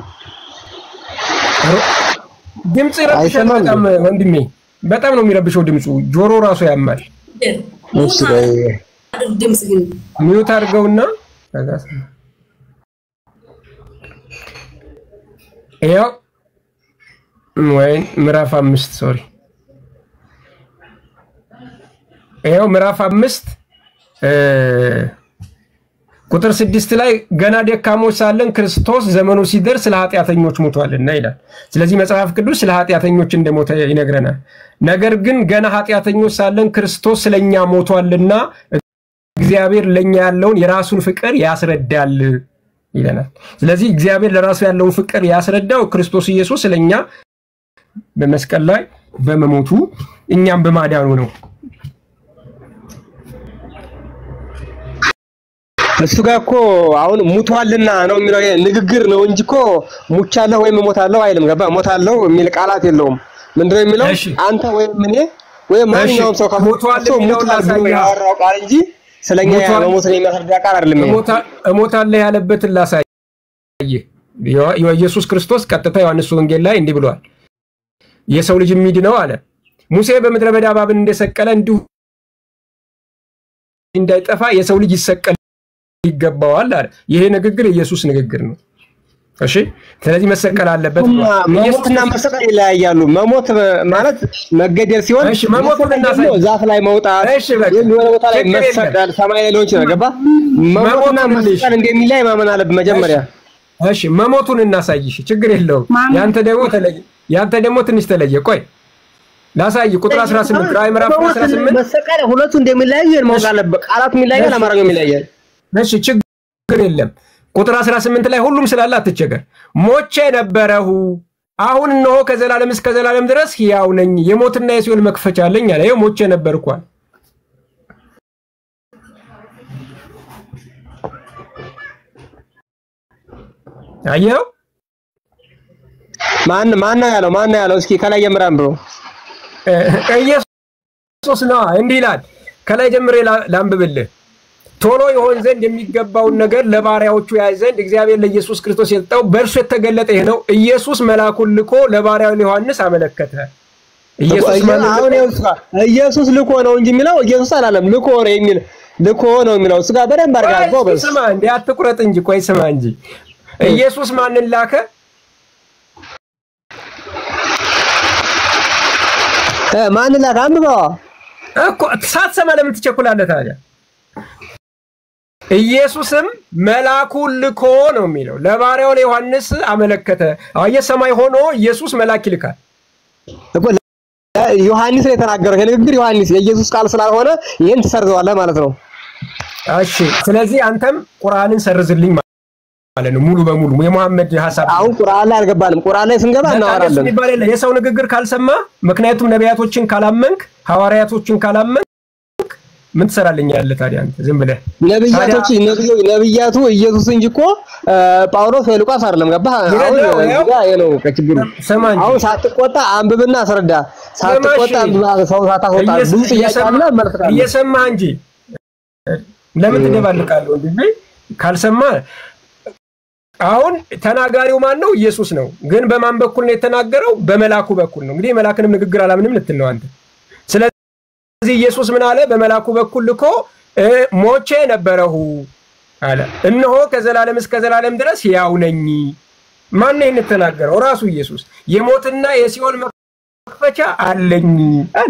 ድምፅ ይረብሻል በጣም ወንድሜ፣ በጣም ነው የሚረብሸው ድምፁ። ጆሮ ራሱ ያማል። እሺ በይ ድምፅ ግን ሚዩት አድርገውና ከዛ ያው ወይ ምዕራፍ አምስት ሶሪ ይኸው ምዕራፍ አምስት እ ቁጥር ስድስት ላይ ገና ደካሞች ሳለን ክርስቶስ ዘመኑ ሲደርስ ስለ ኃጢአተኞች ሞቷልና ይላል። ስለዚህ መጽሐፍ ቅዱስ ስለ ኃጢአተኞች እንደሞተ ይነግረናል። ነገር ግን ገና ኃጢአተኞች ሳለን ክርስቶስ ስለኛ ሞቷልና እግዚአብሔር ለኛ ያለውን የራሱን ፍቅር ያስረዳል ይለናል። ስለዚህ እግዚአብሔር ለራሱ ያለውን ፍቅር ያስረዳው ክርስቶስ ኢየሱስ ስለኛ በመስቀል ላይ በመሞቱ እኛም በማዳኑ ነው። እሱ ጋር እኮ አሁን ሙቷልና ነው የሚለው ንግግር ነው እንጂ እኮ ሙቻለሁ ወይም እሞታለሁ አይልም። ገባ ሞታለሁ የሚል ቃላት የለውም። ምንድነው የሚለው? አንተ ወይም እኔ ወይም ማንኛውም ሰው ሞቷል ሰው የሚለውን ሙቷል ብሎ ላሳይህ። ያወራው ቃል እንጂ ስለኛ ሞቷል- መሞትን የሚያስረዳ ቃል አይደለም። ይሄ። እሞታ- እሞታለሁ ያለበትን ላሳይህ። ዮ- ኢየሱስ ክርስቶስ ቀጥታ ዮሐንስ ወንጌል ላይ እንዲህ ብሏል። የሰው ልጅ የሚድነው አለ ሙሴ በምድረ በዳ እባብን እንደሰቀለ እንዲሁ እንዳይጠፋ የሰው ልጅ ይሰቀል ይገባዋል አለ። ይሄ ንግግር የኢየሱስ ንግግር ነው። እሺ፣ ስለዚህ መሰቀል አለበት ብሏል። መሞትና መሰቀል ይለያያሉ። መሞት ማለት መገደል ሲሆን እሺ፣ መሞቱን መሰቀል እናሳይ። ደግሞ ዛፍ ላይ መውጣት እሺ፣ በቃ ወይም የሆነ ቦታ ላይ ችግር የለም። መሰቀል ሰማይ ላይ ሊሆን ይችላል። ገባ መሞትና መሞቱን ልሽ- መሰቀል እንደሚለያይ ማመን አለብን መጀመሪያ። እሺ መሞቱን እናሳይሽ፣ ችግር የለውም። ያንተ ደግሞ ተለየ፣ ያንተ ደግሞ ትንሽ ተለየ። ቆይ ላሳይ። ቁጥር 18 ራዕይ ምዕራፍ 18 መሰቀል ሁለቱ እንደሚለያዩ ይሄን ማወቅ አለበት። ቃላቱ የሚለያያል፣ አማርኛው ይለያያል። እሺ ችግር የለም። ቁጥር 18 ላይ ሁሉም ስላለ አትቸገር። ሞቼ ነበረሁ አሁን እነሆ ከዘላለም እስከ ዘላለም ድረስ ሕያው ነኝ፣ የሞትና የሲኦል መክፈቻ አለኝ አለ። ይኸው ሞቼ ነበርኳል። አየኸው? ማን ማን ነው ያለው? ማን ነው ያለው? እስኪ ከላይ ጀምረን ብሎ ኢየሱስ ነው እንዲህ ይላል። ከላይ ጀምሬ ላ- ላንብብልህ። ቶሎ ይሆን ዘንድ የሚገባውን ነገር ለባሪያዎቹ ያይ ዘንድ እግዚአብሔር ለኢየሱስ ክርስቶስ የሰጠው በእርሱ የተገለጠ ይህ ነው። ኢየሱስ መልአኩን ልኮ ለባሪያው ለዮሐንስ አመለከተ። ኢየሱስ ማንን አሁን ይኸው እሱ ጋር ኢየሱስ ልኮ ነው እንጂ የሚለው ኢየሱስ አላለም። ልኮ ነው የሚል ልኮ ነው የሚለው እሱ ጋር በደንብ አድርጋ ቆይ ጎበዝ። ስማ እንዴ አትቁረጥ እንጂ ቆይ ስማ እንጂ ኢየሱስ ማንን ላከ? እ ማን ላከ? አንብበዋ እኮ ሳትሰማ ለምን ትቸኩላለህ ታዲያ? ኢየሱስም መልአኩን ልኮ ነው የሚለው ለባሪያው ለዮሐንስ አመለከተ። አየህ ሰማይ ሆኖ ኢየሱስ መልአክ ይልካል። እኮ ዮሐንስ ነው የተናገረው። ይሄ ንግግር ዮሐንስ የኢየሱስ ቃል ስላልሆነ ይሄን ትሰርዘዋለህ ማለት ነው። እሺ ስለዚህ አንተም ቁርአንን ሰርዝልኝ ማለት ነው ሙሉ በሙሉ የመሐመድ ሀሳብ አሁን ቁርአን ላይ አልገባንም። ቁርአን ላይ ስንገባ በቃ እንደሱ እናወራለን። የሚባል የለ የሰው ንግግር ካልሰማ ምክንያቱም ነቢያቶችን ካላመንክ ሐዋርያቶችን ካላመንክ ምን ትሰራልኛለህ ታዲያ አንተ ዝም ብለህ ነብያቶች ነብዩ ነብያቱ ኢየሱስ እንጂ እኮ እ፣ ጳውሎስ ወይ ሉቃስ አይደለም። ገባህ? አሁን ይኸው፣ እዚህ ይኸው። ጋር ይሄ ነው ከችግሩ። ስማ እንጂ አሁን ሳትቆጣ አንብብና አስረዳ። ሳትቆጣ እሺ። ሰው ሳታስወጣ እየሰ- ብዙ ጥያቄ እየሰማ- አለ መልስ ካለ እየሰማህ እንጂ ለምን ትደባልቃለህ ወንድሜ? ካልሰማ አሁን ተናጋሪው ማን ነው? ኢየሱስ ነው። ግን በማን በኩል ነው የተናገረው? በመላኩ በኩል ነው። እንግዲህ የመላክንም ንግግር አላምንም ልትል ነው አንተ። ስለዚህ ኢየሱስ ምን አለ? በመላኩ በኩል ልኮ እ፣ ሞቼ ነበረሁ አለ። እነሆ ከዘላለም እስከ ዘላለም ድረስ ሕያው ነኝ። ማን ነው ይህን የተናገረው? ራሱ ኢየሱስ። የሞትና የሲኦል መክፈቻ አለኝ አለ።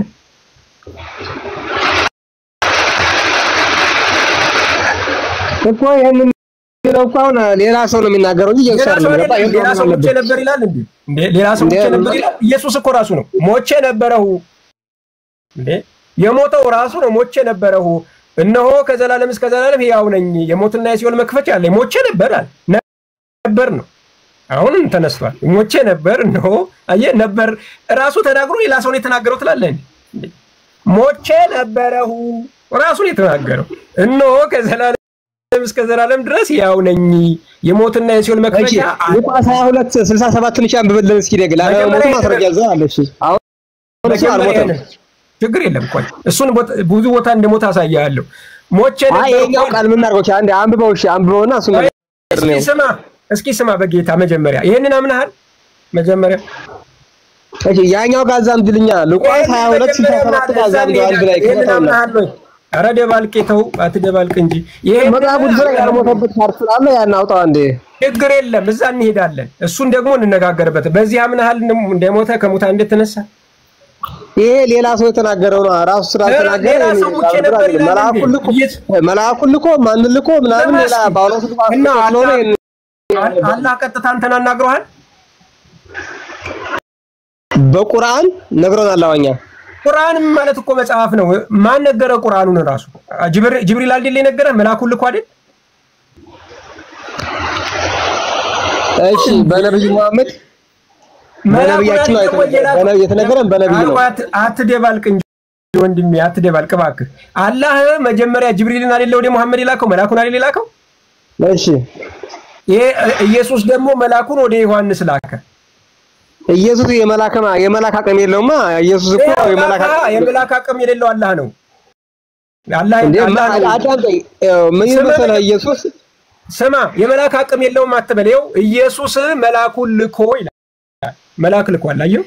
እኮ ይሄን የሚለው እኮ አሁን ሌላ ሰው ነው የሚናገረው እንጂ ኢየሱስ ሌላ ሰው አይደለም። ገባህ? አይደለም። ይሄን ሌላ ሰው ማመን ሞቼ አለብህ። ነበር ይላል እንዴ? እንዴ ሌላ ሰው ሞቼ ነበር ይላል። ኢየሱስ እኮ ራሱ ነው ሞቼ ነበረሁ። እንዴ የሞተው ራሱ ነው ሞቼ ነበረሁ። እነሆ ከዘላለም እስከ ዘላለም ሕያው ነኝ፣ የሞትና የሲኦል መክፈቻ አለኝ። ሞቼ ነበር አለ። ነበር ነው አሁንም ተነስቷል። ሞቼ ነበር እነሆ አየህ፣ ነበር ራሱ ተናግሮ ሌላ ሰው ነው የተናገረው ትላለህ እንዴ? ሞቼ ነበረሁ ራሱ ነው የተናገረው። እነሆ ከዘላለም እስከ ዘላለም ድረስ ሕያው ነኝ፣ የሞትና የሲኦል እሺ መክፈቻ አለኝ። ሉቃስ 22 67 ትንሽ አንብብልን እስኪ ደግ ላለ ሞቱ መጀመሪያ ማስረጃ ይዘህ አለ። እሺ አሁን እሱ መጀመሪያ አልሞተም። ይሄንን ችግር የለም። ቆይ እሱን ቦታ- ብዙ ቦታ እንደሞት አሳያለሁ። ሞቼ አይ ነበር ይሄኛው እኮ ቃል ምን እናድርገው? እሺ አንዴ አንብበው። እሺ አንብበውና እሱ ነገር እስኪ ነው። ስማ፣ እስኪ ስማ በጌታ መጀመሪያ ይሄንን አምናሃል? መጀመሪያ እሺ ያኛው ጋር አዛምድልኛ ሉቃስ 22 67 ጋር አዛምደው አንድ ላይ ይሄንን ከተውና አምናሃል ወይ? ኧረ ደባልቄ ተው፣ አትደባልቅ እንጂ ይሄ መጽሐፍ ቅዱስ ላይ ያልሞተበት ፓርት ስላለ ያን አውጣው አንዴ። ችግር የለም፣ እዛ እንሄዳለን። እሱን ደግሞ እንነጋገርበት። በዚህ አምናሃል እንደሞተ ከሙታን እንደተነሳ ይሄ ሌላ ሰው የተናገረው ነው። ራሱ ስላልተናገረ ሌላ ሰው ሙቼ ነበር ይላል መልአኩን ልኮ መልአኩን ልኮ ማንን ልኮ ምናምን ሌላ ጳውሎስ ልኮ እና ስለሆነ አላህ አላህ ቀጥታ አንተን አናግሮሃል? በቁርአን ነግሮናል። አዋኛ ቁርአን ማለት እኮ መጽሐፍ ነው። ማን ነገረ ቁርአኑን ራሱ? ጅብር- ጅብሪል አይደል የነገረ? መልአኩን ልኮ አይደል? እሺ በነብዩ መሐመድ በነብያችን ነው የተነገረን። በነብይ የተነገረን በነብይ ነው። አት- አትደባልቅ እንጂ ወንድሜ አትደባልቅ እባክህ። አላህ መጀመሪያ ጅብሪልን አይደለ ወደ መሐመድ የላከው? መልአኩን አይደል የላከው? እሺ ይሄ ኢየሱስ ደግሞ መልአኩን ወደ ዮሐንስ ላከ። ኢየሱስ የመላክ የመላክ አቅም የለውማ። ኢየሱስ እኮ የመላክ አዎ፣ አቅም የመላክ አቅም የሌለው አላህ ነው። አላህ እንዴ አላህ ነው። አዳምጠኝ። ምን ስማ፣ መሰለህ ኢየሱስ ስማ የመላክ አቅም የለውም አትበል። ይኸው ኢየሱስ መልአኩን ልኮ ይላል። መልአክ ልኳል። አየሁ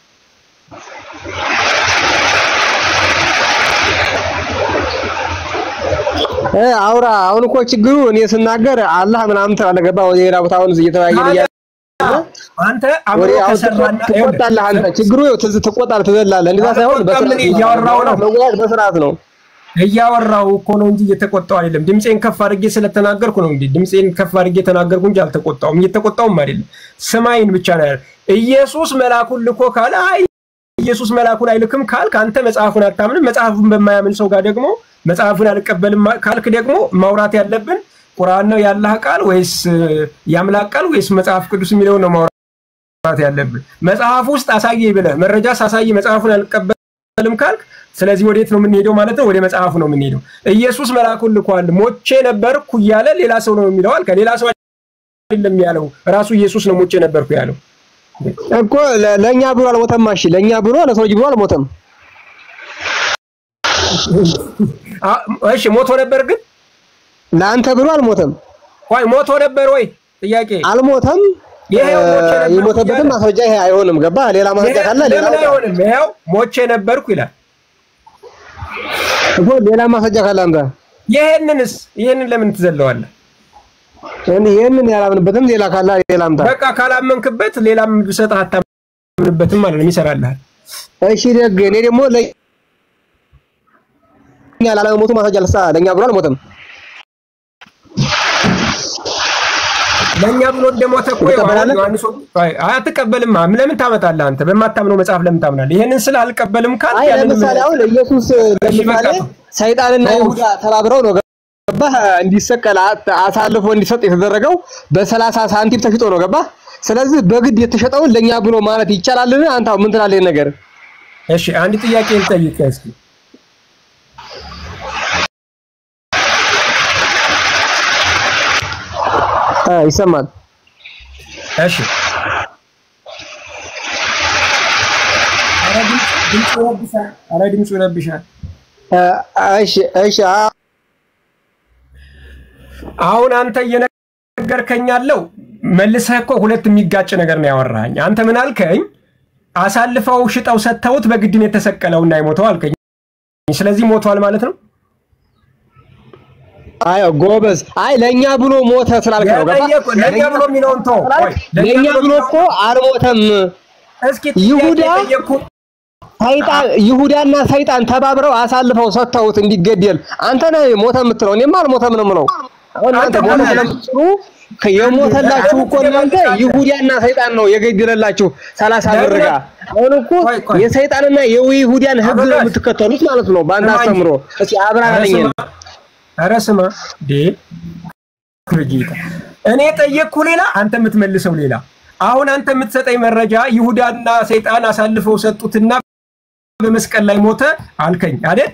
እ አውራ አሁን እኮ ችግሩ እኔ ስናገር አላህ ምናምን ትላለህ። ገባህ? ወደ ሌላ ቦታ አሁን እየተወያየን እያለ አንተ አብሮ ወደ አሁን ከሰራና ትቆጣለህ። አንተ ችግሩ ይኸው ትዝ ትቆጣለህ፣ ትዘላለህ። እንደዛ ሳይሆን በስርዓት እያወራሁ ነው። መወያየት በስርዓት ነው። እያወራሁ እኮ ነው እንጂ እየተቆጣሁ አይደለም። ድምፄን ከፍ አድርጌ ስለተናገርኩ ነው እንጂ ድምፄን ከፍ አድርጌ ተናገርኩ እንጂ አልተቆጣሁም። እየተቆጣሁም አይደለም። ስማይን ብቻ ነው ያለው። ኢየሱስ መልአኩን ልኮ ካለ አይ ኢየሱስ መልአኩን አይልክም ካልክ አንተ መጽሐፉን አታምንም። መጽሐፉን በማያምን ሰው ጋር ደግሞ መጽሐፉን አልቀበልም ካልክ ደግሞ ማውራት ያለብን ቁርአን ነው ያላህ ቃል ወይስ የአምላክ ቃል ወይስ መጽሐፍ ቅዱስ የሚለውን ነው ማውራት ያለብን። መጽሐፍ ውስጥ አሳየ ብለህ መረጃ ሳሳይ መጽሐፉን አልቀበልም ካልክ ስለዚህ ወዴት ነው የምንሄደው ማለት ነው? ወደ መጽሐፉ ነው የምንሄደው። ኢየሱስ መልአኩን ልኳል ሞቼ ነበርኩ እያለ ሌላ ሰው ነው የሚለው አልከ። ሌላ ሰው አይደለም ያለው ራሱ ኢየሱስ ነው ሙቼ ነበርኩ ያለው እኮ ለ- ለእኛ ብሎ አልሞተም። እሺ ለእኛ ብሎ ለሰው ልጅ ብሎ አልሞተም። አ- እሺ ሞቶ ነበር ግን ለአንተ ብሎ አልሞተም። ቆይ ሞቶ ነበር ወይ ጥያቄ አልሞተም። ይሄው ሞቼ ነበርኩ የሞተበትን እያለ- ማስረጃ ይሄ አይሆንም። ገባ? ሌላ ማስረጃ ካለ ሌላ ለምን አውጣ። አይሆንም ይኸው ሞቼ ነበርኩ ይላል እኮ ሌላ ማስረጃ ካለ አምጣ። ይሄንንስ ይሄንን ለምን ትዘለዋለህ እኔ ይሄንን ያላምንበትም ሌላ ካለ ሌላ አምጣ። በቃ ካላመንክበት ሌላም ብሰጥህ አታምንበትም ማለት ነው ይሰራልሃል እሺ ደግ እኔ ደግሞ ለእኛ ላለመሞቱ ማስረጃ ልስጣ። ለእኛ ብሎ አልሞተም። ለእኛ ብሎ እንደሞተ እኮ ያው አሁን ዮሐንስ ወንጌል- አይ አትቀበልማ ለምን ታመጣለህ አንተ በማታምነው መጽሐፍ ለምን ታምናለህ ይሄንን ስለ አልቀበልም ካል አይ ለምሳሌ አሁን ኢየሱስ ለምሳሌ ሰይጣንና ይሁዳ ተባብረው ነው ገባህ እንዲሰቀል አ- አሳልፎ እንዲሰጥ የተደረገው በሰላሳ ሳንቲም ተሽጦ ነው ገባህ ስለዚህ በግድ የተሸጠውን ለእኛ ብሎ ማለት ይቻላልን አንተ አሁን ምን ትላለህ ይሄን ነገር እሺ አንድ ጥያቄ ልጠይቅ እስኪ አ ይሰማል እሺ ኧረ ድምፅ- ድምፁ ይረብሻል ኧረ ድምፁ ይረብሻል አ፣ እሺ እሺ አ- አሁን አንተ እየነገርከኝ ያለው መልሰህ እኮ ሁለት የሚጋጭ ነገር ነው ያወራኸኝ። አንተ ምን አልከኝ? አሳልፈው ሽጠው ሰጥተውት በግድን የተሰቀለውና የሞተው አልከኝ። ስለዚህ ሞቷል ማለት ነው። አይ ጎበዝ አይ ለእኛ ብሎ ሞተ ስላልክ ነው ገባህ የጠየቁ- ለእኛ ብሎ የሚለውን ተው። ቆይ፣ ለእኛ ብሎ እኮ አልሞተም እስኪ ይሁዳ ጥያቄ የጠየቅኩህ ሰይጣን ይሁዳና ሰይጣን ተባብረው አሳልፈው ሰጥተውት እንዲገደል አንተ ነህ ሞተ የምትለው እኔማ አልሞተም ነው የምለው አሁን እናንተ ሞተ ስለምትሉ የሞተላችሁ እኮ እናንተ ይሁዳና ሰይጣን ነው የገደለላችሁ ሰላሳ ብር ጋር አሁን እኮ የሰይጣንና የይሁዳን ህግ ነው የምትከተሉት ማለት ነው በአንተ አስተምሮ እስኪ አብራራልኝ ኧረ ስማ ዴ ጌታ እኔ ጠየቅኩ ሌላ አንተ የምትመልሰው ሌላ አሁን አንተ የምትሰጠኝ መረጃ ይሁዳና ሰይጣን አሳልፈው ሰጡትና በመስቀል ላይ ሞተ አልከኝ አይደል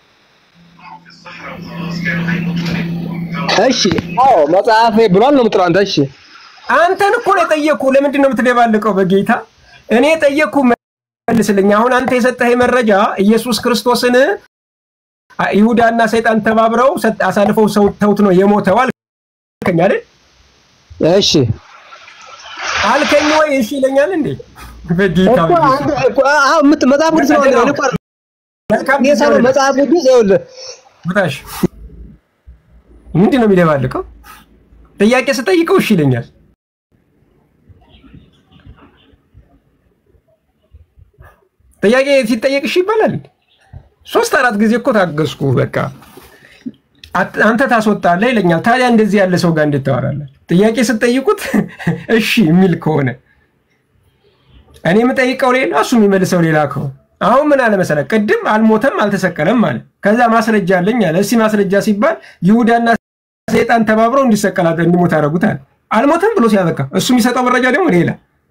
እሺ አዎ መጽሐፍ ብሏል ነው የምትለው አንተ እሺ አንተን እኮ ነው የጠየቅኩ ለምንድን ነው የምትደባልቀው በጌታ እኔ የጠየቅኩ መልስልኝ አሁን አንተ የሰጠኸኝ መረጃ ኢየሱስ ክርስቶስን አ- ይሁዳና ሰይጣን ተባብረው ሰጥ- አሳልፈው ሰውተውት ነው የሞተው አልከኝ አይደል እሺ አልከኝ ወይ እሺ ይለኛል እንዴ በጌታ እኮ አንተ እኮ አዎ የምት- መጽሐፍ ቅዱስ ነው አንተ እኮ መልካም እኔ ሳይሆን መጽሐፍ ቅዱስ ይኸውልህ በታሽ ምንድን ነው የሚደባልቀው? ጥያቄ ስጠይቀው እሺ ይለኛል። ጥያቄ ሲጠየቅ እሺ ይባላል። ሶስት አራት ጊዜ እኮ ታገዝኩ። በቃ አት- አንተ ታስወጣለህ ይለኛል። ታዲያ እንደዚህ ያለ ሰው ጋር እንዴት ታወራለህ? ጥያቄ ስትጠይቁት እሺ የሚል ከሆነ እኔ የምጠይቀው ሌላ እሱ የሚመልሰው ሌላ ከሆነ አሁን ምን አለ መሰለህ፣ ቅድም አልሞተም አልተሰቀለም አለ። ከዛ ማስረጃ አለኝ አለ። እስኪ ማስረጃ ሲባል ይሁዳና ሰይጣን ተባብረው እንዲሰቀል አደ- እንዲሞት አደረጉት አለ። አልሞተም ብሎ ሲያበቃ እሱ የሚሰጠው መረጃ ደግሞ ሌላ።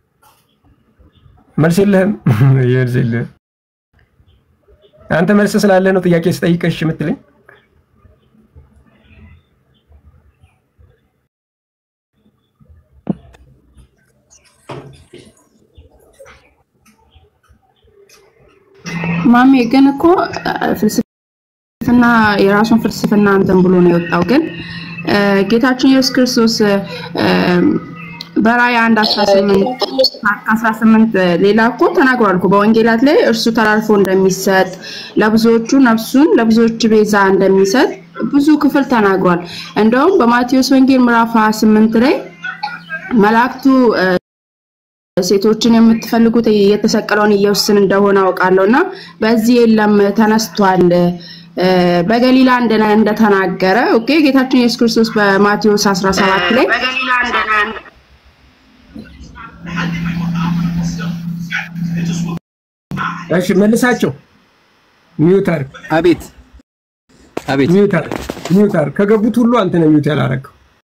መልስ የለህም መልስ የለህም። አንተ መልስ ስላለ ነው ጥያቄ ስጠይቀሽ የምትለኝ። ማሜ ግን እኮ አ፣ ፍልስፍና የራሱን ፍልስፍና እንትን ብሎ ነው የወጣው። ግን አ፣ ጌታችን ኢየሱስ ክርስቶስ አ፣ በራእይ አንድ 18 18 ሌላ እኮ ተናግሯል እኮ በወንጌላት ላይ እርሱ ተላልፎ እንደሚሰጥ ለብዙዎቹ ነፍሱን ለብዙዎች ቤዛ እንደሚሰጥ ብዙ ክፍል ተናግሯል። እንደውም በማቴዎስ ወንጌል ምዕራፍ 28 ላይ መላእክቱ አ፣ ሴቶችን የምትፈልጉት የተሰቀለውን ኢየሱስን እንደሆነ አውቃለሁ እና በዚህ የለም ተነስቷል እ፣ በገሊላ እንደነ እንደተናገረ ኦኬ ጌታችን ኢየሱስ ክርስቶስ በማቴዎስ 17 ላይ እሺ መልሳቸው። ሚዩት አድርግ። አቤት አቤት ሚዩት አድርግ። ሚዩት አድርግ። ከገቡት ሁሉ አንተ ነው ሚዩት ያላረገው።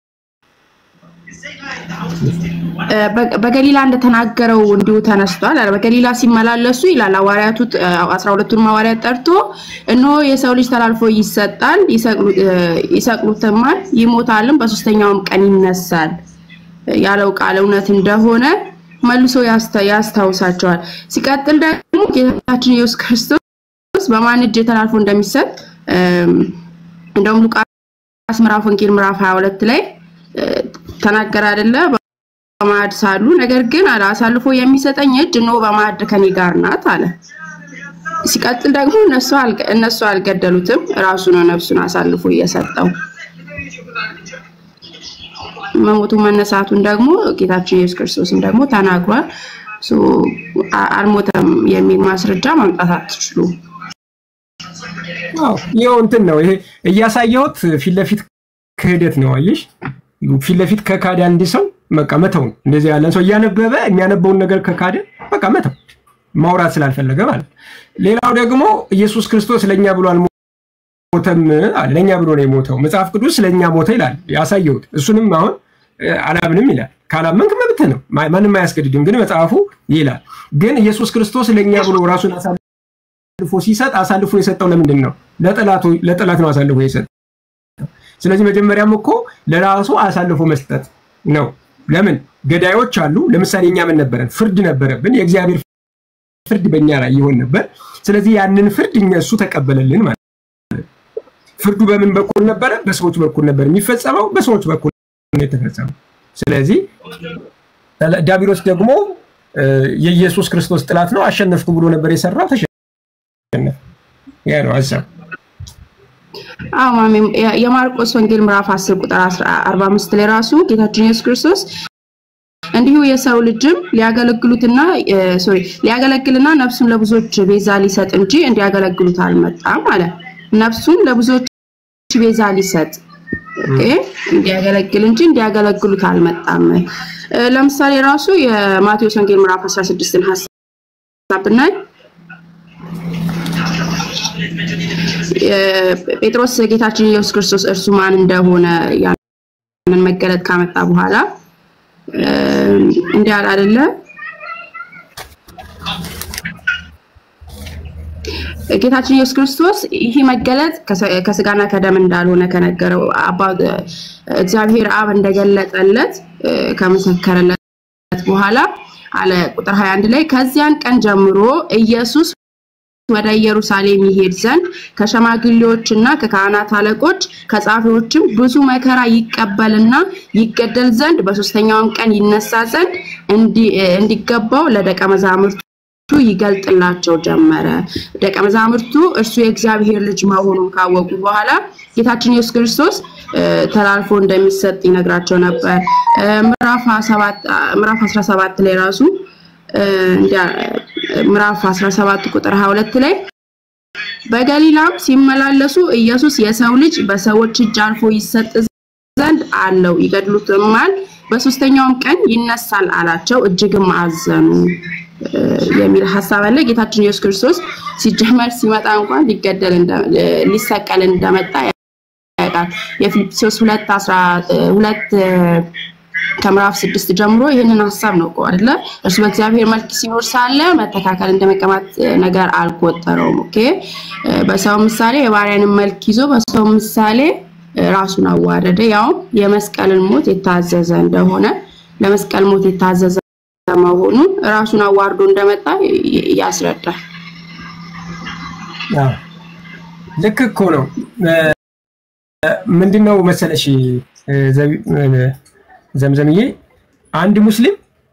እ፣ በ- በገሊላ እንደተናገረው እንዲሁ ተነስቷል አለ። በገሊላ ሲመላለሱ ይላል ሐዋርያቱ እ፣ አስራ ሁለቱን ሐዋርያት ጠርቶ እነሆ የሰው ልጅ ተላልፎ ይሰጣል፣ ይሰቅሉ- እ፣ ይሰቅሉትማል፣ ይሞታልም፣ በሶስተኛውም ቀን ይነሳል ያለው ቃል እውነት እንደሆነ መልሶ ያስታ- ያስታውሳቸዋል። ሲቀጥል ደግሞ ጌታችን ኢየሱስ ክርስቶስ በማን እጅ ተላልፎ እንደሚሰጥ እም፣ እንደውም ሉቃስ ምዕራፍ ወንጌል ምዕራፍ 22 ላይ እ፣ ተናገረ አይደለ? በማዕድ ሳሉ ነገር ግን አለ አሳልፎ የሚሰጠኝ እጅ እነሆ በማዕድ ከኔ ጋር ናት አለ። ሲቀጥል ደግሞ እነሱ አልገ- እነሱ አልገደሉትም፣ ራሱ ነው ነፍሱን አሳልፎ እየሰጠው። መሞቱ መነሳቱን ደግሞ ጌታችን ኢየሱስ ክርስቶስም ደግሞ ተናግሯል። ሶ አ- አልሞተም የሚል ማስረጃ ማምጣት አትችሉም። አዎ ይኸው እንትን ነው ይሄ እያሳየሁት ፊት ለፊት ክህደት ነው። አየሽ ፊት ለፊት ከካደ አንድ ሰው በቃ መተው ነው። እንደዚህ ያለን ሰው እያነበበ የሚያነበውን ነገር ከካደ በቃ መተው ማውራት ስላልፈለገ ማለት ነው። ሌላው ደግሞ ኢየሱስ ክርስቶስ ለእኛ ብሎ አልሞተም አለ። ለእኛ ብሎ ነው የሞተው። መጽሐፍ ቅዱስ ለእኛ ሞተ ይላል ያሳየሁት። እሱንም አሁን እ፣ አላምንም ይላል። ካላመንክ መብትህ ነው፣ ማ- ማንም አያስገድድም። ግን መጽሐፉ ይላል። ግን ኢየሱስ ክርስቶስ ለእኛ ብሎ ራሱን አሳልፎ ሲሰጥ አሳልፎ የሰጠው ለምንድን ነው? ለጠላቱ ለጠላት ነው አሳልፎ የሰጠው። ስለዚህ መጀመሪያም እኮ ለራሱ አሳልፎ መስጠት ነው። ለምን ገዳዮች አሉ። ለምሳሌ እኛ ምን ነበረን? ፍርድ ነበረብን። የእግዚአብሔር ፍርድ በእኛ ላይ ይሆን ነበር። ስለዚህ ያንን ፍርድ እኛ እሱ ተቀበለልን ማለት ነው። ፍርዱ በምን በኩል ነበረ? በሰዎች በኩል ነበር የሚፈጸመው። በሰዎች በኩል ነው የተፈጸመው። ስለዚህ ዲያብሎስ ደግሞ እ፣ የኢየሱስ ክርስቶስ ጥላት ነው። አሸነፍኩ ብሎ ነበር የሰራው፣ ተሸነፈ። ያ ነው ሀሳብ። አዎ ማሜ የ- የማርቆስ ወንጌል ምዕራፍ 10 ቁጥር 45 ላይ ራሱ ጌታችን ኢየሱስ ክርስቶስ እንዲሁ የሰው ልጅም ሊያገለግሉትና ሶሪ ሊያገለግልና ነፍሱን ለብዙዎች ቤዛ ሊሰጥ እንጂ እንዲያገለግሉት አልመጣም አለ። ነፍሱን ለብዙዎች ቤዛ ሊሰጥ ኦኬ፣ እንዲያገለግል እንጂ እንዲያገለግሉት አልመጣም። እ፣ ለምሳሌ ራሱ የማቴዎስ ወንጌል ምዕራፍ 16ን ሐሳብ ብናይ ጴጥሮስ ጌታችን ኢየሱስ ክርስቶስ እርሱ ማን እንደሆነ ያንን መገለጥ ካመጣ በኋላ እ፣ እንዲህ አለ አይደለ? ጌታችን ኢየሱስ ክርስቶስ ይህ መገለጥ ከሰ- ከስጋና ከደም እንዳልሆነ ከነገረው አባ እግዚአብሔር አብ እንደገለጠለት እ፣ ከመሰከረለት በኋላ አለ ቁጥር 21 ላይ ከዚያን ቀን ጀምሮ ኢየሱስ ወደ ኢየሩሳሌም ይሄድ ዘንድ ከሸማግሌዎችና ከካህናት አለቆች ከጻፊዎችም ብዙ መከራ ይቀበልና ይገደል ዘንድ በሶስተኛውም ቀን ይነሳ ዘንድ እንዲ- እንዲገባው ለደቀ መዛሙርቱ ይገልጥላቸው ጀመረ። ደቀ መዛሙርቱ እርሱ የእግዚአብሔር ልጅ መሆኑን ካወቁ በኋላ ጌታችን ኢየሱስ ክርስቶስ እ፣ ተላልፎ እንደሚሰጥ ይነግራቸው ነበር። እ፣ ምዕራፍ 17 ምዕራፍ 17 ላይ ራሱ እ፣ እንዲያ ምዕራፍ 17 ቁጥር 22 ላይ በገሊላም ሲመላለሱ ኢየሱስ የሰው ልጅ በሰዎች እጅ አልፎ ይሰጥ ዘንድ አለው፣ ይገድሉትማል፣ በሶስተኛውም ቀን ይነሳል አላቸው። እጅግም አዘኑ እ፣ የሚል ሀሳብ አለ። ጌታችን ኢየሱስ ክርስቶስ ሲጀመር ሲመጣ እንኳን ሊገደል እንደ- ሊሰቀል እንደመጣ ያውቃል። የፊልጵስዩስ ሁለት አስራ ሁለት ከምዕራፍ ስድስት ጀምሮ ይህንን ሀሳብ ነው እኮ አይደለ? እርሱ በእግዚአብሔር መልክ ሲኖር ሳለ መተካከል እንደ መቀማት ነገር አልቆጠረውም። ኦኬ እ፣ በሰው ምሳሌ የባሪያንን መልክ ይዞ በሰው ምሳሌ እ፣ ራሱን አዋረደ፣ ያውም የመስቀልን ሞት የታዘዘ እንደሆነ ለመስቀል ሞት የታዘዘ መሆኑን ራሱን አዋርዶ እንደመጣ ይ- ያስረዳል። አዎ፣ ልክ እኮ ነው። እ፣ ምንድን ነው መሰለሽ እ፣ ዘቢ- እ፣ ዘምዘምዬ አንድ ሙስሊም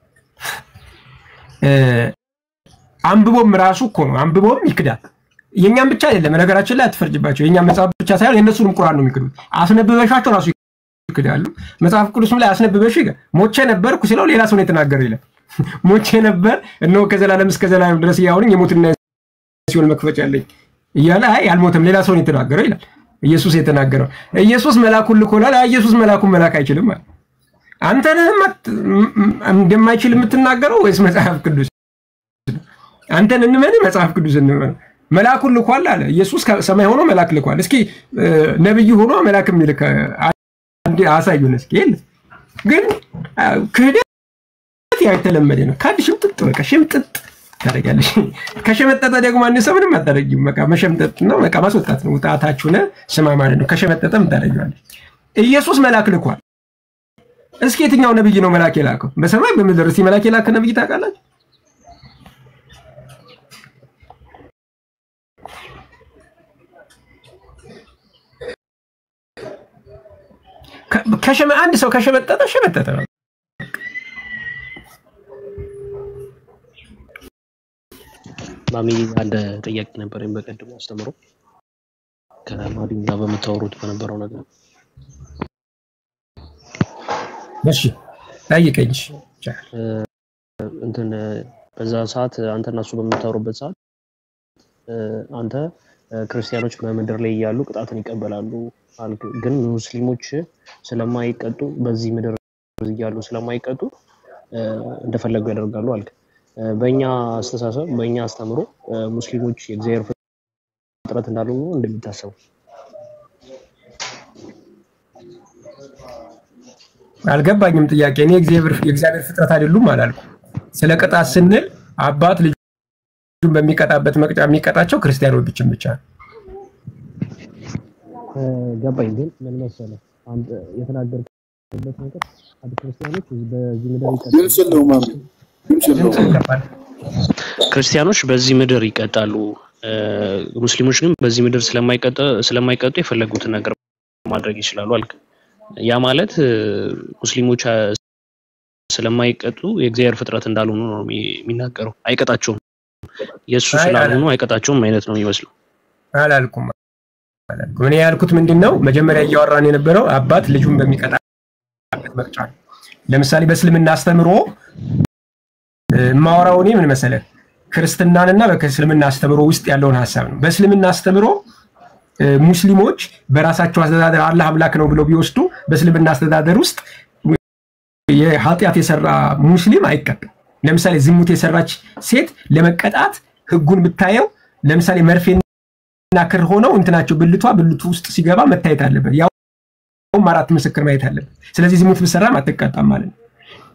እ፣ አንብቦም ራሱ እኮ ነው አንብቦም ይክዳል። የእኛም ብቻ አይደለም፣ ነገራችን ላይ አትፈርጅባቸው። የእኛም መጽሐፍ ብቻ ሳይሆን የእነሱንም ቁርአን ነው የሚክዱት። አስነብበሻቸው ራሱ ይክዳሉ። መጽሐፍ ቅዱስም ላይ አስነብበሽ ይላል። ሞቼ ነበርኩ ሲለው ሌላ ሰው ነው የተናገረው ይላል። ሞቼ ነበር እነሆ ከዘላለም እስከ ዘላለም ድረስ እያሁንኝ የሞትና ሲሆን መክፈቻ አለኝ እያለ አይ አልሞተም፣ ሌላ ሰው ነው የተናገረው ይላል። ኢየሱስ የተናገረው ኢየሱስ መልአኩን ልኮላል። አይ ኢየሱስ መልአኩን መላክ አይችልም አለ። አንተ ነህ የማት- ም- ም- እንደማይችል የምትናገረው ወይስ መጽሐፍ ቅዱስ? አንተን እንመን መጽሐፍ ቅዱስ እንመን? መልአኩን ልኳል አለ ኢየሱስ። ከሰማይ ሆኖ መልአክ ልኳል። እስኪ እ፣ ነብይ ሆኖ መልአክ የሚልክ አንድ አሳዩን እስኪ። የለም ግን አ፣ ክህደት ያው የተለመደ ነው። ከአንድ ሽምጥጥ በቃ ሽምጥጥ ታደርጊያለሽ። ከሸመጠጠ ደግሞ አንድ ሰው ምንም አታደርጊም። በቃ መሸምጠጥ ነው፣ በቃ ማስወጣት ነው። ውጣታችሁ ነ ስማ ማለት ነው። ከሸመጠጠ ምን ታደርጊዋለሽ? ኢየሱስ መልአክ ልኳል። እስኪ የትኛው ነብይ ነው መልአክ የላከው? በሰማይ በምድር እስኪ መልአክ የላከ ነብይ ታውቃላችሁ? ከሸመ አንድ ሰው ከሸመጠጠ ሸመጠጠ ነው። ማሚ አንድ ጥያቄ ነበረኝ በቀድሞ አስተምሮ ከማዲን ጋር በምታወሩት በነበረው ነገር እሺ ጠይቀኝ። እንትን በዛ ሰዓት አንተ እና እሱ በምታወሩበት ሰዓት አንተ ክርስቲያኖች በምድር ላይ እያሉ ቅጣትን ይቀበላሉ አልክ። ግን ሙስሊሞች ስለማይቀጡ በዚህ ምድር እያሉ ስለማይቀጡ እንደፈለጉ ያደርጋሉ አልክ። በእኛ አስተሳሰብ በእኛ አስተምሮ ሙስሊሞች የእግዚአብሔር ፍጥረት እንዳሉ ነው እንደሚታሰቡ አልገባኝም። ጥያቄ እኔ የእግዚአብሔር ፍጥረት አይደሉም አላልኩ። ስለ ቅጣት ስንል አባት ልጁን በሚቀጣበት መቅጫ የሚቀጣቸው ክርስቲያኖችን ብቻ ነው። ገባኝ። ግን ምን መሰለህ አንተ የተናገርክበት ነገር አንድ ክርስቲያኖች በዚህ ምድር ድምፅ የለውም ማሚ፣ ድምፅ የለውም። ክርስቲያኖች በዚህ ምድር ይቀጣሉ፣ ሙስሊሞች ግን በዚህ ምድር ስለማይቀጡ የፈለጉትን ነገር ማድረግ ይችላሉ አልክ። ያ ማለት ሙስሊሞች ስለማይቀጡ የእግዚአብሔር ፍጥረት እንዳልሆኑ ነው የሚናገረው። አይቀጣቸውም፣ የእሱ ስላልሆኑ አይቀጣቸውም አይነት ነው የሚመስለው። አላልኩም አላልኩም። እኔ ያልኩት ምንድን ነው መጀመሪያ እያወራን የነበረው አባት ልጁን በሚቀጣበት መቅጫ ነው። ለምሳሌ በእስልምና አስተምሮ የማወራው እኔ ምን መሰለህ ክርስትናንና በእስልምና አስተምሮ ውስጥ ያለውን ሀሳብ ነው። በእስልምና አስተምሮ ሙስሊሞች በራሳቸው አስተዳደር አላህ አምላክ ነው ብለው ቢወስዱ በእስልምና አስተዳደር ውስጥ የኃጢአት የሰራ ሙስሊም አይቀጣም። ለምሳሌ ዝሙት የሰራች ሴት ለመቀጣት ህጉን ብታየው ለምሳሌ መርፌና ክር ሆነው እንትናቸው ብልቷ ብልቱ ውስጥ ሲገባ መታየት አለበት። ያውም አራት ምስክር ማየት አለበት። ስለዚህ ዝሙት ብሰራም አትቀጣም ማለት ነው።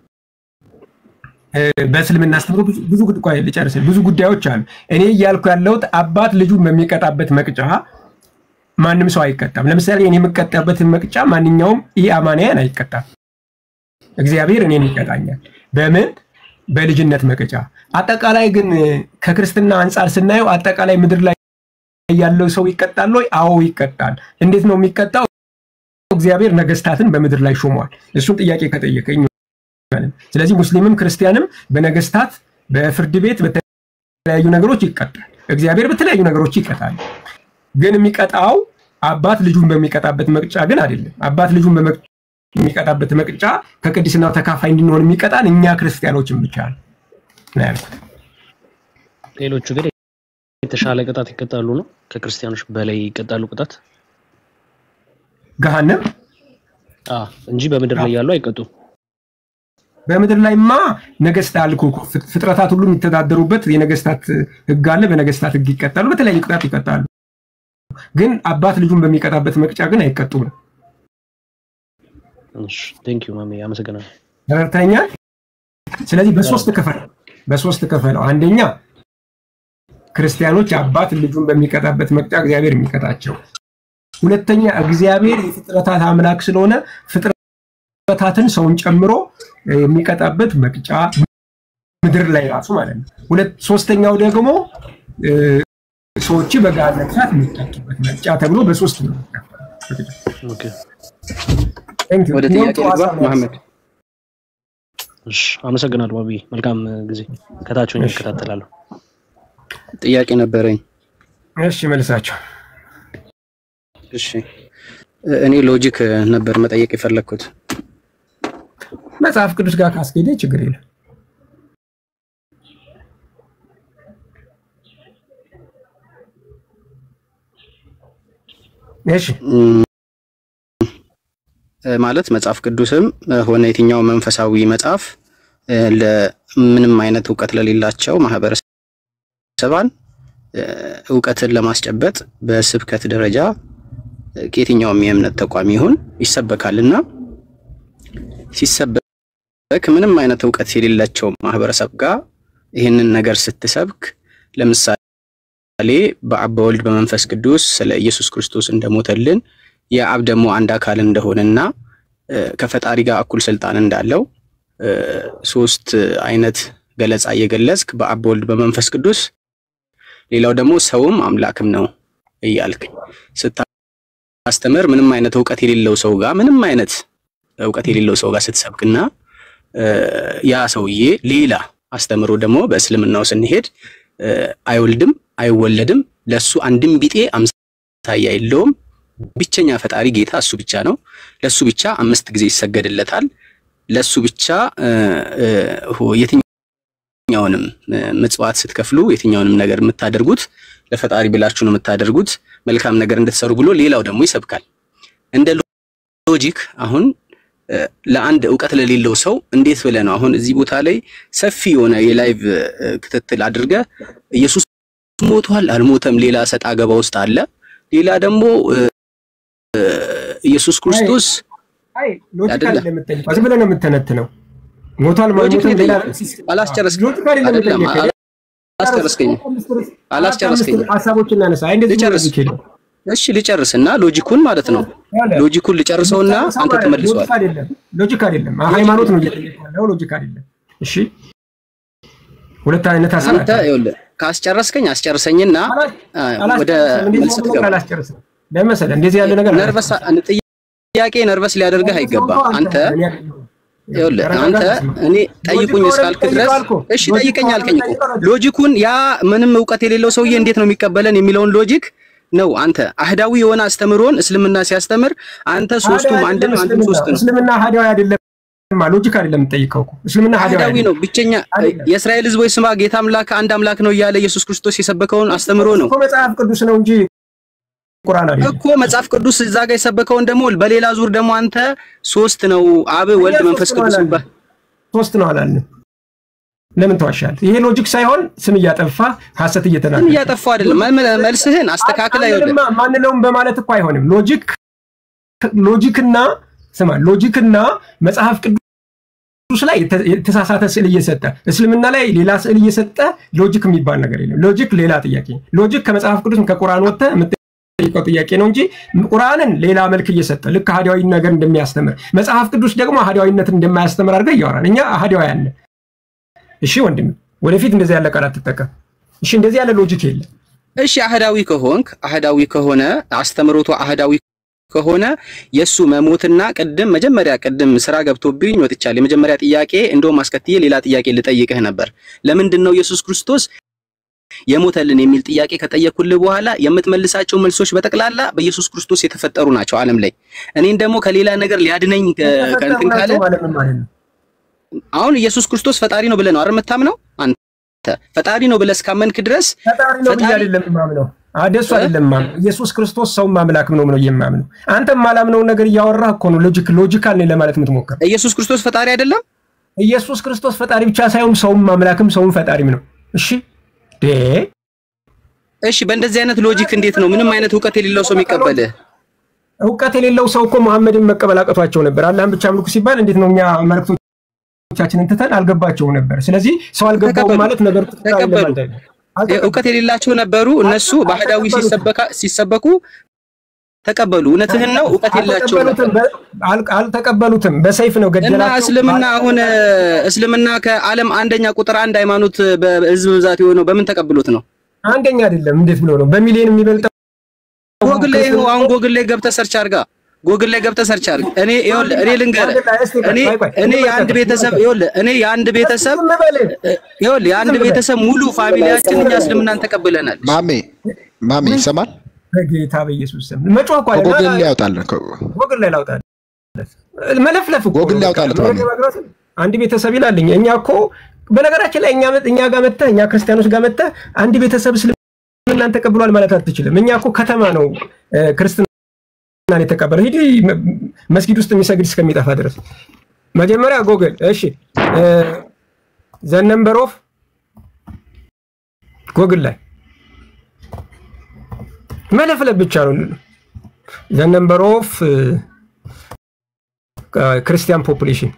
በእስልምና አስተምሮ ብዙ ልጨርስ፣ ብዙ ጉዳዮች አሉ። እኔ እያልኩ ያለሁት አባት ልጁን በሚቀጣበት መቅጫ ማንም ሰው አይቀጣም። ለምሳሌ እኔ የምቀጣበትን መቅጫ ማንኛውም ይህ አማንያን አይቀጣም። እግዚአብሔር እኔን ይቀጣኛል። በምን በልጅነት መቅጫ። አጠቃላይ ግን ከክርስትና አንጻር ስናየው አጠቃላይ ምድር ላይ ያለው ሰው ይቀጣል ወይ? አዎ ይቀጣል። እንዴት ነው የሚቀጣው? እግዚአብሔር ነገስታትን በምድር ላይ ሾሟል። እሱን ጥያቄ ከጠየቀኝ ስለዚህ ሙስሊምም ክርስቲያንም በነገስታት በፍርድ ቤት በተለያዩ ነገሮች ይቀጣል። እግዚአብሔር በተለያዩ ነገሮች ይቀጣል። ግን የሚቀጣው አባት ልጁን በሚቀጣበት መቅጫ ግን አይደለም። አባት ልጁን የሚቀጣበት መቅጫ ከቅድስናው ተካፋይ እንድንሆን የሚቀጣን እኛ ክርስቲያኖችን ብቻ ነው ያልኩት። ሌሎቹ ግን የተሻለ ቅጣት ይቀጣሉ ነው? ከክርስቲያኖች በላይ ይቀጣሉ ቅጣት ገሃነም እንጂ በምድር ላይ ያሉ አይቀጡም። በምድር ላይማ ነገስት አልኩ እኮ ፍጥረታት ሁሉ የሚተዳደሩበት የነገስታት ህግ አለ። በነገስታት ህግ ይቀጣሉ፣ በተለያዩ ቅጣት ይቀጣሉ። ግን አባት ልጁን በሚቀጣበት መቅጫ ግን አይቀጡም ነው። ቴንክ ዩ ማሜ፣ አመሰግናለሁ። ተረድተኛል። ስለዚህ በሶስት ክፈል በሶስት ክፈለው። አንደኛ ክርስቲያኖች አባት ልጁን በሚቀጣበት መቅጫ እግዚአብሔር የሚቀጣቸው፣ ሁለተኛ እግዚአብሔር የፍጥረታት አምላክ ስለሆነ ፍጥረታትን ሰውን ጨምሮ የሚቀጣበት መቅጫ ምድር ላይ ራሱ ማለት ነው። ሁለት ሶስተኛው ደግሞ ሰዎች በገሃነመ እሳት የሚቀጡበት መቅጫ ተብሎ በሶስት ነው። ወደ ጥያቄ ልግባ መሐመድ። እሺ አመሰግናለሁ ባቢ። መልካም ጊዜ። ከታች ሆኜ እከታተላለሁ። ጥያቄ ነበረኝ። እሺ መልሳቸው። እሺ እኔ ሎጂክ ነበር መጠየቅ የፈለግኩት። መጽሐፍ ቅዱስ ጋር ካስኬደ ችግር የለም። እሺ ማለት መጽሐፍ ቅዱስም ሆነ የትኛው መንፈሳዊ መጽሐፍ ለምንም አይነት እውቀት ለሌላቸው ማህበረሰባን እውቀትን ለማስጨበጥ በስብከት ደረጃ ከየትኛውም የእምነት ተቋም ይሁን ይሰበካል እና ሲሰበክ ምንም አይነት እውቀት የሌላቸው ማህበረሰብ ጋር ይህንን ነገር ስትሰብክ ለምሳሌ በአብ በወልድ በመንፈስ ቅዱስ ስለ ኢየሱስ ክርስቶስ እንደሞተልን የአብ ደግሞ አንድ አካል እንደሆነና ከፈጣሪ ጋር እኩል ስልጣን እንዳለው ሶስት አይነት ገለጻ እየገለጽክ በአብ በወልድ በመንፈስ ቅዱስ ሌላው ደግሞ ሰውም አምላክም ነው እያልክ ስታስተምር ምንም አይነት እውቀት የሌለው ሰው ጋር ምንም አይነት እውቀት የሌለው ሰው ጋር ስትሰብክና ያ ሰውዬ ሌላ አስተምሮ ደግሞ በእስልምናው ስንሄድ አይወልድም አይወለድም ለሱ አንድም ቢጤ አምሳያ የለውም ብቸኛ ፈጣሪ ጌታ እሱ ብቻ ነው ለሱ ብቻ አምስት ጊዜ ይሰገድለታል ለሱ ብቻ የትኛውንም ምጽዋት ስትከፍሉ የትኛውንም ነገር የምታደርጉት ለፈጣሪ ብላችሁ ነው የምታደርጉት መልካም ነገር እንድትሰሩ ብሎ ሌላው ደግሞ ይሰብካል እንደ ሎጂክ አሁን ለአንድ እውቀት ለሌለው ሰው እንዴት ብለህ ነው አሁን እዚህ ቦታ ላይ ሰፊ የሆነ የላይቭ ክትትል አድርገ ኢየሱስ ሞቷል አልሞተም ሌላ ሰጣ ገባ ውስጥ አለ ሌላ ደግሞ ኢየሱስ ክርስቶስ ሎጂክ አይደለም የምትጠይቀው ዝም ብለህ ነው የምትተነትነው ሞቷል ማልሞትም ሌላ አላስጨረስክም ሎጂክ አይደለም አይደለም የምትጠይቀው አላስጨረስከኝም አላስጨረስከኝም ሀሳቦችን እናነሳ አይ እንደዚህ ልጨርስ ሎጂክ የለም እሺ ልጨርስና ሎጂኩን ማለት ነው ሎጂኩን ልጨርሰውና አንተ ትመልሰዋል ሎጂክ አይደለም ሎጂክ አይደለም ሃይማኖት ነው እየጠየቀ ያለው ሎጂክ አይደለም እሺ ሁለት አይነት ሀሳብ አንተ ይኸውልህ ካስጨረስከኝ አስጨርሰኝና ወደ መልስ ትገባ አላስጨርስም ለመሰለህ እንደዚህ ያለ ነገር ነርቨስ ጥያቄ ነርቨስ ሊያደርግህ አይገባም አንተ ይኸውልህ አንተ እኔ ጠይቁኝ እስካልክ ድረስ እሺ ጠይቀኝ አልከኝ እኮ ሎጂኩን ያ ምንም እውቀት የሌለው ሰውዬ እንዴት ነው የሚቀበለን የሚለውን ሎጂክ ነው አንተ አህዳዊ የሆነ አስተምሮን እስልምና ሲያስተምር አንተ ሶስቱም አንድ ነው አንተም ሶስት ነው እስልምና ሀዲያዊ አይደለም ሎጂክ አይደለም የምጠይቀው እኮ እስልምና አህዳዊ ነው ብቸኛ የእስራኤል ህዝቦች ስማ ጌታ አምላክ አንድ አምላክ ነው እያለ ኢየሱስ ክርስቶስ የሰበከውን አስተምሮ ነው እኮ መጽሐፍ ቅዱስ ነው እንጂ ቁርአን አይደለም እኮ መጽሐፍ ቅዱስ እዛ ጋር የሰበከውን ደግሞ በሌላ ዙር ደግሞ አንተ ሶስት ነው አብ ወልድ መንፈስ ቅዱስ ይባል ሶስት ነው አላልንም ለምን ተዋሻል? ይሄ ሎጂክ ሳይሆን ስም እያጠፋ ሀሰት እየተናገረ ስም እያጠፋ አይደለም። መልስህን አስተካክል። አይወልም ማንለውም በማለት እኮ አይሆንም። ሎጂክ ሎጂክና ስማ ሎጂክና መጽሐፍ ቅዱስ ላይ የተሳሳተ ስዕል እየሰጠ እስልምና ላይ ሌላ ስዕል እየሰጠ ሎጂክ የሚባል ነገር የለም። ሎጂክ ሌላ ጥያቄ። ሎጂክ ከመጽሐፍ ቅዱስ ከቁርአን ወጥተ የምትጠይቀው ጥያቄ ነው እንጂ ቁርአንን ሌላ መልክ እየሰጠ ልክ አህዳዊ ነገር እንደሚያስተምር መጽሐፍ ቅዱስ ደግሞ አህዳዊነትን እንደማያስተምር አድርገህ እያወራን እኛ አህዳውያን ነን። እሺ ወንድም ወደፊት እንደዚህ ያለ ቃል አትጠቀም። እሺ እንደዚህ ያለ ሎጂክ የለም። እሺ አህዳዊ ከሆንክ አህዳዊ ከሆነ አስተምሮቱ አህዳዊ ከሆነ የሱ መሞትና ቅድም መጀመሪያ ቅድም ስራ ገብቶብኝ ወጥቻለሁ። የመጀመሪያ ጥያቄ እንደውም አስከትዬ ሌላ ጥያቄ ልጠይቅህ ነበር። ለምንድን ነው ኢየሱስ ክርስቶስ የሞተልን የሚል ጥያቄ ከጠየኩልህ በኋላ የምትመልሳቸው መልሶች በጠቅላላ በኢየሱስ ክርስቶስ የተፈጠሩ ናቸው ዓለም ላይ እኔን ደግሞ ከሌላ ነገር ሊያድነኝ ከእንትን ካለ አሁን ኢየሱስ ክርስቶስ ፈጣሪ ነው ብለህ ነው አይደል የምታምነው? አንተ ፈጣሪ ነው ብለህ እስካመንክ ድረስ ፈጣሪ ነው ብዬ አይደለም የማምነው። አደሱ አይደለም ማምነው። ኢየሱስ ክርስቶስ ሰውም አምላክም ነው ነው የማምነው። አንተ የማላምነውን ነገር እያወራህ እኮ ነው ሎጂክ ሎጂካል ነኝ ለማለት የምትሞክር። ኢየሱስ ክርስቶስ ፈጣሪ አይደለም? ኢየሱስ ክርስቶስ ፈጣሪ ብቻ ሳይሆን ሰውም አምላክም ሰውም ፈጣሪም ነው። እሺ ዴ እሺ፣ በእንደዚህ አይነት ሎጂክ እንዴት ነው ምንም አይነት እውቀት የሌለው ሰው የሚቀበልህ? እውቀት የሌለው ሰው እኮ መሐመድን መቀበል አቅቷቸው ነበር። አላህን ብቻ አምልኩ ሲባል እንዴት ነው እኛ መልክቶ ቻችንን ትተን አልገባቸውም ነበር። ስለዚህ ሰው አልገባውም ማለት ነገር ተቀበሉ። እውቀት የሌላቸው ነበሩ። እነሱ ባህዳዊ ሲሰበኩ ተቀበሉ። እውነትህን ነው። እውቀት የላቸው አልተቀበሉትም። በሰይፍ ነው እና ገደላቸው። እስልምና አሁን እስልምና ከዓለም አንደኛ ቁጥር አንድ ሃይማኖት በህዝብ ብዛት የሆነው በምን ተቀብሎት ነው? አንደኛ አይደለም። እንዴት ብሎ ነው? በሚሊዮን የሚበልጠው ጎግል ላይ ይኸው አሁን ጎግል ላይ ገብተህ ሰርች አድርጋ ጎግል ላይ ገብተህ ሰርች አድርግ። እኔ ይኸውልህ እኔ ልንገርህ እኔ እኔ የአንድ ቤተሰብ ይኸውልህ እኔ የአንድ ቤተሰብ ይኸውልህ የአንድ ቤተሰብ ሙሉ ፋሚሊያችን እኛ እስልምናን ተቀብለናል። ማሜ ማሜ ይሰማል? በጌታ በኢየሱስ ስም መጮህ እኮ አለ። ጎግል ላይ ያውጣልን። ጎግል ላይ ላውጣልህ። መለፍለፍ እኮ ጎግል ላይ ያውጣልህ። ማሜ አንድ ቤተሰብ ይላልኝ። እኛ እኮ በነገራችን ላይ እኛ እኛ ጋር መጥተህ እኛ ክርስቲያኖች ጋር መጥተህ አንድ ቤተሰብ እስልምናን ተቀብሏል ማለት አትችልም። እኛ እኮ ከተማ ነው ክርስትናን የተቀበለው። ሂድ መስጊድ ውስጥ የሚሰግድ እስከሚጠፋ ድረስ መጀመሪያ ጎግል። እሺ ዘ ነምበር ኦፍ ጎግል ላይ መለፍለፍ ብቻ ነው። ዘ ነምበር ኦፍ ክርስቲያን ፖፑሌሽን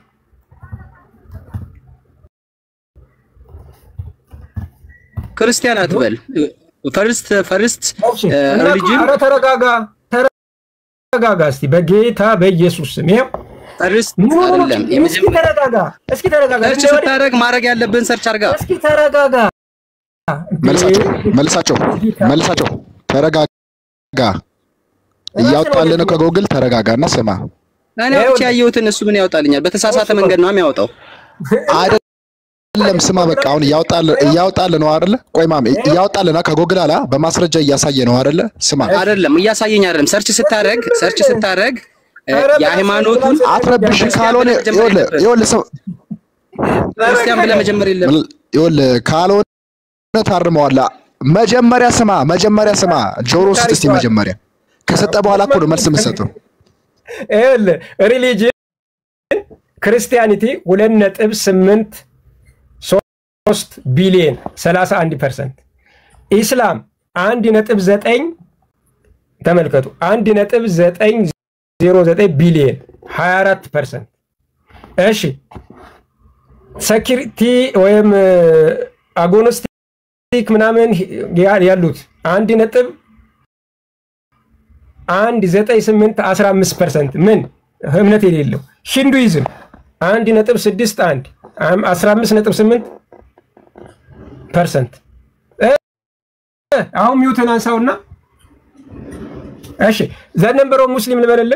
ክርስቲያን አትበል። ፈርስት ፈርስት ሪሊጅን ኧረ ተረጋጋ ተረጋጋ እስቲ በጌታ በኢየሱስ ስም ይኸው ፈርስት ኖ፣ ኖ፣ ኖ፣ አይደለም እስኪ የመጀመሪያ ተረጋጋ፣ እስኪ ተረጋጋ። ሰርች እንደ ወደ- ስታደርግ ማድረግ ያለብህን ሰርች አድርጋ እስኪ ተረጋጋ። መልሳቸው መልሳቸው መልሳቸው ተረጋጋ። እያወጣልህ ነው ከጎግል ተረጋጋና ስማ። እኔ ብቻ ያየሁትን እሱ ምን ያወጣልኛል? በተሳሳተ መንገድ ነው የሚያወጣው። አይደለም ስማ፣ በቃ አሁን እያወጣልህ እያወጣልህ ነው አይደለ? ቆይ ማም እያወጣልህ ነው ከጎግል አላ በማስረጃ እያሳየ ነው አይደለ? ስማ አይደለም እያሳየኝ አይደለም። ሰርች ስታደርግ ሰርች ስታደርግ እ፣ የሃይማኖቱን አትረብሽ። ካልሆነ ይኸውልህ ይኸውልህ ሰው ክርስቲያን ብለህ መጀመር የለም ይኸውልህ ካልሆነ ታርመዋለህ። መጀመሪያ ስማ፣ መጀመሪያ ስማ። ጆሮ ስጥ እስቲ መጀመሪያ። ከሰጠ በኋላ እኮ ነው መልስ የምትሰጠው። ይኸውልህ ሪሊጅን ክርስቲያኒቲ ሁለት ነጥብ ስምንት ሶስት ቢሊየን ሰላሳ አንድ ፐርሰንት ኢስላም አንድ ነጥብ ዘጠኝ ተመልከቱ አንድ ነጥብ ዘጠኝ ዜሮ ዘጠኝ ቢሊየን ሀያ አራት ፐርሰንት እሺ ሴኪሪቲ ወይም አጎኖስቲክ ምናምን ያ- ያሉት አንድ ነጥብ አንድ ዘጠኝ ስምንት አስራ አምስት ፐርሰንት ምን እምነት የሌለው ሂንዱይዝም አንድ ነጥብ ስድስት አንድ አም- አስራ አምስት ነጥብ ስምንት ፐርሰንት እ፣ አሁን ሚውትን አንሳውና እሺ ዘነበሮ ሙስሊም ልበልልህ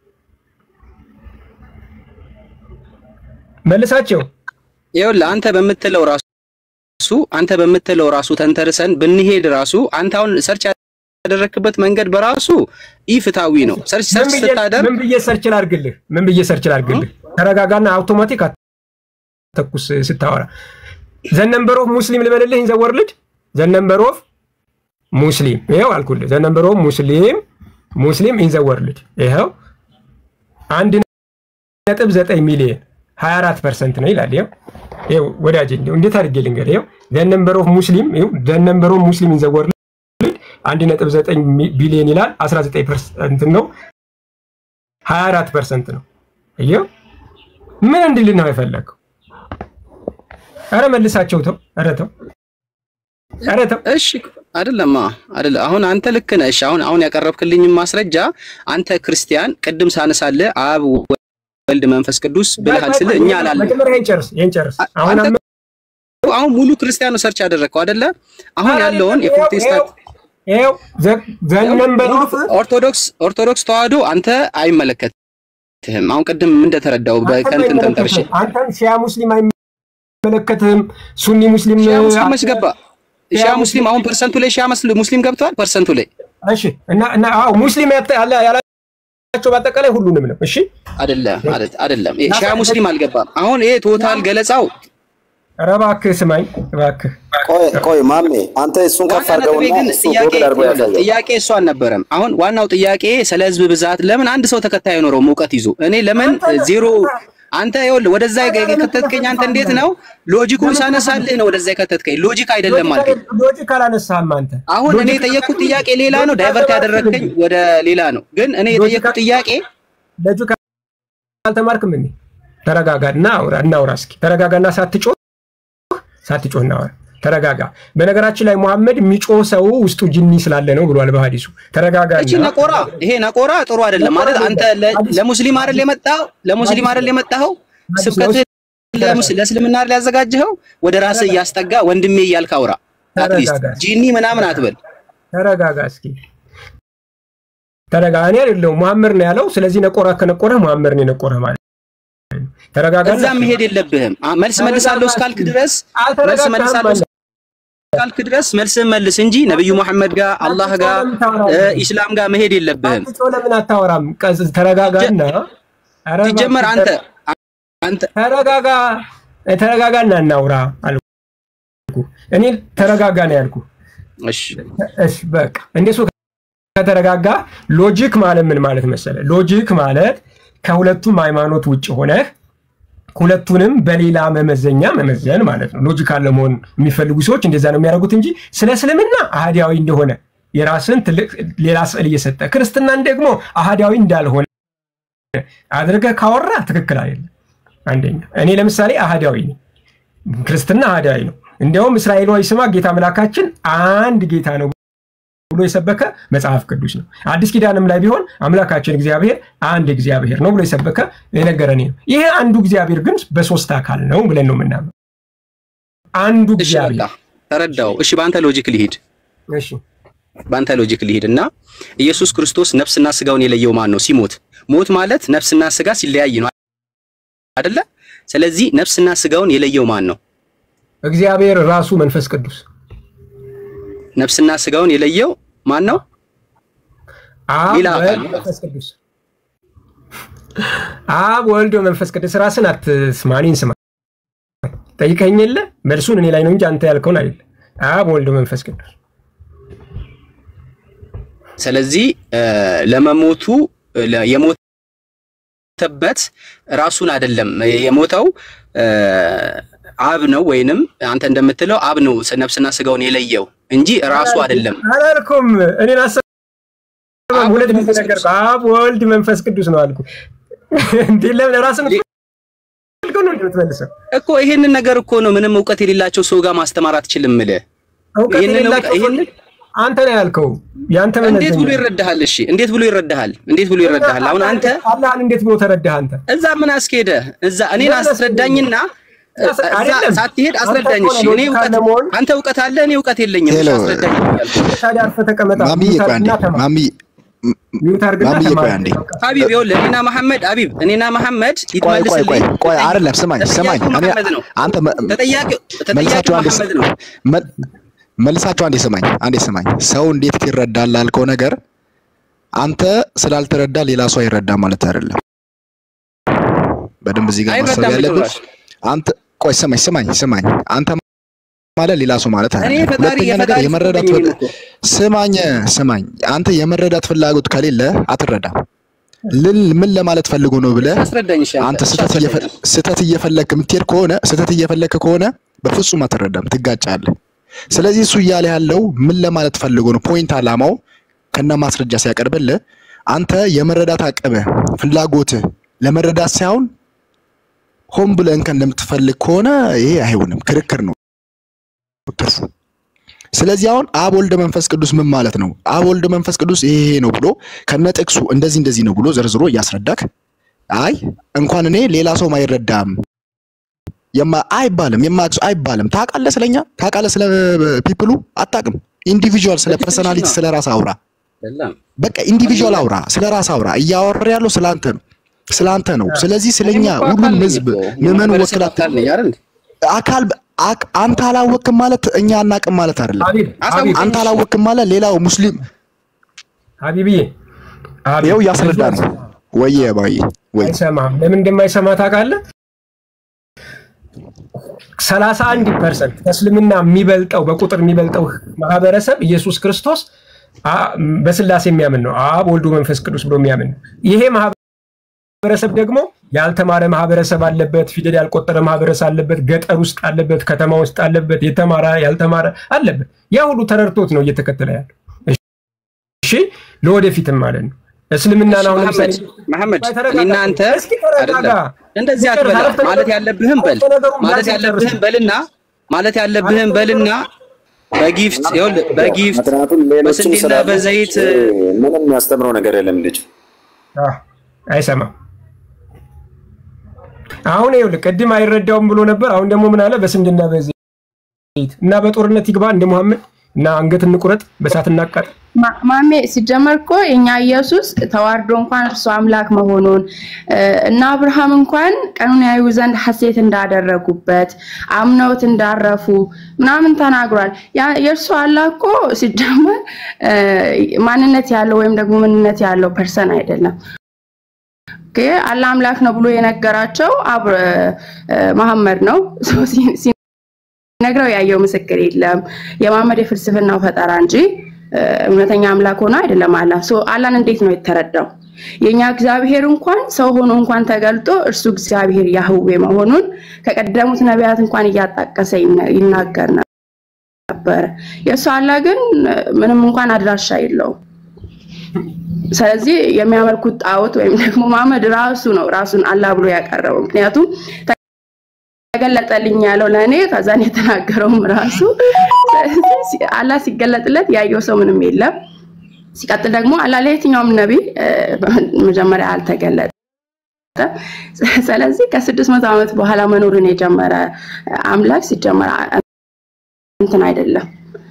መልሳቸው ይኸውልህ አንተ በምትለው ራሱ አንተ በምትለው ራሱ ተንተርሰን ብንሄድ ራሱ አንተ አሁን ሰርች ያደረክበት መንገድ በራሱ ኢፍታዊ ነው። ሰርች ምን ሰርች ብዬ- ስታደርግ ምን ብዬ ሰርች ላድርግልህ? ምን ብዬ ሰርች ላድርግልህ? ተረጋጋና አውቶማቲክ አተኩስ ስታወራ ዘነንበር ኦፍ ሙስሊም ልበልልህ ኢን ዘ ወርልድ ዘነንበር ኦፍ ሙስሊም ይኸው አልኩልህ። ዘነንበር ኦፍ ሙስሊም ሙስሊም ኢን ዘ ወርልድ ይኸው አንድ ነጥብ ዘጠኝ ሚሊዮን 24 ፐርሰንት ነው ይላል። ይኸው ይኸው ወዳጅ እንደው እንዴት አድርጌ ልንገር? ይኸው ዘነንበር ኦፍ ሙስሊም ይኸው ዘነንበር ኦፍ ሙስሊም ኢን ዘ ወርልድ አንድ ነጥብ ዘጠኝ ቢሊዮን ይላል 19 ፐርሰንት ነው 24 ፐርሰንት ነው። እየው ምን እንድልህ ነው የፈለገው? አረ መልሳቸው ተው፣ አረ ተው፣ አረ ተው። እሺ አይደለማ አይደለ። አሁን አንተ ልክ ነህ። እሺ አሁን አሁን ያቀረብክልኝ ማስረጃ አንተ ክርስቲያን ቅድም ሳነሳለህ አብ ወልድ መንፈስ ቅዱስ ብለሃል ስልህ እኛ አላለም። መጀመሪያ ይሄን ጨርስ፣ ይሄን ጨርስ። አሁን አንተ አሁን ሙሉ ክርስቲያኑ ሰርች ያደረግከው አይደለ? አሁን ያለውን የፕሮቴስታንት ይኸው ዘነንበር ኦፍ ኦርቶዶክስ ኦርቶዶክስ ተዋህዶ አንተ አይመለከትህም። አሁን ቅድም እንደተረዳው በከንትን ተንተርሽ አንተም ሺያ ሙስሊም አይመለከትህም፣ ሱኒ ሙስሊም ሺያ ሙስሊም መች ገባ? ሺያ ሙስሊም አሁን ፐርሰንቱ ላይ ሺያ መስል- ሙስሊም ገብቷል። ፐርሰንቱ ላይ እሺ። እና እና አዎ ሙስሊም ያተ- ያለ ያላቸው በአጠቃላይ ሁሉንም ነው። እሺ አይደለም አይደል- አይደለም። ይሄ ሺያ ሙስሊም አልገባም። አሁን ይሄ ቶታል ገለጻው ኧረ እባክህ ስማኝ እባክህ። ቆይ ቆይ ማሜ አንተ እሱን ከፍ ዋና ነጥቤ አድርገውና ግን እሱ ጥያቄ ጎግል አድርጎ ያሳያል። ጥያቄ እሱ አልነበረም። አሁን ዋናው ጥያቄ ስለ ህዝብ ብዛት ለምን አንድ ሰው ተከታይ አይኖረው እውቀት ይዞ እኔ ለምን ዜሮ አንተ ይኸውልህ ወደዛ የከተትከኝ አንተ እንዴት ነው ሎጂኩን ሳነሳልህ ነው ወደዛ የከተትከኝ ሎጂክ አይደለም አልከኝ። ሎጂክ አላነሳህም አንተ። አሁን እኔ የጠየቅኩት ጥያቄ ሌላ ነው፣ ዳይቨርት ያደረግከኝ ወደ ሌላ ነው። ግን እኔ የጠየቅኩት ጥያቄ ሎጂክ አልተማርክም እንዴ? ተረጋጋ እና አውራ እናውራ እስኪ ተረጋጋና ሳትጮህ ሳትጮህ እናውራ። ተረጋጋ። በነገራችን ላይ መሐመድ የሚጮህ ሰው ውስጡ ጅኒ ስላለ ነው ብሏል በሐዲሱ። ተረጋጋ። እቺ ነቆራ ይሄ ነቆራ ጥሩ አይደለም ማለት አንተ ለ- ለሙስሊም አይደል የመጣው ለሙስሊም አይደል የመጣኸው ስብከትህ ለሙስ- ለእስልምና አይደል ያዘጋጀኸው ወደ ራስህ እያስጠጋ ወንድሜ እያልክ አውራ አትሊስት ተረጋጋ። ጂኒ ምናምን አትበል ተረጋጋ እስኪ ተረጋ። እኔ አይደለሁም መሐመድ ነው ያለው። ስለዚህ ነቆራ ከነቆረ መሐመድ ነው የነቆረ ማለት ነው። ተረጋጋ። እዛ መሄድ የለብህም አ- መልስ መልሳለሁ እስካልክ ድረስ መልስ መልሳለሁ እስካልክ ድረስ መልስህን መልስ እንጂ ነብዩ መሐመድ ጋር አላህ ጋር እ፣ ኢስላም ጋር መሄድ የለብህም አትጮህ ለምን አታወራም? ቀዝ- ተረጋጋና ኧረ ሲጀመር እባክህ አንተ አንተ ተረጋጋ ተረጋጋና እናውራ አልኩ። እኔ ተረጋጋ ነው ያልኩ። እሺ እሺ በቃ እንደሱ ከተረጋጋ ሎጂክ ማለት ምን ማለት መሰለ? ሎጂክ ማለት ከሁለቱም ሃይማኖት ውጭ ሆነህ ሁለቱንም በሌላ መመዘኛ መመዘን ማለት ነው። ሎጂካል ለመሆን የሚፈልጉ ሰዎች እንደዛ ነው የሚያደርጉት እንጂ ስለ እስልምና አህዳዊ እንደሆነ የራስን ትልቅ ሌላ ስዕል እየሰጠ ክርስትናን ደግሞ አህዳዊ እንዳልሆነ አድርገህ ካወራ ትክክል አይደለም። አንደኛ እኔ ለምሳሌ አህዳዊ ነኝ፣ ክርስትና አህዳዊ ነው። እንዲያውም እስራኤላዊ ስማ ጌታ አምላካችን አንድ ጌታ ነው ብሎ የሰበከ መጽሐፍ ቅዱስ ነው። አዲስ ኪዳንም ላይ ቢሆን አምላካችን እግዚአብሔር አንድ እግዚአብሔር ነው ብሎ የሰበከ የነገረን ነው። ይሄ አንዱ እግዚአብሔር ግን በሶስት አካል ነው ብለን ነው የምናምነው። አንዱ እግዚአብሔር ተረዳው። እሺ፣ በአንተ ሎጂክ ሊሄድ እሺ፣ በአንተ ሎጂክ ሊሄድ እና ኢየሱስ ክርስቶስ ነፍስና ስጋውን የለየው ማን ነው? ሲሞት ሞት ማለት ነፍስና ስጋ ሲለያይ ነው አይደለ? ስለዚህ ነፍስና ስጋውን የለየው ማን ነው? እግዚአብሔር ራሱ መንፈስ ቅዱስ። ነፍስና ስጋውን የለየው ማን ነው? አብ ሌላ አካል ወልድ መንፈስ ቅዱስ። አብ ወልድ መንፈስ ቅዱስ። ራስን አትስማ፣ እኔን ስማ። ጠይቀኝ የለ መልሱን እኔ ላይ ነው እንጂ አንተ ያልከውን አይደለ። አብ ወልድ መንፈስ ቅዱስ። ስለዚህ ለመሞቱ ለ- የሞተበት ራሱን አይደለም የሞተው አብ ነው ወይንም አንተ እንደምትለው አብ ነው ነፍስና ስጋውን የለየው እንጂ ራሱ አይደለም። አላልኩም። እኔን አሰማም። ሁለት ጊዜ ነገር አብ ወልድ መንፈስ ቅዱስ ነው አልኩ። እንዴ ለምን ራስን ልከው ነው እንደምትመልሰው? እኮ ይሄንን ነገር እኮ ነው ምንም እውቀት የሌላቸው ሰው ጋር ማስተማር አትችልም እልህ። እውቀት ይሄንን የሌላቸው ይሄንን አንተ ነው ያልከው። ያንተ እንዴት ብሎ ይረዳሃል? እሺ እንዴት ብሎ ይረዳሃል? እንዴት ብሎ ይረዳሃል? አሁን አንተ አላህን እንዴት ብሎ ተረዳህ አንተ? እዛ ምን አስኬደ? እዛ እኔን አስረዳኝና እዛ አይደለም። ሳትሄድ አስረዳኝ። እሺ እኔ እውቀት አንተ እውቀት አለ፣ እኔ እውቀት የለኝም። እሺ ሄሎ። አስረዳኝ እያልኩ ታዲያ አርፈህ ተቀመጥ። ማሚዬ ቆይ አንዴ ማሚ ሚውት አድርግና ማሚዬ ቆይ ተማር። አንዴ ሀቢብ ይኸውልህ፣ እኔና መሐመድ ሀቢብ እኔና መሐመድ ቆይ ቆይ ቆይ ይትመልስልኝ። ቆይ አይደለም ስማኝ ስማኝ ተጠያቂው እኔ መሐመድ ነው። አንተ መ- ተጠያቂው መልሳችሁ ተጠያቂው አንዴ መሐመድ ነው። መ- መልሳችሁ አንዴ ስማኝ አንዴ ስማኝ ሰው እንዴት ይረዳል ላልከው ነገር አንተ ስላልተረዳ ሌላ ሰው አይረዳም ማለት አይደለም በደንብ እዚህ ጋር ማሰብ አይረዳም ያለብን ጭራሽ። አንተ ቆይ ስማኝ ስማኝ ስማኝ አንተ ማለት ሌላ ሰው ማለት እኔ አይደለም ፈጣሪ ሁለተኛ ነገር የፈጣሪ የመረዳት ፍጡር ነኝ ፍላ- ስማኝ ስማኝ አንተ የመረዳት ፍላጎት ከሌለ አትረዳም ልል ምን ለማለት ፈልጎ ነው ብለህ አስረዳኝ። እሺ አንተ ስህተት እየፈ- ስህተት እየፈለክ የምትሄድ ከሆነ ስህተት እየፈለክ ከሆነ በፍጹም አትረዳም፣ ትጋጫለህ። ስለዚህ እሱ እያለ ያለው ምን ለማለት ፈልጎ ነው? ፖይንት አላማው ከነ ማስረጃ ሲያቀርብልህ አንተ የመረዳት አቅምህ ፍላጎትህ ለመረዳት ሳይሆን ሆን ብለህ እንከን እንደምትፈልግ ከሆነ ይሄ አይሆንም፣ ክርክር ነው ትርፉ። ስለዚህ አሁን አብ ወልደ መንፈስ ቅዱስ ምን ማለት ነው? አብ ወልደ መንፈስ ቅዱስ ይሄ ይሄ ነው ብሎ ከነ ጥቅሱ እንደዚህ እንደዚህ ነው ብሎ ዘርዝሮ እያስረዳክ አይ እንኳን እኔ ሌላ ሰው አይረዳም የማ አይባልም የማያውቅ ሰው አይባልም። ታውቃለህ ስለኛ ታውቃለህ ስለ ፒፕሉ አታውቅም። ኢንዲቪጁዋል ስለ ፐርሰናሊቲ ስለ ራስ አውራ። በቃ ኢንዲቪጁዋል አውራ፣ ስለ ራስ አውራ። እያወራ ያለው ስለ አንተ ነው ስለ አንተ ነው። ስለዚህ ስለኛ ሁሉም ህዝብ ምዕመኑ ወክላት አካል አክ- አንተ አላወቅም ማለት እኛ አናቅም ማለት አይደለም። አንተ አላወቅም ማለት ሌላው ሙስሊም ሀቢብዬ ይኸው እያስረዳ ነው። ወየ ባይ ወይ አይሰማም። ለምን እንደማይሰማ ታውቃለህ? ሰላሳ አንድ ፐርሰንት ከእስልምና የሚበልጠው በቁጥር የሚበልጠው ማህበረሰብ ኢየሱስ ክርስቶስ አ- በስላሴ የሚያምን ነው። አብ ወልዱ መንፈስ ቅዱስ ብሎ የሚያምን ነው። ይሄ ማህበረሰብ ደግሞ ያልተማረ ማህበረሰብ አለበት፣ ፊደል ያልቆጠረ ማህበረሰብ አለበት፣ ገጠር ውስጥ አለበት፣ ከተማ ውስጥ አለበት፣ የተማረ ያልተማረ አለበት። ያ ሁሉ ተረድቶት ነው እየተከተለ ያለው። እሺ ለወደፊትም ማለት ነው። እስልምናን አሁን ለምሳሌ መሐመድ ተረጋጋ። እኔና አንተ እስኪ ተረጋጋ። አይደለም እንደዚህ አትበላ። አረፍተ ነገር- ማለት ያለብህን በል አረፍተ ነገሩን ማለት ዳግም ያለብህን ጨርስ። በልና ማለት ያለብህን በልና በጊፍት ይኸውልህ በጊፍት ምክንያቱም ሌሎችም በስንዴና ስላሉ በዘይት ምንም የሚያስተምረው ነገር የለም ልጅ አህ፣ አይሰማም። አሁን ይኸውልህ ቅድም አይረዳውም ብሎ ነበር። አሁን ደግሞ ምን አለ? በስንዴና በዘይት እና በጦርነት ይግባ እንደ ሙሐመድ እና አንገት እንቁረጥ፣ በሳት እናቃጥል። ማ- ማሜ ሲጀመር እኮ የኛ ኢየሱስ ተዋርዶ እንኳን እርሱ አምላክ መሆኑን እ፣ እና አብርሃም እንኳን ቀኑን ያዩ ዘንድ ሐሴት እንዳደረጉበት አምነውት እንዳረፉ ምናምን ተናግሯል። ያ- የእርሱ አላህ እኮ ሲጀመር እ፣ ማንነት ያለው ወይም ደግሞ ምንነት ያለው ፐርሰን አይደለም። ኦኬ፣ አላህ አምላክ ነው ብሎ የነገራቸው አብ- እ፣ መሐመድ ነው። ሶ ሲ- ሲነግረው ያየው ምስክር የለም። የመሐመድ የፍልስፍናው ፈጠራ እንጂ እ፣ እውነተኛ አምላክ ሆኖ አይደለም። አላህ ሶ አላህን እንዴት ነው የተረዳው? የኛ እግዚአብሔር እንኳን ሰው ሆኖ እንኳን ተገልጦ እርሱ እግዚአብሔር ያህዌ መሆኑን ከቀደሙት ነቢያት እንኳን እያጣቀሰ ይነ- ይናገር ነበር። የእሱ አላህ ግን እ፣ ምንም እንኳን አድራሻ የለውም። ስለዚህ የሚያመልኩት ጣዖት ወይም ደግሞ መሐመድ ራሱ ነው ራሱን አላህ ብሎ ያቀረበው። ምክንያቱም ተገለጠልኝ ያለው ለእኔ ከዛን የተናገረውም ራሱ ስለዚህ አላህ ሲገለጥለት ያየው ሰው ምንም የለም። ሲቀጥል ደግሞ አላህ ለየትኛውም ነቢይ መጀመሪያ አልተገለጠም። ስለዚህ ከስድስት መቶ ዓመት በኋላ መኖርን የጀመረ አምላክ ሲጀመር እንትን አይደለም።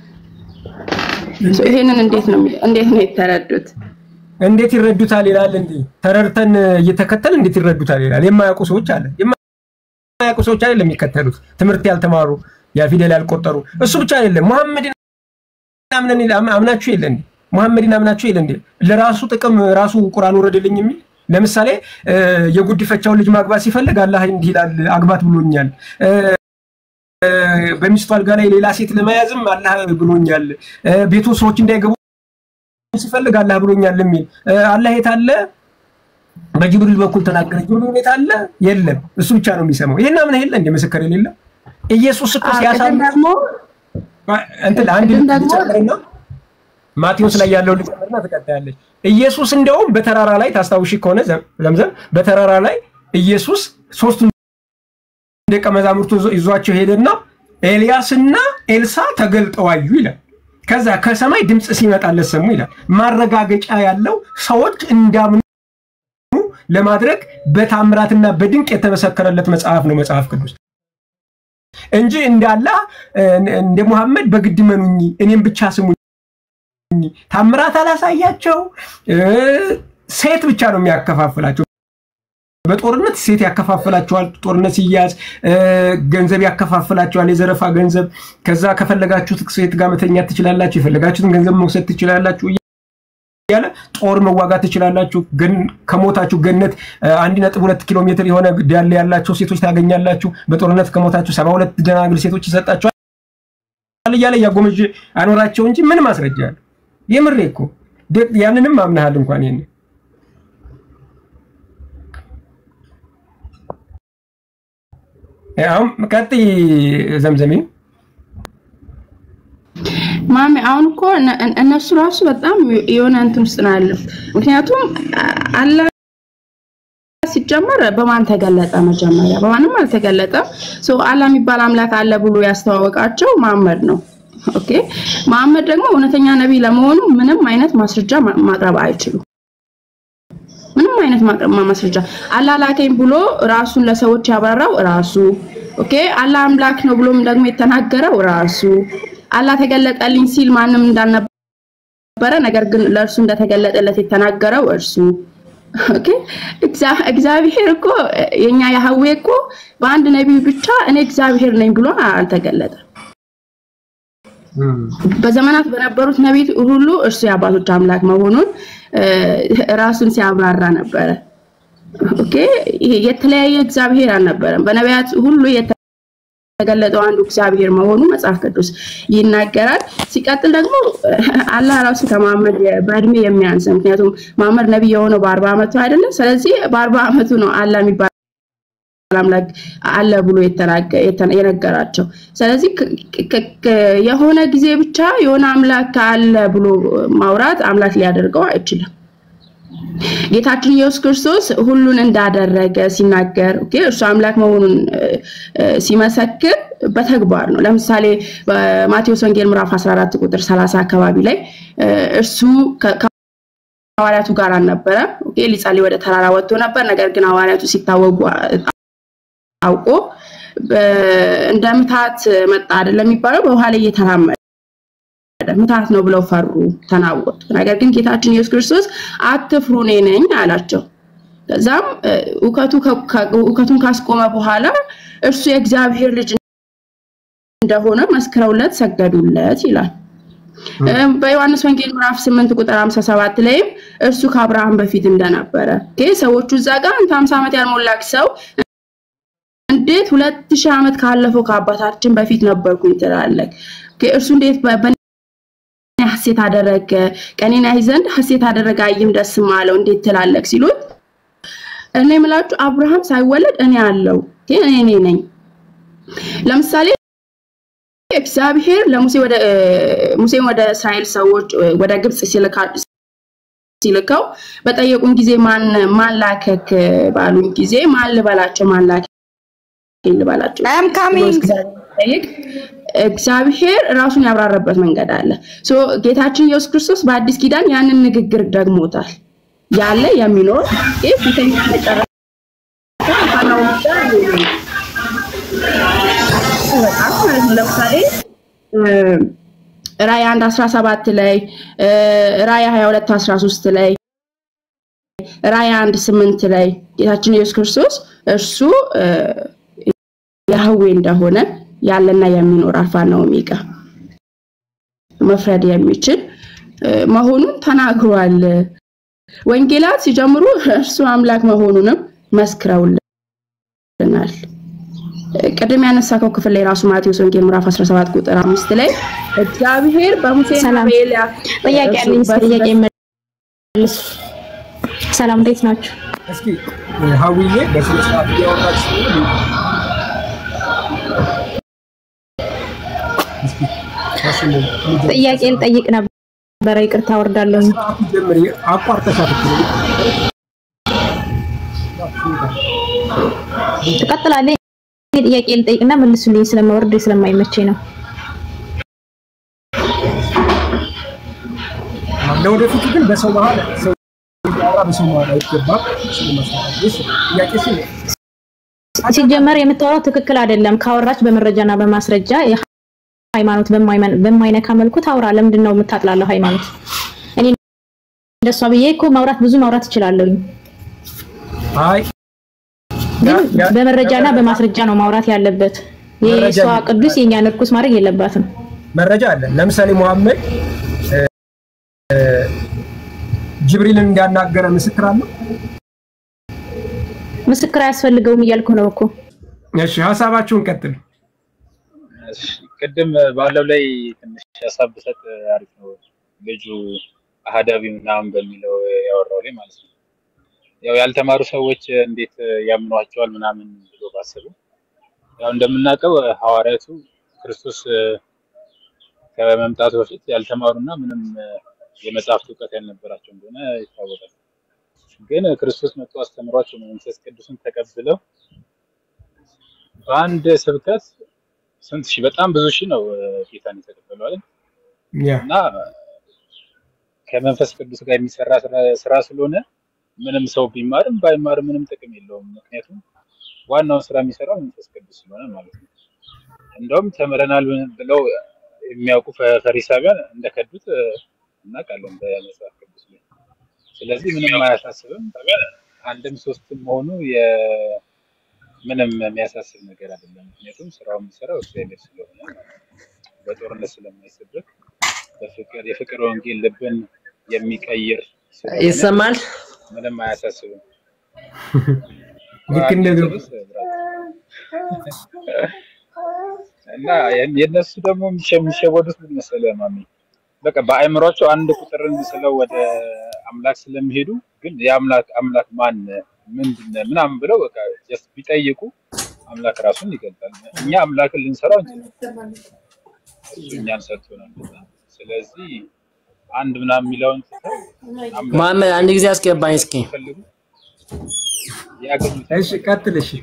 ይሄንን እንዴት ነው እንዴት ነው የተረዱት? እንዴት ይረዱታል ይላል እንዴ? ተረድተን እየተከተል እንዴት ይረዱታል ይላል። የማያውቁ ሰዎች አለ የማያውቁ ሰዎች አይደለም የሚከተሉት፣ ትምህርት ያልተማሩ ያ ፊደል ያልቆጠሩ። እሱ ብቻ አይደለም ሙሐመድን አምነን አምናችሁ የለ እንዴ? ሙሐመድን አምናችሁ የለ እንዴ? ለራሱ ጥቅም ራሱ ቁርአን ወረደልኝ የሚል ለምሳሌ የጉዲፈቻውን ልጅ ማግባት ሲፈልግ አላህ እንዲህ ይላል አግባት ብሎኛል። በሚስቱ አልጋ ላይ ሌላ ሴት ለመያዝም አላህ ብሎኛል። ቤቱ ሰዎች እንዳይገቡ ሲፈልግ አላህ ብሎኛል የሚል አላህ የት አለ? በጅብሪል በኩል ተናገረ። ጅብሪል የት አለ? የለም። እሱ ብቻ ነው የሚሰማው። ይሄን አምነህ የለ እንደ ምስክር የሌለ ኢየሱስ እኮ ሲያሳም እንትን አንድ ልጨምርና ማቴዎስ ላይ ያለው ልጨምርና ትቀጥያለች። ኢየሱስ እንደውም በተራራ ላይ ታስታውሺ ከሆነ ዘምዘም በተራራ ላይ ኢየሱስ ሶስቱን ደቀ መዛሙርቱ ይዟቸው ሄደና ኤልያስና ኤልሳ ተገልጠው አዩ ይላል። ከዛ ከሰማይ ድምፅ ሲመጣለት ሰሙ ይላል። ማረጋገጫ ያለው ሰዎች እንዳምኑ ለማድረግ በታምራትና በድንቅ የተመሰከረለት መጽሐፍ ነው መጽሐፍ ቅዱስ እንጂ እንዳላ እንደ ሙሐመድ በግድ መኑኝ እኔም ብቻ ስሙኝ ታምራት አላሳያቸው ሴት ብቻ ነው የሚያከፋፍላቸው። በጦርነት ሴት ያከፋፍላቸዋል። ጦርነት ሲያዝ ገንዘብ ያከፋፍላቸዋል፣ የዘረፋ ገንዘብ። ከዛ ከፈለጋችሁት ሴት ጋር መተኛት ትችላላችሁ፣ የፈለጋችሁትን ገንዘብ መውሰድ ትችላላችሁ እያለ ጦር መዋጋት ትችላላችሁ። ከሞታችሁ ገነት አንድ ነጥብ ሁለት ኪሎ ሜትር የሆነ ዳሌ ያላቸው ሴቶች ታገኛላችሁ። በጦርነት ከሞታችሁ ሰባ ሁለት ደናግል ሴቶች ይሰጣቸዋል እያለ እያጎመዥ አኖራቸው እንጂ ምን ማስረጃ አለ? የምሬ እኮ ያንንም አምናሃል እንኳን ይሄን አሁን ቀጥይ ዘምዘሜ ማሚ አሁን እኮ እነሱ ራሱ በጣም የሆነ እንትን ውስጥ ነው ያለው። ምክንያቱም አላህ ሲጀመር በማን ተገለጠ? መጀመሪያ በማንም አልተገለጠም። ሶ አላህ የሚባል አምላክ አለ ብሎ ያስተዋወቃቸው መሐመድ ነው። ኦኬ መሐመድ ደግሞ እውነተኛ ነቢይ ለመሆኑ ምንም አይነት ማስረጃ ማቅረብ አይችሉም። ምንም አይነት ማስረጃ አላህ ላከኝ ብሎ ራሱን ለሰዎች ያብራራው ራሱ። ኦኬ አላህ አምላክ ነው ብሎም ደግሞ የተናገረው ራሱ። አላህ ተገለጠልኝ ሲል ማንም እንዳልነበረ ነገር ግን ለእርሱ እንደተገለጠለት የተናገረው እርሱ። ኦኬ እግዚአብሔር እኮ የኛ ያህዌ እኮ በአንድ ነቢይ ብቻ እኔ እግዚአብሔር ነኝ ብሎ አልተገለጠም። በዘመናት በነበሩት ነቢይ ሁሉ እርሱ የአባቶች አምላክ መሆኑን ራሱን ሲያብራራ ነበረ። ኦኬ የተለያየ እግዚአብሔር አልነበረም። በነቢያት ሁሉ የተገለጠው አንዱ እግዚአብሔር መሆኑ መጽሐፍ ቅዱስ ይናገራል። ሲቀጥል ደግሞ አላህ ራሱ ከመሐመድ በእድሜ የሚያንስ ምክንያቱም መሐመድ ነቢይ የሆነው በአርባ ዓመቱ አይደለም። ስለዚህ በአርባ ዓመቱ ነው አላህ የሚባል አምላክ አለ ብሎ የነገራቸው። ስለዚህ የሆነ ጊዜ ብቻ የሆነ አምላክ አለ ብሎ ማውራት አምላክ ሊያደርገው አይችልም። ጌታችን ኢየሱስ ክርስቶስ ሁሉን እንዳደረገ ሲናገር ኦኬ እርሱ አምላክ መሆኑን ሲመሰክር በተግባር ነው። ለምሳሌ በማቴዎስ ወንጌል ምዕራፍ 14 ቁጥር 30 አካባቢ ላይ እርሱ ከሐዋርያቱ ጋር አልነበረም። ኦኬ ሊጸልይ ወደ ተራራ ወጥቶ ነበር። ነገር ግን ሐዋርያቱ ሲታወጉ አውቆ እንደ ምታት መጣ አይደለም የሚባለው በውሃ ላይ እየተራመደ ምታት ነው ብለው ፈሩ፣ ተናወጡ። ነገር ግን ጌታችን ኢየሱስ ክርስቶስ አትፍሩ እኔ ነኝ አላቸው። ከዛም እውከቱን ካስቆመ በኋላ እርሱ የእግዚአብሔር ልጅ እንደሆነ መስክረውለት ሰገዱለት ይላል። በዮሐንስ ወንጌል ምዕራፍ 8 ቁጥር 57 ላይም እርሱ ከአብርሃም በፊት እንደነበረ ሰዎቹ እዛ ጋር አንተ 50 ዓመት ያልሞላክ ሰው እንዴት ሁለት ሺህ ዓመት ካለፈው ከአባታችን በፊት ነበርኩኝ ትላለህ? እርሱ እንዴት በእኔ ሐሴት አደረገ፣ ቀኔን ያይ ዘንድ ሐሴት አደረገ፣ አይም ደስም አለው እንዴት ትላለህ ሲሉት እኔ የምላችሁ አብርሃም ሳይወለድ እኔ አለው እኔ እኔ ነኝ። ለምሳሌ እግዚአብሔር ለሙሴ ወደ ሙሴን ወደ እስራኤል ሰዎች ወደ ግብጽ ሲልከው በጠየቁን ጊዜ ማን ማን ላከክ ባሉኝ ጊዜ ማን ልበላቸው ማን ላከ ልበላቸው ጠይቅ እግዚአብሔር ራሱን ያብራራበት መንገድ አለ። ሶ ጌታችን ኢየሱስ ክርስቶስ በአዲስ ኪዳን ያንን ንግግር ደግሞታል። ያለ የሚኖር ይህ ፊተኛ መጨረሻ በጣም ማለት ነው። ለምሳሌ ራእይ አንድ አስራ ሰባት ላይ ራእይ ሀያ ሁለት አስራ ሶስት ላይ ራእይ አንድ ስምንት ላይ ጌታችን ኢየሱስ ክርስቶስ እርሱ ያህዌ እንደሆነ ያለና የሚኖር አልፋና ኦሜጋ መፍረድ የሚችል መሆኑን ተናግሯል። ወንጌላት ሲጀምሩ እርሱ አምላክ መሆኑንም መስክረውልናል። ቅድም ያነሳከው ክፍል ላይ ራሱ ማቴዎስ ወንጌል ምዕራፍ 17 ቁጥር አምስት ላይ እግዚአብሔር በሙሴና በኤልያስ ጥያቄ ያለኝ ጥያቄ መልስ። ሰላም እንዴት ናችሁ? እስኪ ሀዊዬ በስነ ስርዓት እያወራች ጥያቄ ልጠይቅ ነበረ። ይቅርታ ወርዳለሁ። ጀምሪ። አቋርጠሻት ትቀጥላለህ። ጥያቄ ልጠይቅና መልሱልኝ። ስለማወርድ ስለማይመቸኝ ነው። ለወደፊቱ ግን በሰው መሀል ሰው ያወራ በሰው መሀል አይገባም። ጥያቄሽ ሲጀመር የምታወራው ትክክል አይደለም። ካወራች በመረጃና በማስረጃ ሃይማኖት በማይነካ መልኩ ታውራ። ለምንድን ነው የምታጥላለው ሃይማኖት? እኔ እንደሷ ብዬ እኮ ማውራት ብዙ ማውራት እችላለሁኝ። አይ ግን በመረጃና በማስረጃ ነው ማውራት ያለበት። የሷ ቅዱስ የኛን እርኩስ ማድረግ የለባትም። መረጃ አለ። ለምሳሌ መሐመድ ጅብሪልን እንዳናገረ ምስክር አለው። ምስክር አያስፈልገውም እያልኩ ነው እኮ። እሺ ሀሳባችሁን ቀጥሉ። ቅድም ባለው ላይ ትንሽ ሀሳብ ብሰጥ አሪፍ ነው። ልጁ አህዳዊ ምናምን በሚለው ያወራው ላይ ማለት ነው። ያው ያልተማሩ ሰዎች እንዴት ያምኗቸዋል ምናምን ብሎ ባሰቡ፣ ያው እንደምናውቀው ሐዋርያቱ ክርስቶስ ከመምጣቱ በፊት ያልተማሩና ምንም የመጽሐፍት እውቀት ያልነበራቸው እንደሆነ ይታወቃል። ግን ክርስቶስ መጥቶ አስተምሯቸው መንፈስ ቅዱስን ተቀብለው በአንድ ስብከት ስንት ሺህ በጣም ብዙ ሺህ ነው ጌታን የተቀበለው አይደል? እና ከመንፈስ ቅዱስ ጋር የሚሰራ ስራ ስለሆነ ምንም ሰው ቢማርም ባይማርም ምንም ጥቅም የለውም። ምክንያቱም ዋናውን ስራ የሚሰራው መንፈስ ቅዱስ ስለሆነ ማለት ነው። እንደውም ተምረናል ብለው የሚያውቁ ፈሪሳውያን እንደከዱት እናውቃለን በመጽሐፍ ቅዱስ ላይ። ስለዚህ ምንም አያሳስብም። አንድም ሶስትም መሆኑ ምንም የሚያሳስብ ነገር አይደለም። ምክንያቱም ስራው የሚሰራው እግዚአብሔር ስለሆነ በጦርነት ስለማይሰበክ በፍቅር የፍቅር ወንጌል ልብን የሚቀይር ይሰማል። ምንም አያሳስብም። ልክ እንደ እና የእነሱ ደግሞ የሚሸወዱት ምን መሰለህ ማሚ፣ በቃ በአእምሯቸው አንድ ቁጥርን ስለው ወደ አምላክ ስለሚሄዱ ግን የአምላክ አምላክ ማን ምንድን ምናምን ብለው በቃ ጀስት ቢጠይቁ አምላክ ራሱን ይገልጣል። እኛ አምላክን ልንሰራው እንችላለን፣ እሱ እኛን ሰጥቶናል። ስለዚህ አንድ ምናምን የሚለውን ትተው መሐመድ አንድ ጊዜ አስገባኝ እስኪ። እሺ ቀጥል። እሺ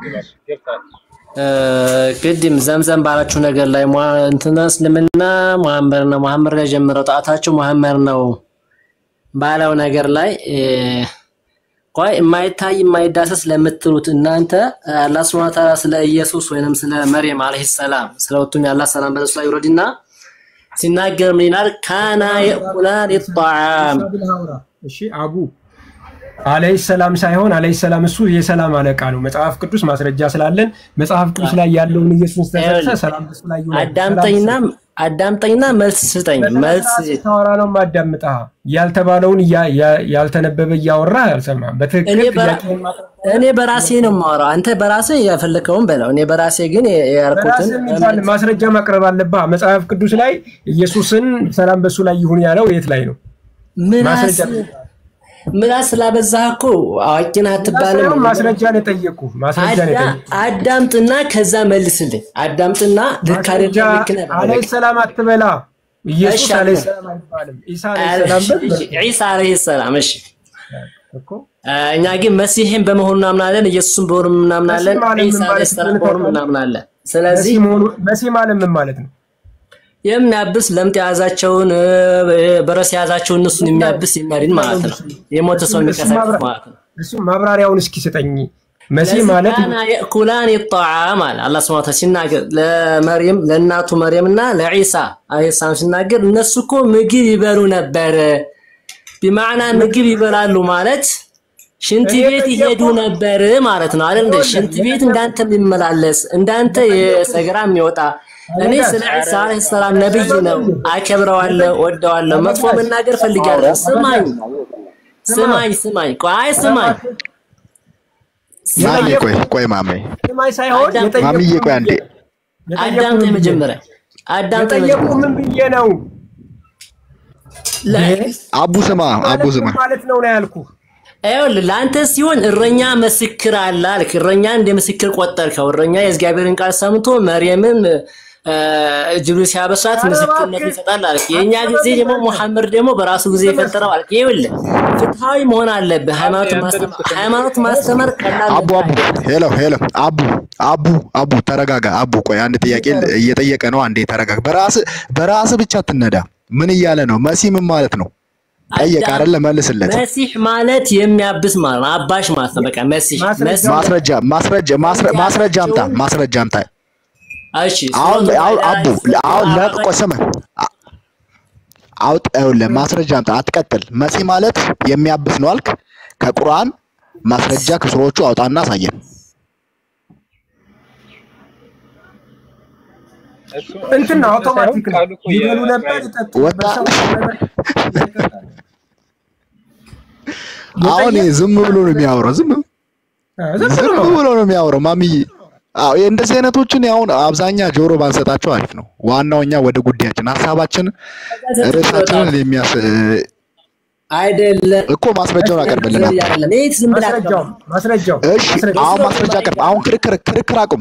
ቅድም ዘምዘም ባላችሁ ነገር ላይ እንትና እስልምና መሐመድ ነው መሐመድ ላይ ጀምረው ጣታቸው መሐመድ ነው ባለው ነገር ላይ ቆይ የማይታይ የማይዳሰስ ለምትሉት እናንተ አላህ ሱብሐነሁ ወተዓላ ስለ ኢየሱስ ወይንም ስለ መርየም አለይሂ ሰላም ስለ ወጡኝ አላህ ሰላም በለሱ ላይ ይውረድና ሲናገር ምን ይላል? ካና የቁላን ጣዓም እሺ አቡ አለይሂ ሰላም ሳይሆን አለይሂ ሰላም እሱ የሰላም አለቃ ነው። መጽሐፍ ቅዱስ ማስረጃ ስላለን መጽሐፍ ቅዱስ ላይ ያለውን ኢየሱስ ተሰጠ ሰላም በሱ ላይ ይሁን። አዳምጠኝና አዳምጠኝና መልስ ስጠኝ። መልስ ታወራ ነው ማዳምጣ ያልተባለውን ያልተነበበ እያወራ አልሰማም። በትክክል እኔ በራሴ ነው የማወራው። አንተ በራሴ የፈለከውን በለው። እኔ በራሴ ግን ያልኩትን ማስረጃ ማቅረብ አለብህ። መጽሐፍ ቅዱስ ላይ ኢየሱስን ሰላም በሱ ላይ ይሁን ያለው የት ላይ ነው? ምላስ ምላስ ስላበዛህ እኮ አዋቂ ነህ አትባልም። ማስረጃ ነው የጠየኩህ። ማስረጃ ነው የጠየኩህ። አዳምጥና ከዛ መልስልኝ። አዳምጥና ልክ አይደለም ልክ ነህ አለይሂ ሰላም አትበላ። ኢየሱስ አለይሂ ሰላም አይባልም። ኢሳ አለይሂ ሰላም በል። ዒሳ አለይሂ ሰላም እሺ። እኛ ግን መሲሕን በመሆኑ እናምናለን፣ ኢየሱስን በሆኑ እናምናለን፣ መሲህ ማለት ምን ዒሳ ማለት ዓለይሂ ሰላም እንደሆነ በሆኑ ታውቃለህ? እናምናለን። ስለዚህ መሲህ መሆኑ መሲህ ማለት ምን ማለት ነው? የሚያብስ ለምጥ የያዛቸውን እ፣ በረስ የያዛቸውን እነሱን የሚያብስ የሚያድን ማለት ነው። የሞተ ሰው እሱ የሚቀሰቅስ ማብራ- ማለት ነው። እሱ ማብራሪያውን እስኪ ስጠኝ። መሲህ ስለዚህ ማለት ካና የእኩላን ጣዓም አለ አላህ ሱብሓነሁ ወተዓላ ሲናገር ለመርየም ለእናቱ መርየም እና ለዒሳ ዓለይሂ ሰላም ሲናገር እነሱ እኮ ምግብ ይበሉ ነበር። ቢማዕና ምግብ ይበላሉ ማለት ሽንት እኔ ቤት ይሄዱ ጠየቅኩህ። ነበር ማለት ነው አይደል? እንደ ሽንት ቤት እንዳንተ የሚመላለስ እንዳንተ የሰገራ የሚወጣ እኔ ስለ ዒሳ ዓለይሂ ሰላም ነብይ ነው፣ አከብረዋለሁ፣ ወደዋለሁ። መጥፎ መናገር ፈልጋለሁ። ስማኝ ስማኝ ስማኝ፣ ቆይ ስማኝ ማሜ ቆይ ቆይ ማሜ ስማኝ ሳይሆን ማሚዬ ቆይ አንዴ አዳምጠኝ መጀመሪያ አዳምጠኝ የጠየቁ መጀመሪያ ምን ብዬ ነው? አቡ ስማ አቡ ስማ ማለት ነው ነው ያልኩህ። ይኸውልህ ለአንተ ሲሆን እረኛ ምስክር አለ አልክ። እረኛ እንደ ምስክር ቆጠርከው። እረኛ የእግዚአብሔርን ቃል ሰምቶ መርየምን እ፣ ጅብሪል ሲያበስራት ምስክርነቱን ይሰጣል አልክ። የእኛ ጊዜ ደግሞ ሙሐመድ ደግሞ በራሱ ጊዜ የፈጠረው አልክ። ይኸውልህ ፍትሃዊ መሆን አለብህ። ሃይማኖት ማስተማር ሃይማኖት ማስተማር ቀላል አቡ አቡ ሄሎ ሄሎ አቡ አቡ አቡ ተረጋጋ አቡ ቆይ አንድ ጥያቄ እየጠየቀ ነው አንዴ ተረጋጋ በራስ በራስ ብቻ ትነዳ ምን እያለ ነው መሲ ምን ማለት ነው ጠየቀ አይደለ መልስለት መሲሕ ማለት የሚያብስ ማለት ነው። አባሽ ማለት ነው። በቃ መሲሕ መሲሕ ማስረጃ ማስረጃ ማስረ- ማስረጃ አምጣ ማስረጃ አምጣ እሺ አሁን ሱረቱል አሁን ማኢዳ አቡ አሁን ለቆ ስማ አውጥ ይኸውልህ ማስረጃ አምጣ አትቀጥል መሲ ማለት የሚያብስ ነው አልክ ከቁርአን ማስረጃ ከሱሮቹ አውጣና አሳየን እንትን ነው አውቶማቲክ ነው። ይበሉ ነበር ይጠጡ ወጣ ነበር፣ ሰው አሁን ይሄ ዝም ብሎ ነው የሚያወራው ዝም ዝም ብሎ ነው የሚያወራው ማሚዬ አዎ ይሄ እንደዚህ አይነቶችን አሁን አብዛኛ ጆሮ ባንሰጣቸው አሪፍ ነው ዋናው እኛ ወደ ጉዳያችን ሀሳባችን ርዕሳችንን የሚያስ አይደለም እኮ ማስረጃውን አቀርብልናል አይደለም። ይሄ ዝም ብለህ ማስረጃው ማስረጃው እሺ አሁን ማስረጃ አቅርብ አሁን ክርክር ክርክር አቁም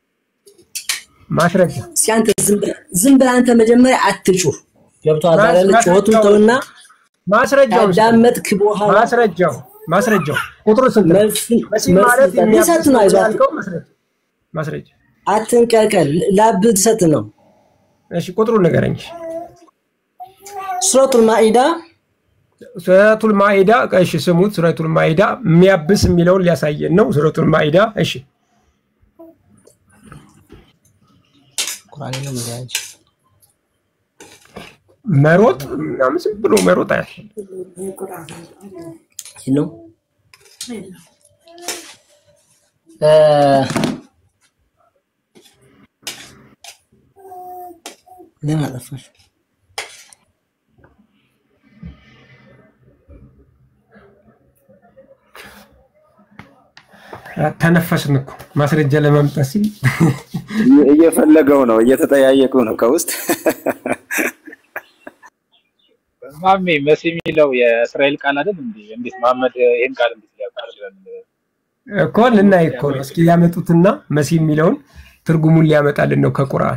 ማስረጃ እስኪ አንተ ዝም ብለህ ዝም ብለህ አንተ መጀመሪያ አትጩህ። ገብቶሃል አይደል? ማስ- ጩኸቱን ማስረጃው- ተውና ማስረጃው ካዳመጥክ በኋላ ማስረጃው ማስረጃው ቁጥሩ ስንት ነው? መሲህ መልስ ማለት ልሰጥ- የሚያብስ ልሰጥ ነው ነው አይዞህ። ያልከው ማስረጃ ማስረጃ አትንቀልቀል። ላብ ልሰጥ ነው። እሺ ቁጥሩን ንገረኝ። ሱረቱል ማኢዳ ሱረቱል ማኢዳ እሺ ስሙት። ሱረቱል ማኢዳ የሚያብስ የሚለውን ሊያሳየን ነው። ሱረቱል ማኢዳ እሺ መሮጥ ምናምን ዝም ብሎ መሮጥ አያል ነው እ፣ ለምን አጠፋሽ? ተነፈስን እኮ ማስረጃ ለማምጣት ሲል እየፈለገው ነው፣ እየተጠያየቁ ነው ከውስጥ ማሜ መሲ የሚለው የእስራኤል ቃል አይደል እንዴ? እንዴት መሐመድ ይህን ቃል እንዴት ሊያውቅ ይችላል? እኮ ልናይ እኮ ነው። እስኪ ሊያመጡትና መሲህ የሚለውን ትርጉሙን ሊያመጣልን ነው ከቁርአን።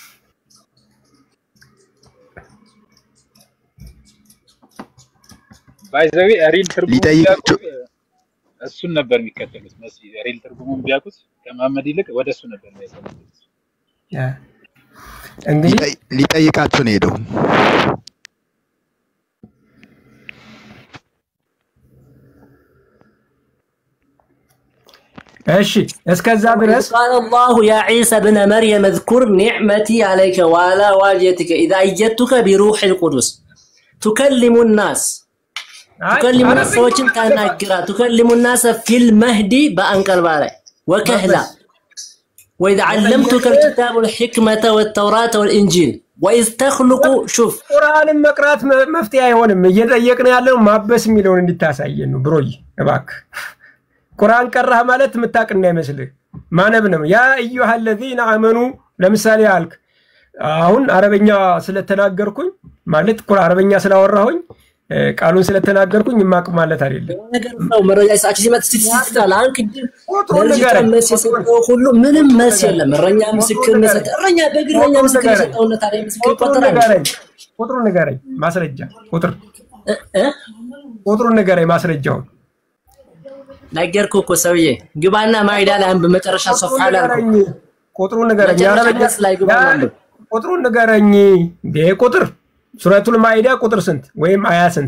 ባይዘዊ ሪል ትርጉሙን ሊጠይቅ- ቢያውቁ እሱን ነበር የሚከተሉት። መሲ ሪል ትርጉሙን ቢያውቁት ከመሐመድ ይልቅ ወደ እሱ ነበር የሚያሰሙት። እንግዲህ ሊጠይ- ሊጠይቃቸው ነው ሄደው እሺ እስከዛ ድረስ قال الله يا عيسى ابن مريم اذكر نعمتي عليك وعلى والدتك إذا أيدتك بروح القدس تكلم الناس تكلم الناس ሰዎችን ታናግራ تكلم الناس في المهدي በአንቀልባ ላይ وكهلا وإذ علمتك الكتاب والحكمة والتوراة والإنجيل وإذ تخلق شوف ቁርአንን መቅራት መ- መፍትሄ አይሆንም። እየጠየቅን ያለው ማበስ የሚለውን እንድታሳየን ነው። ብሮይ እባክህ ቁርአን ቀራህ ማለት የምታውቅ እንዳይመስልህ ማነብ ነው። ያ እዩሃ ለዚነ አመኑ ለምሳሌ አልክ። አሁን አረበኛ ስለተናገርኩኝ ማለት ቁር አረበኛ ስላወራሁኝ እ፣ ቃሉን ስለተናገርኩኝ የማቅ ማለት አይደለም። ነገር ነው መረጃ ሰዓት ሲመጣ ስትስትላል አሁን ቅድም ቁጥሩን ለልጅቷ ንገረኝ። መልስ የሰጠው ሁሉ ምንም መልስ የለም። እረኛ ምስክርነት ሰጠ። እረኛ በግል እረኛ ቁጥሩን ምስክር ንገረኝ። የሰጠውነት ታዲያ ምስክር ቁጥሩን ይቆጠራል? ንገረኝ። ቁጥሩን ንገረኝ። ማስረጃ ቁጥር ቁጥሩን ንገረኝ። ማስረጃውን ነገርኩህ እኮ ሰውዬ፣ ግባና ማይዳ ላይ አንብ መጨረሻ ሶፋ ላይ አልኩህ። ንገረኝ፣ ቁጥሩን ንገረኝ። መጨረሻ የአረበኛ ገጽ ላይ ግባና ያ- አንብብ። ቁጥሩን ንገረኝ። ይሄ ቁጥር ሱረቱል ማኢዳ ቁጥር ስንት ወይም አያ ስንት?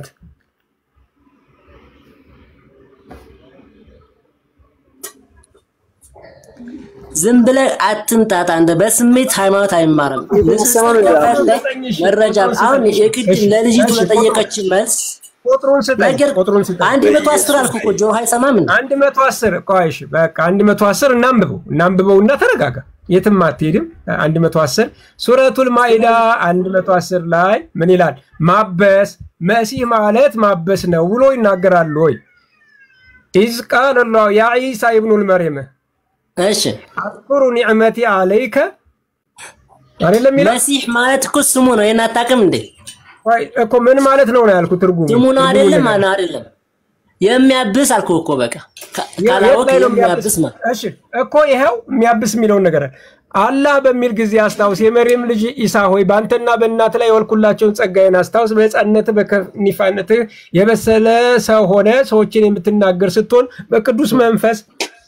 ዝም ብለህ አትምጣት። አንተ በስሜት ሃይማኖት አይማርም። ንጽጽር ከፈለግ መረጃ አሁን የግድ ለልጅቱ ለጠየቀች መልስ ቁጥሩን ስጠኝ። ነገር ቁጥሩን ስጠኝ። አንድ መቶ አስር አልኩህ እኮ ጆሮ አይሰማም እንዴ? አንድ መቶ አስር ቆይ እሺ፣ በቃ አንድ መቶ አስር እናንብበው እናንብበው እና ተረጋጋ። የትም አትሄድም። አንድ መቶ አስር ሱረቱል ማኢዳ አንድ መቶ አስር ላይ ምን ይላል? ማበስ መሲህ ማለት ማበስ ነው ብሎ ይናገራሉ ወይ? ኢዝ ቃለ ላሁ ያ ዒሳ ኢብኑል መርየም እሺ አዝኩሩ ኒዕመቲ አለይከ አይደለም ይላል። መሲህ ማለት እኮ ስሙ ነው። ይሄን አታውቅም እንዴ? ቆይ እኮ ምን ማለት ነው ነው ያልኩት ትርጉሙ ስሙ ነው ትርጉሙን አይደለም? ንገረኝ። ማነው አይደለም? የሚያብስ አልኩህ እኮ በቃ ካ- የት ካላወቅ ላይ ነው የሚያብስ ማለት እሺ እኮ ይኸው የሚያብስ የሚለውን ነገር አላህ በሚል ጊዜ አስታውስ፣ የመርየም ልጅ ኢሳ ሆይ በአንተና በእናት ላይ የወልኩላቸውን ጸጋዬን አስታውስ። በሕፃንነትህ በከኒፋነትህ የበሰለ ሰው ሆነ ሰዎችን የምትናገር ስትሆን በቅዱስ መንፈስ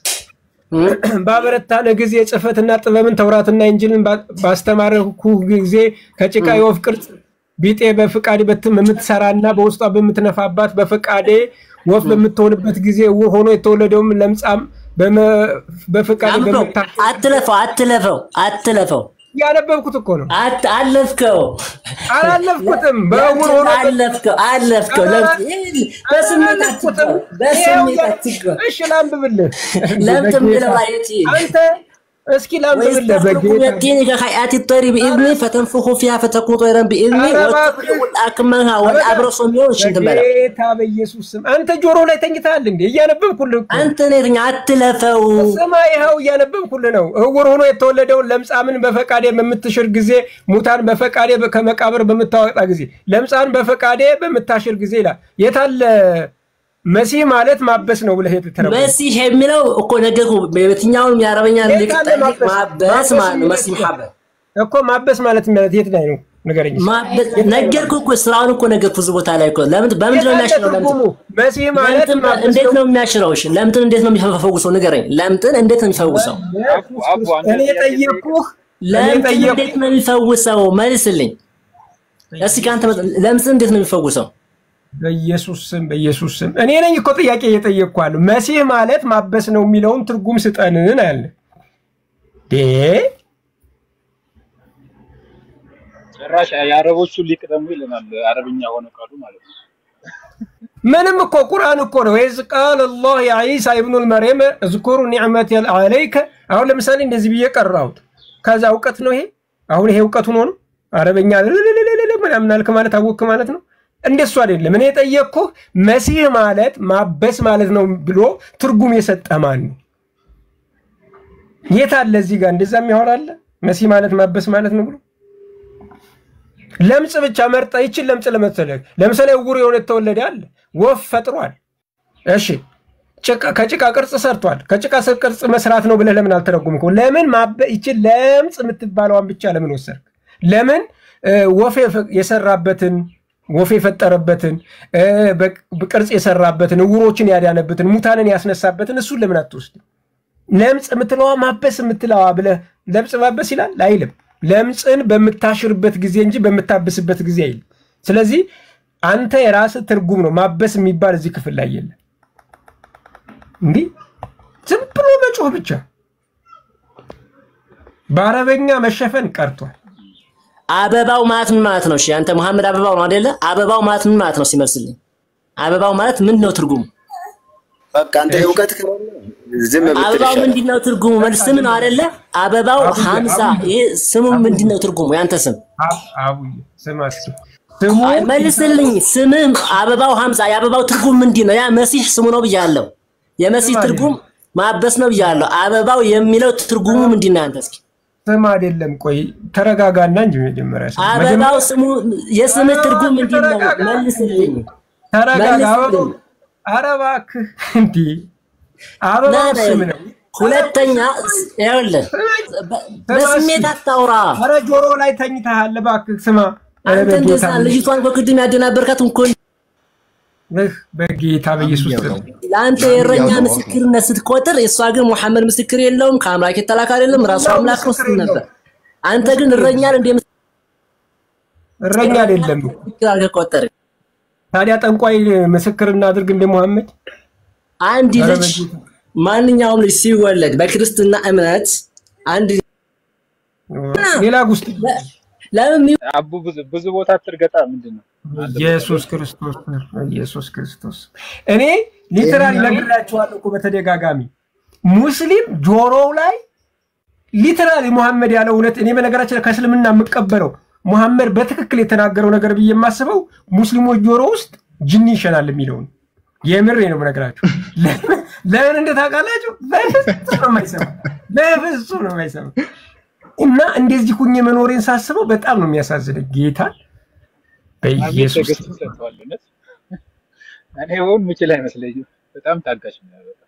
ባበረታንህ ጊዜ ጽሕፈትና ጥበብን ተውራትና ኢንጂልን ባ- ባስተማርኩህ ጊዜ ከጭቃ የወፍ ቅርጽ ቢጤ በፍቃዴ በትም የምትሰራና በውስጧ በምትነፋባት በፈቃዴ ወፍ በምትሆንበት ጊዜ ዕውር ሆኖ የተወለደውም ለምጻም በመ- በፈቃዴ አንብበው። በምታ አትለፈው፣ አትለፈው፣ አትለፈው። ያነበብኩት እኮ ነው። አት አለፍከው። አላለፍኩትም። በዕውር ሆኖ አለፍከው፣ አለፍከው። ለምን- ይህ በስሜት አትግባ፣ በስሜት አትግባ። እሺ ላንብብልህ። ለምን በጌታ ትምለው አየት አንተ እስኪ ላንብብልህ ويستخلق በጌታ يقين كهيئات الطير بإذنه فتنفخ فيها فتكون طيرا بإذنه ኧረ وتبرئ الأكمه والأبرص የሚሆን ሽንት በላ በጌታ በኢየሱስ ስም አንተ ጆሮ ላይ ተኝተሃል እንዴ? እያነበብኩልህ እኮ አንተ ነህ አትለፈው። ስማ፣ ይኸው እያነበብኩልህ ነው። ዕውር ሆኖ የተወለደውን ለምጻምን በፈቃዴ በምትሽር ጊዜ፣ ሙታን በፈቃዴ ከመቃብር በምታወጣ ጊዜ፣ ለምጻን በፈቃዴ በምታሽር ጊዜ ይላል። የታለ መሲህ ማለት ማበስ ነው ብለህ የተተረጎመው? መሲህ የሚለው እኮ ነገርኩህ። በየትኛውም የአረበኛ ሊቅ የት አለ ጠይቅ ማበስ? ማበስ ማለት ነው። መሲህ ማበስ እኮ ማበስ ማለት ማለት የት ላይ ነው ንገረኝ። ማበስ ነገርኩህ እኮ ስራውን እኮ ነገርኩህ። እዚህ ቦታ ላይ እኮ ለምን በምንድን ነው የት አለ የሚያሽረው? ለምን ትርጉሙ? መሲህ ማለት ለምጥን ማበስ እንዴት ነው የሚያሽረው? እሺ ለምጥን እንዴት ነው የሚፈውሰው? ንገረኝ። ለምጥን እንዴት ነው የሚፈውሰው? እኔ ጠየቅኩህ። ለምጥን ጠየቅኩህ። እንዴት ነው የሚፈውሰው? መልስልኝ እስኪ ከአንተ መጥ- ለምጥን እንዴት ነው የሚፈውሰው? በኢየሱስ ስም በኢየሱስ ስም እኔ ነኝ እኮ ጥያቄ እየጠየቅኳለሁ። መሲህ ማለት ማበስ ነው የሚለውን ትርጉም ስጠንን አለ። ዴ ጭራሽ የአረቦቹ ሊቅ ደግሞ ይለናል አረብኛ ሆነ ቃሉ ማለት ነው። ምንም እኮ ቁርአን እኮ ነው። ኢዝ ቃለ ላህ ያ ዒሳ ኢብኑል መርየም እዝኩሩ ኒዕመቲ አለይከ። አሁን ለምሳሌ እንደዚህ ብዬ ቀራሁት። ከዛ እውቀት ነው ይሄ። አሁን ይሄ እውቀት ሆኖ ነው አረበኛ ልልልልልል ምናምን አልክ ማለት አወክ ማለት ነው። እንደሱ አይደለም። እኔ የጠየቅኩህ መሲህ ማለት ማበስ ማለት ነው ብሎ ትርጉም የሰጠ ማን ነው? የት አለ እዚህ ጋር እንደዛ የሚያወራ አለ? መሲህ ማለት ማበስ ማለት ነው ብሎ ለምጽ ብቻ መርጣ ይችን ለምጽ ለመሰለህ ለምሳሌ ዕውር የሆነ የተወለደ አለ ወፍ ፈጥሯል። እሺ ጭቃ- ከጭቃ ቅርጽ ሰርቷል። ከጭቃ ስር ቅርጽ መስራት ነው ብለህ ለምን አልተረጉምከው? ለምን ማበ ይችን ለምጽ የምትባለዋን ብቻ ለምን ወሰድክ? ለምን እ፣ ወፍ የፈ- የሰራበትን ወፍ የፈጠረበትን እ፣ በቅ- ቅርጽ የሰራበትን ዕውሮችን ያዳነበትን ሙታንን ያስነሳበትን እሱን ለምን አትወስድም? ለምጽ የምትለዋ ማበስ የምትለዋ ብለህ ለምጽ ማበስ ይላል አይልም። ለምጽን በምታሽርበት ጊዜ እንጂ በምታብስበት ጊዜ አይልም። ስለዚህ አንተ የራስህ ትርጉም ነው። ማበስ የሚባል እዚህ ክፍል ላይ የለም። እንዲህ ዝም ብሎ መጮህ ብቻ በአረበኛ መሸፈን ቀርቷል። አበባው ማለት ምን ማለት ነው? እሺ አንተ መሐመድ አበባው ነው አይደለ? አበባው ማለት ምን ማለት ነው? ሲመልስልኝ አበባው ማለት ምን ነው ትርጉሙ? በቃ አንተ እውቀት ከሆነ ዝም ብትል አበባው ይሻላል። ምንድን ነው ትርጉሙ? መልስ ስም ነው አይደለ? አበባው ሀምዛ ይሄ ስሙ ምንድን ነው ትርጉሙ? ያንተ ስም አቡዬ ስማ እስኪ ስሙ አይ፣ መልስልኝ። ስምህ አበባው ሀምዛ የአበባው ትርጉም ምንድን ነው? ያ መሲህ ስሙ ነው ብያለሁ። የመሲህ ስም ትርጉም ማበስ ነው ብያለሁ። አበባው የሚለው ትርጉሙ ምንድን ነው? ያንተ እስኪ ስም አይደለም። ቆይ ተረጋጋና እንጂ መጀመሪያ ስም አበባው ስሙ የስምህ ትርጉም ምንድን ነው? መልስልኝ። ተረጋጋ። መልስልኝ። አበባው ኧረ እባክህ እንዲህ አበባው ና- ስም ነው። ሁለተኛ ይኸውልህ በ- በስሜት አታውራ። ኧረ ጆሮ ላይ ተኝተሃል። እባክህ ስማ። ኧረ አንተ በጌታ እንደዛ ልጅቷን በቅድም ያደናበርካት እኮ ይህ በጌታ በኢየሱስ ስም ለአንተ የእረኛ ምስክርነት ስትቆጥር፣ እሷ ግን ሙሐመድ ምስክር የለውም ከአምላክ የተላከ አይደለም ራሱ አምላክ ነው ስትል ነበር። አንተ ግን እረኛን እንደ እረኛ አይደለም ምስክር አድርገህ ቆጠር። ታዲያ ጠንቋይ ምስክር እናድርግ እንደ ሙሐመድ? አንድ ኧረ ልጅ ማንኛውም ልጅ ሲወለድ በክርስትና እምነት አንድ ሌላ ውስጥ ለምን አቡ ብዙ ብዙ ቦታ ትርገጣ ምንድን ነው? ኢየሱስ ክርስቶስ ኢየሱስ ክርስቶስ እኔ ሊተራሊ ነግራቸዋለሁ እኮ በተደጋጋሚ ሙስሊም ጆሮው ላይ ሊተራሊ ሙሐመድ ያለው እውነት እኔ በነገራችን ላይ ከእስልምና የምቀበለው ሙሐመድ በትክክል የተናገረው ነገር ብዬ የማስበው ሙስሊሞች ጆሮ ውስጥ ጅኒ ይሸናል የሚለውን የምሬ ነው የምነግራችሁ። ለምን- ለምን እንደታውቃላችሁ? በፍጹም ነው የማይሰማ በፍጹም ነው የማይሰማ እና እንደዚህ ሁኜ መኖሬን ሳስበው በጣም ነው የሚያሳዝነኝ ጌታ በኢየሱስ ትዕግስት ሰጥተዋል። እውነት እኔ ሆን ምችል አይመስለኝም። በጣም ታጋሽ ነው። በጣም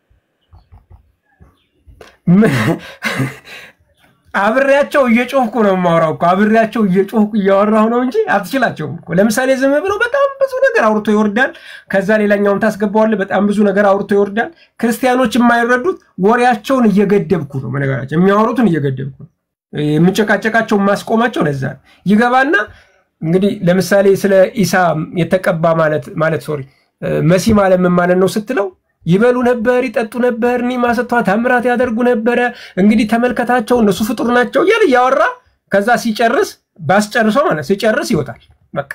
አብሬያቸው እየጮህኩ ነው የማወራው እኮ አብሬያቸው እየጮህኩ እያወራሁ ነው እንጂ አትችላቸውም እኮ። ለምሳሌ ዝም ብሎ በጣም ብዙ ነገር አውርቶ ይወርዳል። ከዛ ሌላኛውን ታስገባዋለህ። በጣም ብዙ ነገር አውርቶ ይወርዳል። ክርስቲያኖች የማይረዱት ወሬያቸውን እየገደብኩ ነው። በነገራቸው የሚያወሩትን እየገደብኩ ነው። የምጨቃጨቃቸው ማስቆማቸው ለዛ ነው። ይገባና እንግዲህ ለምሳሌ ስለ ኢሳ የተቀባ ማለት ማለት ሶሪ መሲህ ማለት ምን ማለት ነው ስትለው ይበሉ ነበር፣ ይጠጡ ነበር፣ ኒማ ሰጥቷ ታምራት ያደርጉ ነበረ። እንግዲህ ተመልከታቸው፣ እነሱ ፍጡር ናቸው እያለ እያወራ ከዛ ሲጨርስ ባስጨርሰው ማለት ሲጨርስ ይወጣል። በቃ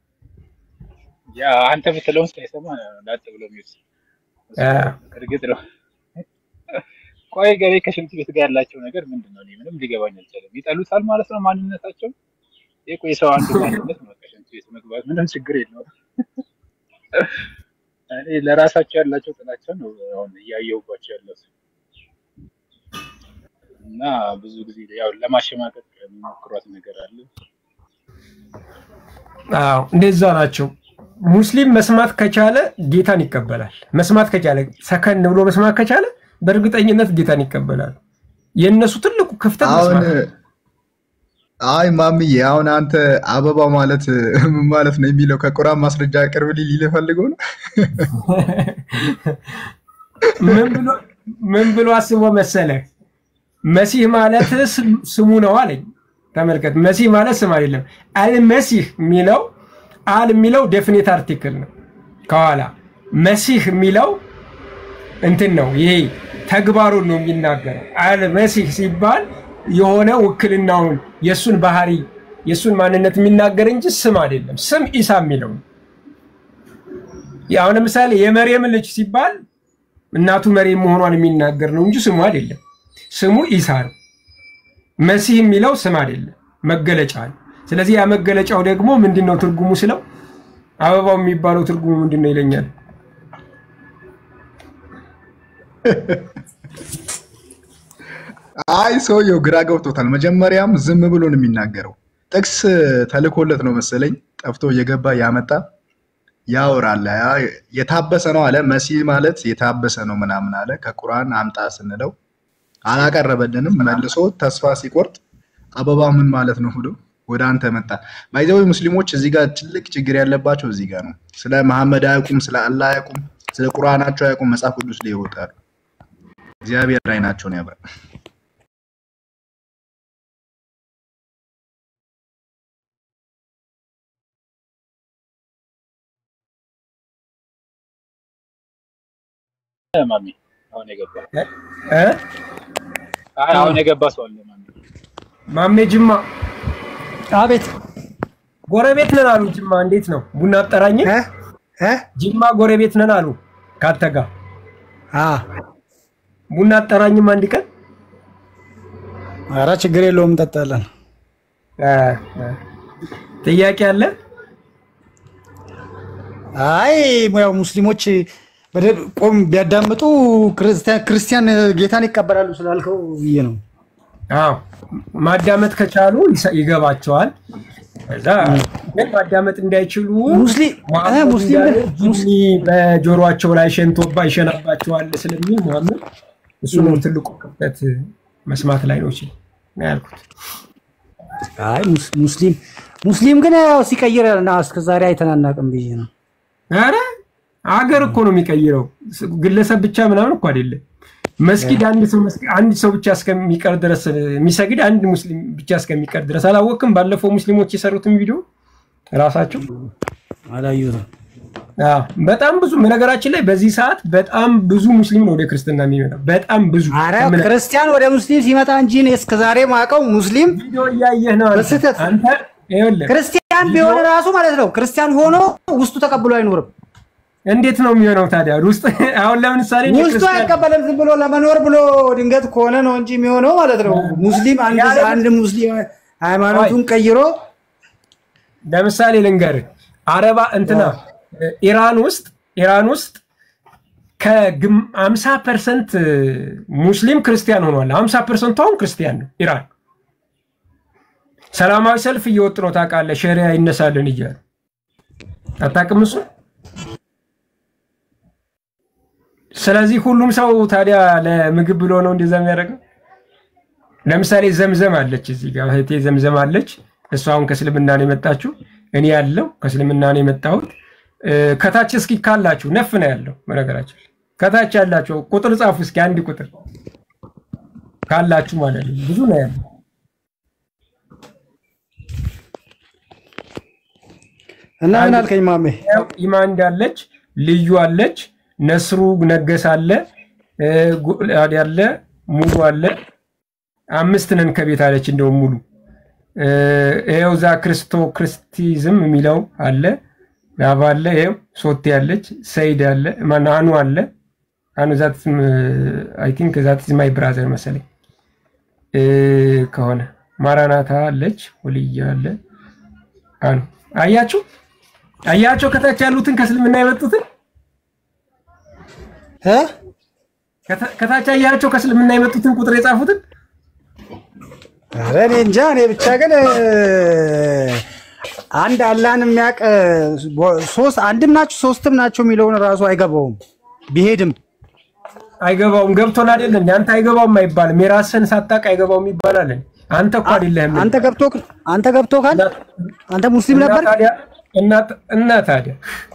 ያ አንተ የምትለውን ሳይሰማ ላጥ ብሎ የሚወስ እርግጥ ነው። ቆይ ገሬ ከሽንት ቤት ጋር ያላቸው ነገር ምንድን ነው? እኔ ምንም ሊገባኝ አልቻለም። ይጠሉታል ማለት ነው ማንነታቸው። ይህ ቆይ ሰው አንዱ ማንነት ነው ከሽንት ቤት መግባት ምንም ችግር የለውም። እኔ ለራሳቸው ያላቸው ጥላቻ ነው አሁን እያየሁባቸው ያለው እና ብዙ ጊዜ ያው ለማሸማቀቅ የሚሞክሯት ነገር አለ። አዎ እንደዛ ናቸው። ሙስሊም መስማት ከቻለ ጌታን ይቀበላል። መስማት ከቻለ ሰከን ብሎ መስማት ከቻለ በእርግጠኝነት ጌታን ይቀበላል። የእነሱ ትልቁ ክፍተት አሁን መስማት ነው። አይ ማምዬ አሁን አንተ አበባው ማለት ምን ማለት ነው የሚለው ከቁርአን ማስረጃ ቅርብ ሊል ፈልገው ነው። ምን ብሎ ምን ብሎ አስቦ መሰለ መሲህ ማለት ስም- ስሙ ነው አለኝ። ተመልከት፣ መሲህ ማለት ስም አይደለም። አልመሲህ የሚለው አል የሚለው ዴፊኒት አርቲክል ነው ከኋላ መሲህ የሚለው እንትን ነው። ይሄ ተግባሩን ነው የሚናገረው። አልመሲህ ሲባል የሆነ ውክልናውን የእሱን ባህሪ የእሱን ማንነት የሚናገር እንጂ ስም አይደለም። ስም ኢሳ የሚለው ነው። አሁን ለምሳሌ የመርየም ልጅ ሲባል እናቱ መርየም መሆኗን የሚናገር ነው እንጂ ስሙ አይደለም። ስሙ ኢሳ ነው። መሲህ የሚለው ስም አይደለም፣ መገለጫ ነው። ስለዚህ ያ መገለጫው ደግሞ ምንድን ነው ትርጉሙ ስለው አበባው የሚባለው ትርጉሙ ምንድን ነው ይለኛል። አይ ሰውየው ግራ ገብቶታል። መጀመሪያም ዝም ብሎ ነው የሚናገረው። ጥቅስ ተልኮለት ነው መሰለኝ ጠፍቶ እየገባ ያመጣ ያወራል። ያ- የታበሰ ነው አለ። መሲህ ማለት የታበሰ ነው ምናምን አለ። ከቁርአን አምጣ ስንለው አላቀረበልንም። መልሶ ተስፋ ሲቆርጥ አበባ ምን ማለት ነው ብሎ ወደ አንተ መጣ። ባይዘው ሙስሊሞች እዚህ ጋር ትልቅ ችግር ያለባቸው እዚህ ጋር ነው። ስለ መሐመድ አያውቁም፣ ስለ አላህ አያውቁም፣ ስለ ቁርአናቸው አያውቁም። መጽሐፍ ቅዱስ ላይ ይወጣሉ። እግዚአብሔር አይናቸውን ያብራል። ማሚ አሁን የገባ እ? አይ አሁን የገባ ሰው አለ ማሚ ማሜ ጅማ አቤት ጎረቤት ነን አሉ። ጅማ እንዴት ነው? ቡና አጠራኝ። ጅማ ጎረቤት ነን አሉ። ካንተ ጋር ቡና አጠራኝም አንድ ቀን። ኧረ ችግር የለውም እንጠጣለን። ጥያቄ አለ? አይ ያው ሙስሊሞች በደንብ ቆም ቢያዳምጡ ክርስቲያን ክርስቲያን ጌታን ይቀበላሉ ስላልከው ብዬ ነው። አዎ ማዳመጥ ከቻሉ ይሰ- ይገባቸዋል። ከዛ ግን ማዳመጥ እንዳይችሉ ሙስሊም መሐመድ ሙስሊም እንዳለ ጂኒ በጆሮአቸው ላይ ሸንቶባ ይሸናባቸዋል ስለሚል መሐመድ እሱ ነው ትልቁ ክፍተት መስማት ላይ ነው ሲል ነው ያልኩት። አይ ሙስ- ሙስሊም ሙስሊም ግን ያው ሲቀይር ና እስከ ዛሬ አይተናናቅም ብዬ ነው። ኧረ ሀገር እኮ ነው የሚቀይረው። ግለሰብ ብቻ ምናምን እኮ አይደለም። መስጊድ አንድ ሰው አንድ ሰው ብቻ እስከሚቀር ድረስ የሚሰግድ አንድ ሙስሊም ብቻ እስከሚቀር ድረስ አላወቅም። ባለፈው ሙስሊሞች የሰሩትን ቪዲዮ ራሳቸው አላየሁትም። በጣም ብዙ ነገራችን ላይ በዚህ ሰዓት በጣም ብዙ ሙስሊም ነው ወደ ክርስትና የሚመጣው። በጣም ብዙ ኧረ ክርስቲያን ወደ ሙስሊም ሲመጣ እንጂ እኔ እስከዛሬ ማውቀው ሙስሊም ቪዲዮ እያየህ ነው አንተ። በስህተት አንተ ይኸውልህ ክርስቲያን ቢሆን ራሱ ማለት ነው ክርስቲያን ሆኖ ውስጡ ተቀብሎ አይኖርም። እንዴት ነው የሚሆነው ታዲያ? ውስጥ አሁን ለምሳሌ እኔ ውስጡ ክርስቲያን- አይቀበልም። ዝም ብሎ ለመኖር ብሎ ድንገት ከሆነ ነው እንጂ የሚሆነው ማለት ነው። ሙስሊም አንድ አንድ ሙስሊም ሃይማኖቱን ቀይሮ ለምሳሌ ልንገርህ፣ አረባ እንትና ኢራን ውስጥ ኢራን ውስጥ ከአምሳ ፐርሰንት ሙስሊም ክርስቲያን ሆኗል። አምሳ ፐርሰንቱ አሁን ክርስቲያን ነው ኢራን። ሰላማዊ ሰልፍ እየወጡ ነው ታውቃለህ። ሸሪያ ይነሳልን እያሉ አታውቅም እሱ። ስለዚህ ሁሉም ሰው ታዲያ ለምግብ ብሎ ነው እንደዛ የሚያደርገው። ለምሳሌ ዘምዘም አለች እዚህ ጋር እህቴ ዘምዘም አለች። እሷ አሁን ከእስልምና ነው የመጣችው። እኔ ያለው ከእስልምና ነው የመጣሁት። እ፣ ከታች እስኪ ካላችሁ ነፍ ነው ያለው በነገራችን ላይ። ከታች ያላችሁ ቁጥር ጻፉ እስኪ አንድ ቁጥር ካላችሁ ማለት ነው። ብዙ ነው ያለው። እና ምን አልከኝ ማሜ? ያው ኢማንድ አለች፣ ልዩ አለች፣ ነስሩ ነገስ አለ፣ እ፣ ጉልአድ አለ፣ ሙሉ አለ። አምስት ነን ከቤት አለች። እንደውም ሙሉ እ፣ ይኸው ዛ ክርስቶ ክርስቲዝም የሚለው አለ፣ ላባ አለ፣ ይኸው ሶቴ አለች፣ ሰይድ አለ፣ ማነው አኑ አለ። አኑ ዛት አይ ቲንክ ዛት ማይ ብራዘር መሰለኝ እ፣ ከሆነ ማራናታ አለች፣ ወልያ አለ፣ አኑ አያችሁ አያቸው ከታች ያሉትን ከእስልምና የመጡትን ከታ- ከታች አያቸው ከእስልምና የመጡትን ቁጥር የጻፉትን ኧረ እኔ እንጃ። እኔ ብቻ ግን እ፣ አንድ አላህን የሚያውቅ እ፣ ሶስት አንድም ናቸው ሶስትም ናቸው የሚለውን ራሱ አይገባውም ቢሄድም አይገባውም። ገብቶን አይደለም አንተ አይገባውም አይባልም። የራስህን ሳታውቅ አይገባውም ይባላል። አንተ እኮ አይደለህም። አንተ ገብቶ አንተ ገብቶ ካል አንተ ሙስሊም ነበር እና ታዲያ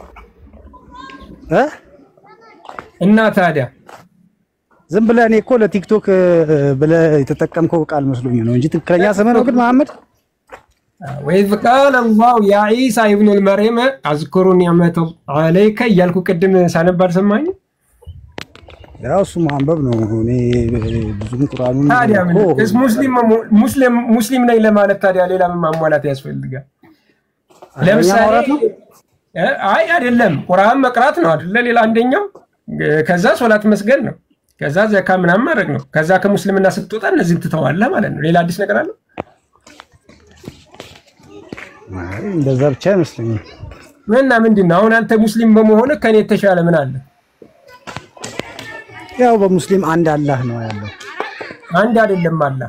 እ እና ታዲያ ዝም ብለህ እኔ እኮ ለቲክቶክ እ፣ ብለህ የተጠቀምከው ቃል መስሎኝ ነው እንጂ ትክክለኛ ስምህ ነው ግን መሐመድ ወኢዝ ቃለ አላሁ ያ ዒሳ ኢብኑል መርየም አዝኩሩ ኒዕመተ ዓለይከ እያልኩ ቅድም ሳነብ አልሰማኝም? ያው እሱ ማንበብ ነው። እኔ ብዙም ቁርአኑን ታዲያ ምን እኮ እስ ሙስሊም ሙስሊም ሙስሊም ነኝ ለማለት ታዲያ ሌላ ምን ማሟላት ያስፈልጋል? ለምሳሌ ማውራት ነው? እ፣ አይ አይደለም፣ ቁርአን መቅራት ነው አይደለ? ሌላ አንደኛው እ፣ ከዛ ሶላት መስገድ ነው። ከዛ ዘካ ምናምን ማድረግ ነው። ከዛ ከሙስልምና ስትወጣ እነዚህን ትተዋለህ ማለት ነው። ሌላ አዲስ ነገር አለ? አይ፣ እንደዛ ብቻ አይመስለኝም። እና ምንድን ነው አሁን አንተ ሙስሊም በመሆን ከኔ የተሻለ ምን አለ? ያው በሙስሊም አንድ አላህ ነው ያለው። አንድ አይደለም አላህ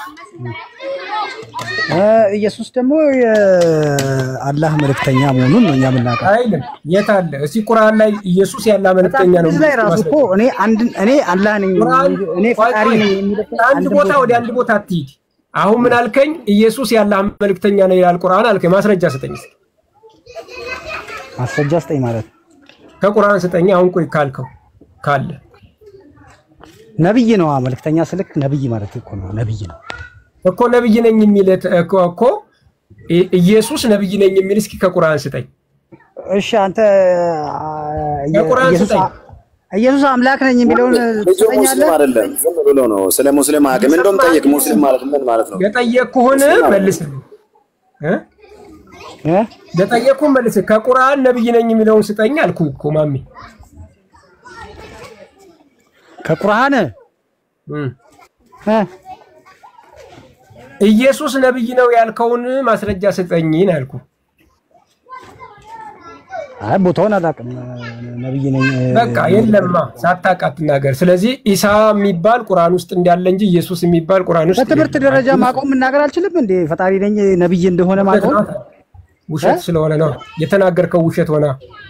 እ፣ ኢየሱስ ደግሞ የአላህ መልእክተኛ መሆኑን ነው እኛ የምናውቀው። አይልም። የት አለ? እስቲ ቁርአን ላይ ኢየሱስ ያለ መልእክተኛ ነው። እዚህ ላይ ራሱ እኮ እኔ አንድ እኔ አላህ ነኝ ቁርአን እኔ ፈጣሪ ነኝ የሚልበት አንድ አንድ ቦታ ወደ አንድ ቦታ አትሂድ። አሁን ምን አልከኝ? ኢየሱስ ያለ መልእክተኛ ነው ይላል ቁርአን አልከኝ። ማስረጃ ስጠኝ እስኪ። ማስረጃ ስጠኝ ማለት ነው። ከቁርአን ስጠኝ። አሁን ቆይ ካልከው ካለ ነብይ ነው መልእክተኛ ስልክ ነብይ ማለት እኮ ነው። ነብይ ነው እኮ ነብይ ነኝ የሚል እኮ እኮ ኢ- ኢየሱስ ነብይ ነኝ የሚል እስኪ ከቁርአን ስጠኝ። እሺ አንተ አ፣ ከቁርአን ኢየሱስ ስጠኝ። ኢየሱስ አምላክ ነኝ የሚለውን ልጁ ሙስሊም ትሰጠኛለህ? አይደለም፣ ዝም ብሎ ነው። ስለ ሙስሊም አቅም እንደውም ጠይቅ። ሙስሊም ማለት ምን ማለት ነው? የጠየቅኩህን መልስልኝ እ? እ? የጠየቅኩህን መልስ። ከቁርአን ነብይ ነኝ የሚለውን ስጠኝ አልኩህ እኮ ማሚ። ከቁርአን እም። እ? ኢየሱስ ነብይ ነው ያልከውን ማስረጃ ስጠኝ ነው ያልኩህ። አይ ቦታውን አላውቅም። ነብይ ነኝ በቃ የለማ ሳታውቅ አትናገር። ስለዚህ ኢሳ የሚባል ቁርአን ውስጥ እንዳለ እንጂ ኢየሱስ የሚባል ቁርአን ውስጥ በትምህርት የለም። ደረጃ ማቆም መናገር አልችልም እንዴ? ፈጣሪ ነኝ ነብይ እንደሆነ ማቆም ውሸት ስለሆነ ነው የተናገርከው። ውሸት ሆና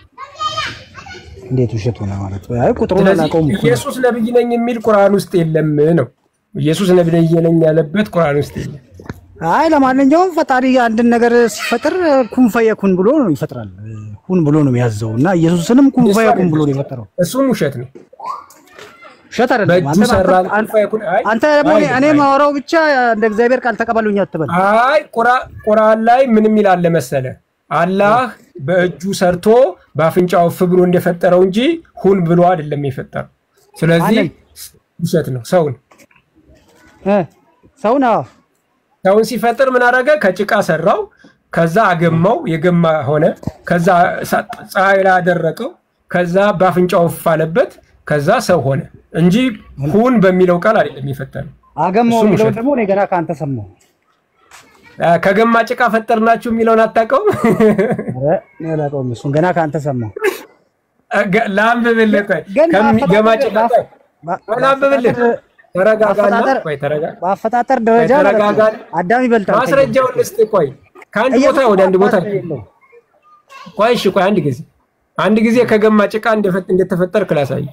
እንዴት ውሸት ሆነ ማለት ነው? አይ ቁጥሩን ስለዚህ አላውቀውም እኮ ነው። ኢየሱስ ነብይ ነኝ የሚል ቁርአን ውስጥ የለም ነው። ኢየሱስ ነብይ ነኝ ያለበት ቁርአን ውስጥ የለም። አይ ለማንኛውም ፈጣሪ አንድን ነገር ሲፈጥር ኩን ፈየኩን ብሎ ነው ይፈጥራል። ሁን ብሎ ነው የሚያዘው እና ኢየሱስንም ኩን ፈየኩን ብሎ ነው የፈጠረው። እሱም ውሸት ነው። ውሸት አይደለም። በእጁ አንተ ሰራ አንተ- ፈየኩን። አይ አንተ ደግሞ እኔ- እኔ አይልም፣ ማወራው ብቻ እንደ እግዚአብሔር ቃል ተቀበሉኝ አትበል። አይ ቁራ- ቁርአን ላይ ምንም ይላል መሰለ አላህ በእጁ ሰርቶ በአፍንጫው እፍ ብሎ እንደፈጠረው እንጂ ሁን ብሎ አይደለም የፈጠረው። ስለዚህ ማንን? ውሸት ነው። ሰውን እ ሰውን አዎ ሰውን ሲፈጥር ምን አደረገ? ከጭቃ ሰራው፣ ከዛ አገማው፣ የገማ ሆነ። ከዛ ሳ- ፀሐይ ላይ አደረቀው፣ ከዛ በአፍንጫው እፍ አለበት፣ ከዛ ሰው ሆነ እንጂ ሁን በሚለው ቃል አይደለም የፈጠረው። አገማው እሱም የሚለውን ውሸት ደግሞ እኔ ገና ከአንተ ሰማሁ። አ፣ ከገማ ጭቃ ፈጠርናችሁ የሚለውን አታውቀውም? ኧረ እኔ አላውቀውም። እሱን ገና ከአንተ ሰማሁ። ገ- ላንብብልህ። ቆይ ግን ከሚገማ በአፈጣጠር- ጭቃ ቆይ ቆይ ላንብብልህ። ተረጋጋና በአፈጣጠር- ቆይ ተረጋ- በአፈጣጠር ደረጃ ቆይ ማለት ነው ተረጋጋ። አዳም ይበልጣል። ማስረጃውን ልስጥ። ቆይ ከአንድ ቦታ ወደ አንድ ቦታ ቆይ እሺ፣ ቆይ አንድ ጊዜ አንድ ጊዜ ከገማ ጭቃ እንደፈ- እንደተፈጠርክ ላሳይ።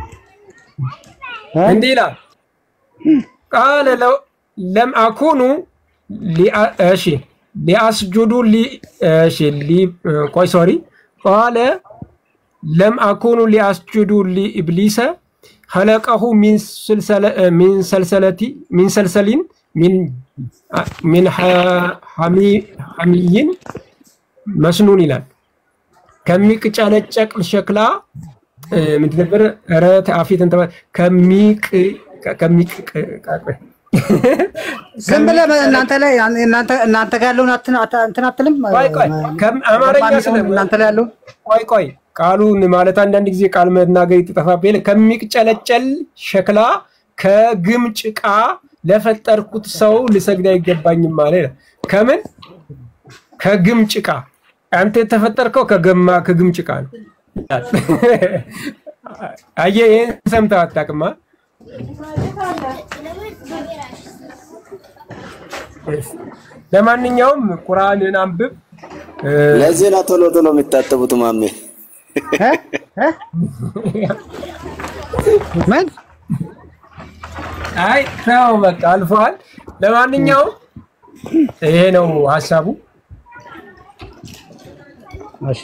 እንዲህ ይላል ቃለ ለው ለም አኩኑ ሊአ- እሺ ሊአስጁዱ ሊ- እሺ ሊ- ቆይ ሶሪ ቃለ ለም አኩኑ ሊአስጁዱ ሊኢብሊሰ ኸለቀሁ ሚን ስልሰለ- ሚን ሰልሰለቲ ሚን ሰልሰሊን ሚን ሚን ሐ- ሐሚ- ሐሚይን መስኑን ይላል ከሚቅጨለጨቅ ሸክላ እ፣ ምንድን ነበር? ኧረ አፌት እንትን በል። ከሚቅ ከሚቅ ቆይ ዝም ብለህ እናንተ ላይ እናንተ እናንተ ጋር ያለውን አትን- አታ- እንትን አትልም? ቆይ ቆይ ከም- አማርኛ ስለ እናንተ ላይ ያለውን ቆይ ቆይ ቃሉን ማለት አንዳንድ ጊዜ ቃል መናገር ይጠፋብህ የለ ከሚቅጨለጨል ሸክላ ከግም ጭቃ ለፈጠርኩት ሰው ልሰግድ አይገባኝም ማለት ነው። ከምን ከግም ጭቃ አንተ የተፈጠርከው ከገማ ከግም ጭቃ ነው። አየህ፣ ይህን ሰምተህ አታውቅማ። ለማንኛውም ቁርአንን አንብብ። እ፣ ለዚህ ነው ቶሎ ቶሎ የሚታጠቡት ማሜ። ምን አይ ተው በቃ አልፈዋል። ለማንኛውም ይሄ ነው ሀሳቡ። እሺ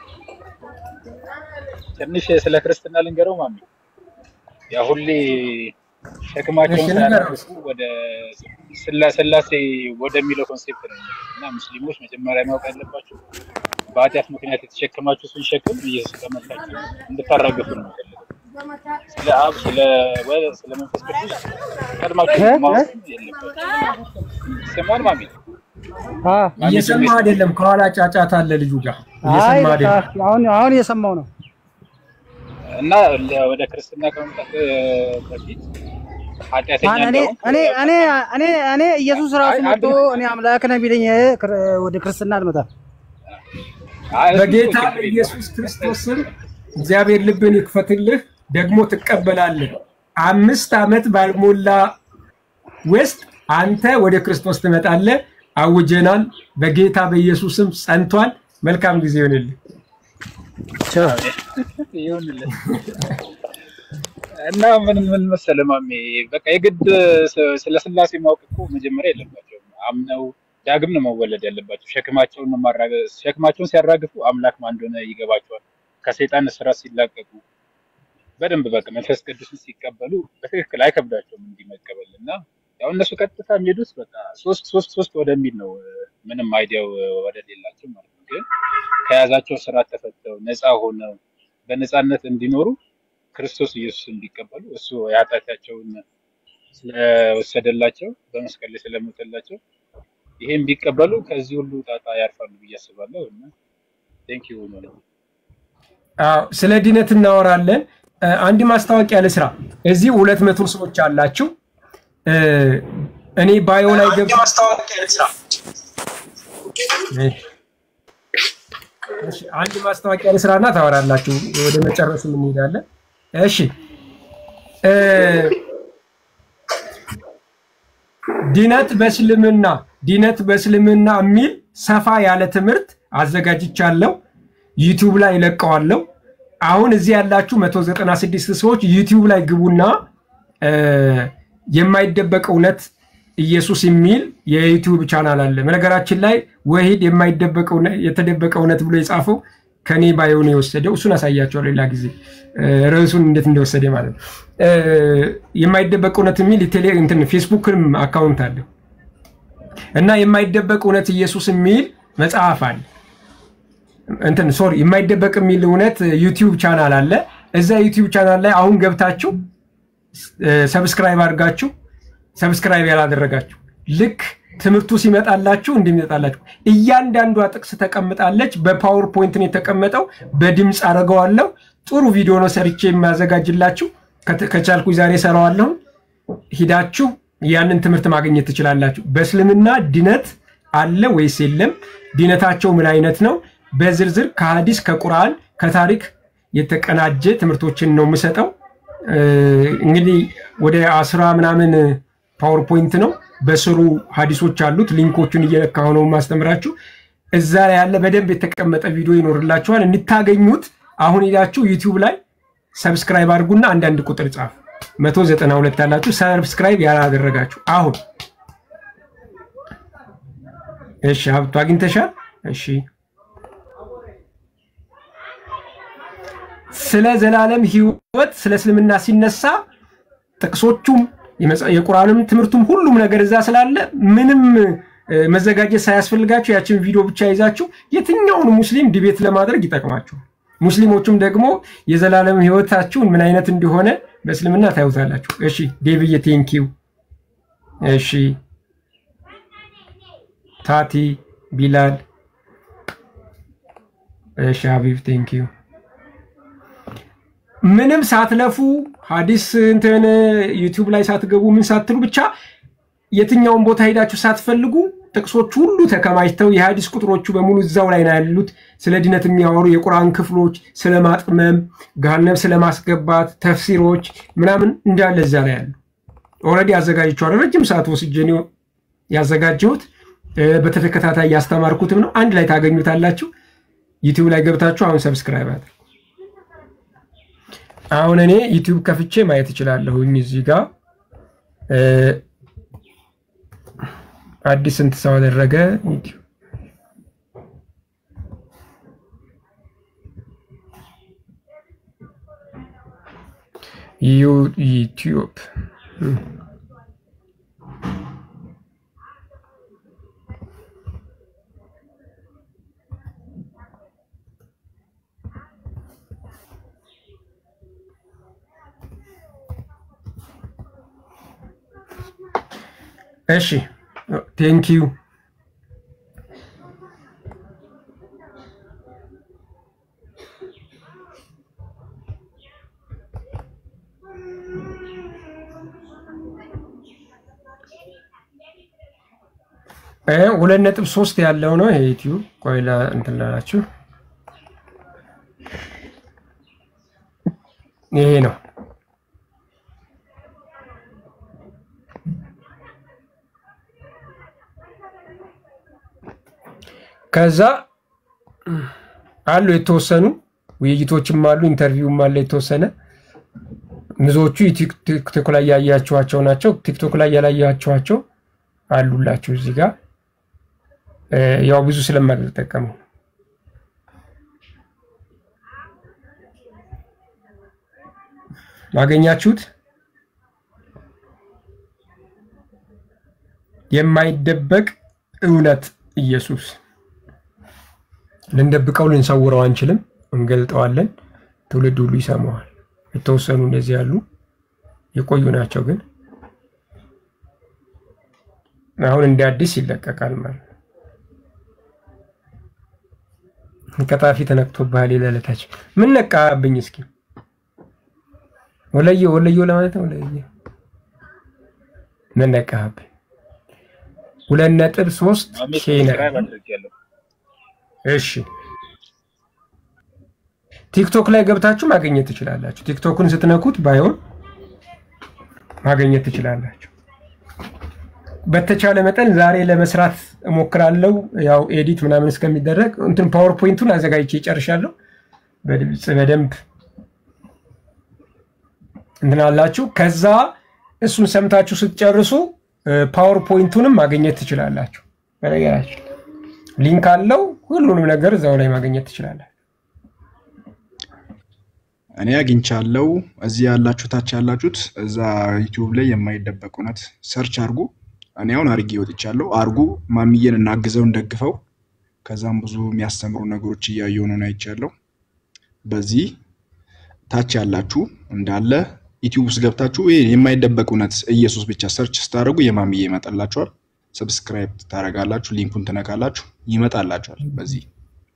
ትንሽ ስለ ክርስትና ልንገረው ማሚ። ያ ሁሌ ሸክማቸውን እሺ፣ ንገረው። ሳያነሱ ወደ ስላ- ስላሴ ወደሚለው ኮንሴፕት ነው የሚመጡት እና ሙስሊሞች መጀመሪያ ማወቅ ያለባቸው በኃጢአት ምክንያት የተሸከማችሁትን ሸክም ኢየሱስ ከመታችሁ እንድታራግፉ ነው የሚፈልገው። ስለ አብ፣ ስለ ወልድ፣ ስለ መንፈስ ቅዱስ ቀድማችሁ እ? ማወቅ የለባችሁ። ይሰማል ማሚ? እየሰማ አይደለም፣ ከኋላ ጫጫታ አለ ልጁ ጋር አይ እየሰማ በቃ አይደለም። አሁን አሁን እየሰማው ነው። እና ለ- ወደ ክርስትና ከመምጣት እ፣ በፊት ኃጢአተኛ አን- እኔ እንደሆንክ እኔ እኔ እኔ እኔ ኢየሱስ ራሱ አይ፣ መጥቶ አንድ- እኔ አምላክ ነህ ቢለኝ እ፣ ክር- ወደ ክርስትና አልመጣም። በጌታ በኢየሱስ ክርስቶስ ስም እግዚአብሔር ልብን ይክፈትልህ፣ ደግሞ ትቀበላለህ። አምስት ዓመት ባልሞላ ውስጥ አንተ ወደ ክርስቶስ ትመጣለህ። አውጀናል። በጌታ በኢየሱስ ስም ጸንቷል። መልካም ጊዜ ይሆንልህ። ይሁንልን እና ምን ምን መሰለህ ማሜ፣ በቃ የግድ ስ- ስለ ስላሴ ማወቅ እኮ መጀመሪያ የለባቸውም። አምነው ዳግም ነው መወለድ ያለባቸው። ሸክማቸውን ነው ማራገ- ሸክማቸውን ሲያራግፉ አምላክ ማን እንደሆነ ይገባቸዋል። ከሰይጣን እስራት ሲላቀቁ በደንብ በቃ መንፈስ ቅዱስን ሲቀበሉ በትክክል አይከብዳቸውም እንዲህ መቀበል እና ያው እነሱ ቀጥታ የሚሄዱት በቃ ሶስት ሶስት ሶስት ወደሚል ነው ምንም አይዲያው ወደሌላቸው ማለት ነው። ግን ከያዛቸው ስርዓት ተፈተው ነፃ ሆነው በነፃነት እንዲኖሩ ክርስቶስ ኢየሱስ እንዲቀበሉ እሱ የኃጢአታቸውን ስለወሰደላቸው በመስቀል ላይ ስለሞተላቸው ይሄን ቢቀበሉ ከዚህ ሁሉ ጣጣ ያርፋሉ ብዬ አስባለሁ እና ቴንክ ዩ ነው። አዎ፣ ስለ ድነት እናወራለን። እ፣ አንድ ማስታወቂያ ልስራ። እዚህ ሁለት መቶ ሰዎች አላችሁ። እ፣ እኔ ባዮ ላይ ገብ እሺ፣ አንድ ማስታወቂያ ልስራና ታወራላችሁ። ወደ መጨረሱ እንሄዳለን። እሺ እ፣ ድነት በእስልምና ድነት በእስልምና የሚል ሰፋ ያለ ትምህርት አዘጋጅቻለሁ። ዩቲዩብ ላይ እለቀዋለሁ። አሁን እዚህ ያላችሁ 196 ሰዎች ዩቲዩብ ላይ ግቡና እ፣ የማይደበቅ እውነት ኢየሱስ የሚል የዩቲዩብ ቻናል አለ። በነገራችን ላይ ወሂድ የማይደበቅ እውነት- የተደበቀ እውነት ብሎ የጻፈው ከኔ ባይሆን የወሰደው እሱን አሳያቸዋለሁ ሌላ ጊዜ ርዕሱን እንዴት እንደወሰደ ማለት ነው። የማይደበቅ እውነት የሚል ቴሌ እንትን ፌስቡክም አካውንት አለው እና የማይደበቅ እውነት ኢየሱስ የሚል መጽሐፍ አለ። እንትን ሶሪ የማይደበቅ የሚል እውነት ዩቲዩብ ቻናል አለ። እዛ ዩቲዩብ ቻናል ላይ አሁን ገብታችሁ ሰብስክራይብ አድርጋችሁ ሰብስክራይብ ያላደረጋችሁ ልክ ትምህርቱ ሲመጣላችሁ እንደሚመጣላችሁ እያንዳንዷ ጥቅስ ተቀምጣለች። በፓወር ፖይንት ነው የተቀመጠው። በድምፅ አደርገዋለሁ። ጥሩ ቪዲዮ ነው ሰርቼ የማዘጋጅላችሁ። ከቻልኩ ዛሬ ሰራዋለሁ። ሂዳችሁ ያንን ትምህርት ማግኘት ትችላላችሁ። በእስልምና ድነት አለ ወይስ የለም? ድነታቸው ምን አይነት ነው? በዝርዝር ከሀዲስ ከቁርአን ከታሪክ የተቀናጀ ትምህርቶችን ነው የምሰጠው። እንግዲህ ወደ አስራ ምናምን ፓወርፖይንት ነው። በስሩ ሀዲሶች አሉት። ሊንኮቹን እየነካሁ ነው ማስተምራችሁ። እዛ ላይ ያለ በደንብ የተቀመጠ ቪዲዮ ይኖርላችኋል። እንድታገኙት አሁን ሄዳችሁ ዩቲዩብ ላይ ሰብስክራይብ አድርጉና አንዳንድ ቁጥር ጻፉ። መቶ ዘጠና ሁለት ያላችሁ ሰብስክራይብ ያላደረጋችሁ አሁን እሺ፣ ሀብቱ አግኝተሻል? እሺ ስለ ዘላለም ህይወት ስለ እስልምና ሲነሳ ጥቅሶቹም የቁርአንም ትምህርቱም ሁሉም ነገር እዛ ስላለ ምንም መዘጋጀት ሳያስፈልጋችሁ ያችን ቪዲዮ ብቻ ይዛችሁ የትኛውን ሙስሊም ዲቤት ለማድረግ ይጠቅማችኋል። ሙስሊሞቹም ደግሞ የዘላለም ህይወታችሁን ምን አይነት እንደሆነ በእስልምና ታዩታላችሁ። እሺ ዴቪዬ ቴንኪው። እሺ ታቲ ቢላል። እሺ ሀቢብ ቴንኪው። ምንም ሳትለፉ ሀዲስ እንትን ዩቲዩብ ላይ ሳትገቡ ምን ሳትሉ ብቻ የትኛውን ቦታ ሄዳችሁ ሳትፈልጉ ጥቅሶች ሁሉ ተከማችተው የሀዲስ ቁጥሮቹ በሙሉ እዛው ላይ ነው ያሉት። ስለ ድነት የሚያወሩ የቁርአን ክፍሎች፣ ስለ ማጥመም፣ ገሃነም ስለማስገባት፣ ተፍሲሮች ምናምን እንዳለ እዛ ላይ ያሉ ኦልሬዲ አዘጋጅቼዋለሁ። ረጅም ሰዓት ወስጄ ነው ያዘጋጀሁት። በተከታታይ ያስተማርኩትም ነው። አንድ ላይ ታገኙታላችሁ። ዩቲዩብ ላይ ገብታችሁ አሁን ሰብስክራይብ አድርጉ። አሁን እኔ ዩቲዩብ ከፍቼ ማየት እችላለሁኝ። እዚህ ጋር አዲስ ስንት ሰው አደረገ? ዩቲዩብ እሺ ቴንኪዩ ሁለት ነጥብ ሶስት ያለው ነው ይሄ ዩቲዩብ። ቆይ እንትን ላላችሁ ይሄ ነው። ከዛ አሉ የተወሰኑ ውይይቶችም አሉ፣ ኢንተርቪውም አለ የተወሰነ። ብዙዎቹ ቲክቶክ ላይ ያያችኋቸው ናቸው። ቲክቶክ ላይ ያላያችኋቸው አሉላችሁ እዚህ ጋር ያው ብዙ ስለማልጠቀሙ ማገኛችሁት የማይደበቅ እውነት ኢየሱስ ልንደብቀው ልንሰውረው አንችልም፣ እንገልጠዋለን። ትውልድ ሁሉ ይሰማዋል። የተወሰኑ እንደዚህ ያሉ የቆዩ ናቸው፣ ግን አሁን እንደ አዲስ ይለቀቃል ማለት ነው። ቀጣፊ ተነክቶብሃል ይለለታች ምን ነቃብኝ? እስኪ ወለየ ወለየ ለማለት ነው። ወለየ ምን ነቃብኝ? ሁለት ነጥብ ሶስት ኬነ እሺ ቲክቶክ ላይ ገብታችሁ ማግኘት ትችላላችሁ። ቲክቶክን ስትነኩት ባይሆን ማግኘት ትችላላችሁ። በተቻለ መጠን ዛሬ ለመስራት እሞክራለሁ። ያው ኤዲት ምናምን እስከሚደረግ እንትን ፓወርፖይንቱን አዘጋጅቼ ይጨርሻለሁ። በድምፅ በደንብ እንትን አላችሁ። ከዛ እሱን ሰምታችሁ ስትጨርሱ ፓወርፖይንቱንም ማግኘት ትችላላችሁ። በነገራችን ሊንክ አለው። ሁሉንም ነገር እዛው ላይ ማግኘት ትችላላችሁ። እኔ አግኝቻለሁ። እዚህ ያላችሁ ታች ያላችሁት እዛ ዩቲዩብ ላይ የማይደበቅ እውነት ሰርች አድርጉ። እኔ አሁን አርጌ ወጥቻለሁ። አርጉ፣ ማሚዬን እናግዘው፣ እንደግፈው። ከዛም ብዙ የሚያስተምሩ ነገሮች እያየሁ ነው አይቻለሁ። በዚህ ታች ያላችሁ እንዳለ ዩቲዩብ ውስጥ ገብታችሁ ይሄ የማይደበቅ እውነት ኢየሱስ ብቻ ሰርች ስታደርጉ የማሚዬ ይመጣላችኋል። ሰብስክራይብ ታደርጋላችሁ፣ ሊንኩን ትነካላችሁ፣ ይመጣላችኋል። በዚህ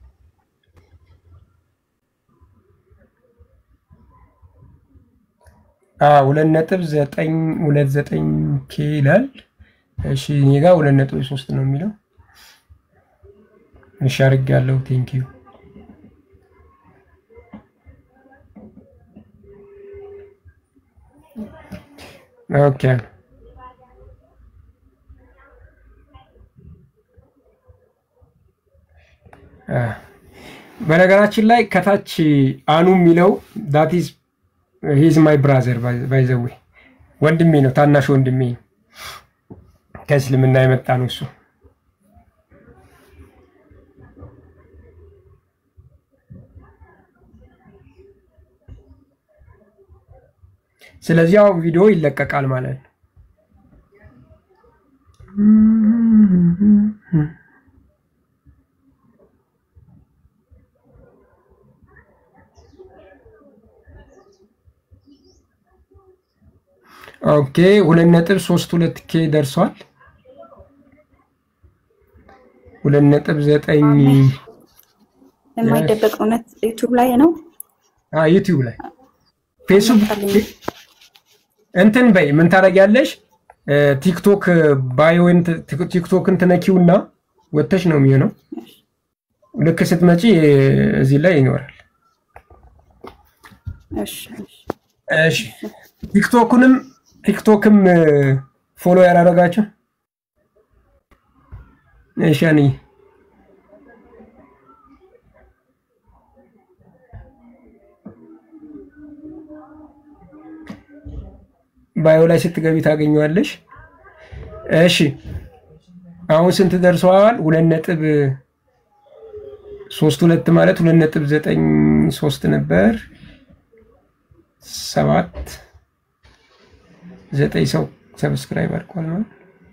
ሁለት ነጥብ ዘጠኝ ሁለት ዘጠኝ ኬ ይላል። እሺ እኔ ጋር ሁለት ነጥብ ሶስት ነው የሚለው። እሺ አድርጌያለሁ። ቴንኪዩ ኦኬ በነገራችን ላይ ከታች አኑ የሚለው ዳት ኢዝ ሂዝ ማይ ብራዘር ባይዘዌ ወንድሜ ነው፣ ታናሽ ወንድሜ ነው። ከእስልምና የመጣ ነው እሱ። ስለዚህ ያው ቪዲዮ ይለቀቃል ማለት ነው። ኦኬ ሁለት ነጥብ ሶስት ሁለት ኬ ደርሷል። ሁለት ነጥብ ዘጠኝ የማይደበቅ እውነት ዩቱብ ላይ ነው። ዩቲዩብ ላይ ፌስቡክ እንትን በይ ምን ታደርጊያለሽ? ቲክቶክ ባዮን ቲክቶክን ትነኪውና ወተሽ ነው የሚሆነው። ልክ ስትመጪ እዚህ ላይ ይኖራል። እሺ ቲክቶክንም ቲክቶክም ፎሎ ያላረጋችሁ እሺ አንዬ ባዮ ላይ ስትገቢ ታገኘዋለሽ። እሺ አሁን ስንት ደርሰዋል? ሁለት ነጥብ ሶስት ሁለት ማለት ሁለት ነጥብ ዘጠኝ ሶስት ነበር። ሰባት ዘጠኝ ሰው ሰብስክራይብ አድርጓል ማለት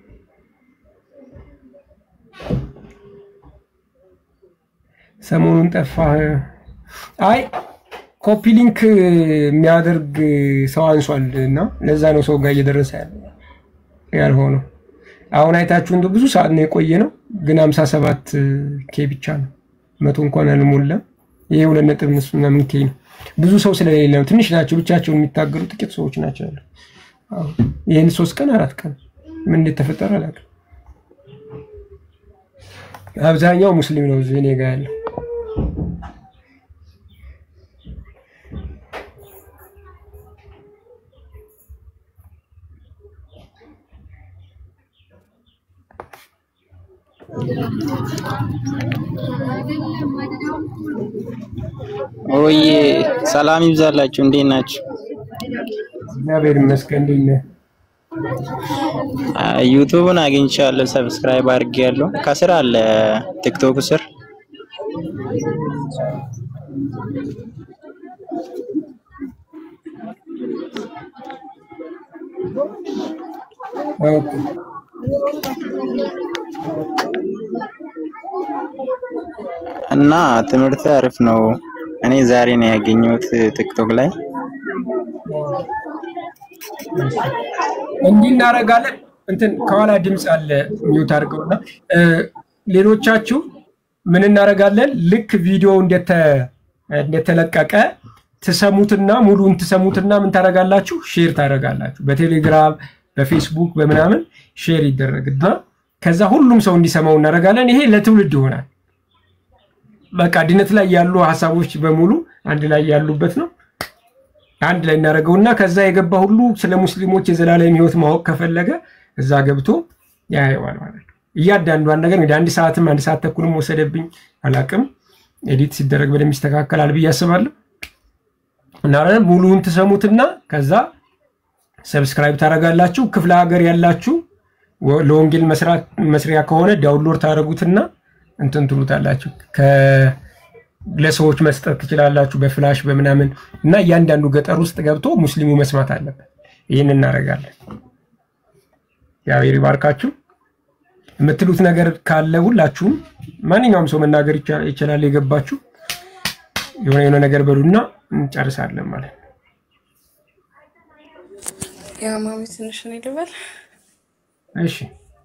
ሰሞኑን ጠፋህ። አይ ኮፒ ሊንክ የሚያደርግ ሰው አንሷል እና ለዛ ነው ሰው ጋር እየደረሰ ያልሆነው። አሁን አይታችሁ እንደ ብዙ ሰዓት ነው የቆየ ነው፣ ግን ሀምሳ ሰባት ኬ ብቻ ነው። መቶ እንኳን አልሞላም። ይሄ ሁለት ነጥብ ምናምን ኬ ነው። ብዙ ሰው ስለሌለ ነው። ትንሽ ናቸው ብቻቸውን የሚታገሉ ጥቂት ሰዎች ናቸው ያሉ። ይህን ሶስት ቀን አራት ቀን ምን እንደተፈጠረ አላውቅም። አብዛኛው ሙስሊም ነው እዚህ እኔ ጋ ያለው። ኦዬ ሰላም ይብዛላችሁ። እንዴት ናችሁ? እግዚአብሔር ይመስገን። እንዴት ነህ? ዩቱብን አግኝቻለሁ፣ ሰብስክራይብ አድርጌያለሁ። ከስር አለ ቲክቶክ ስር ኦኬ እና ትምህርት አሪፍ ነው። እኔ ዛሬ ነው ያገኘሁት ቲክቶክ ላይ። እንዲህ እናደርጋለን። እንትን ከኋላ ድምፅ አለ ሚውት አድርገውና ሌሎቻችሁ ምን እናደርጋለን? ልክ ቪዲዮ እንደተለቀቀ ትሰሙትና ሙሉን ትሰሙትና ምን ታደርጋላችሁ? ሼር ታደርጋላችሁ። በቴሌግራም በፌስቡክ በምናምን ሼር ይደረግና ከዛ ሁሉም ሰው እንዲሰማው እናደርጋለን። ይሄ ለትውልድ ይሆናል። በቃ ድነት ላይ ያሉ ሀሳቦች በሙሉ አንድ ላይ ያሉበት ነው። አንድ ላይ እናደርገውና ከዛ የገባ ሁሉ ስለ ሙስሊሞች የዘላለም ሕይወት ማወቅ ከፈለገ እዛ ገብቶ ያየዋል ማለት ነው። እያንዳንዷን ነገር እንግዲህ አንድ ሰዓትም አንድ ሰዓት ተኩልም ወሰደብኝ አላቅም። ኤዲት ሲደረግ በደንብ ይስተካከላል ብዬ አስባለሁ። እና ሙሉውን ትሰሙትና ከዛ ሰብስክራይብ ታደርጋላችሁ። ክፍለ ሀገር ያላችሁ ለወንጌል መስሪያ ከሆነ ዳውንሎድ ታደርጉትና እንትን ትሉታላችሁ ለሰዎች መስጠት ትችላላችሁ፣ በፍላሽ በምናምን እና እያንዳንዱ ገጠር ውስጥ ገብቶ ሙስሊሙ መስማት አለበት። ይህን እናደርጋለን። እግዚአብሔር ይባርካችሁ። የምትሉት ነገር ካለ ሁላችሁም ማንኛውም ሰው መናገር ይቻ- ይችላል። የገባችሁ የሆነ የሆነ ነገር በሉና እንጨርሳለን ማለት ነው። ያ ማሚ ትንሽ እኔ ልበል። እሺ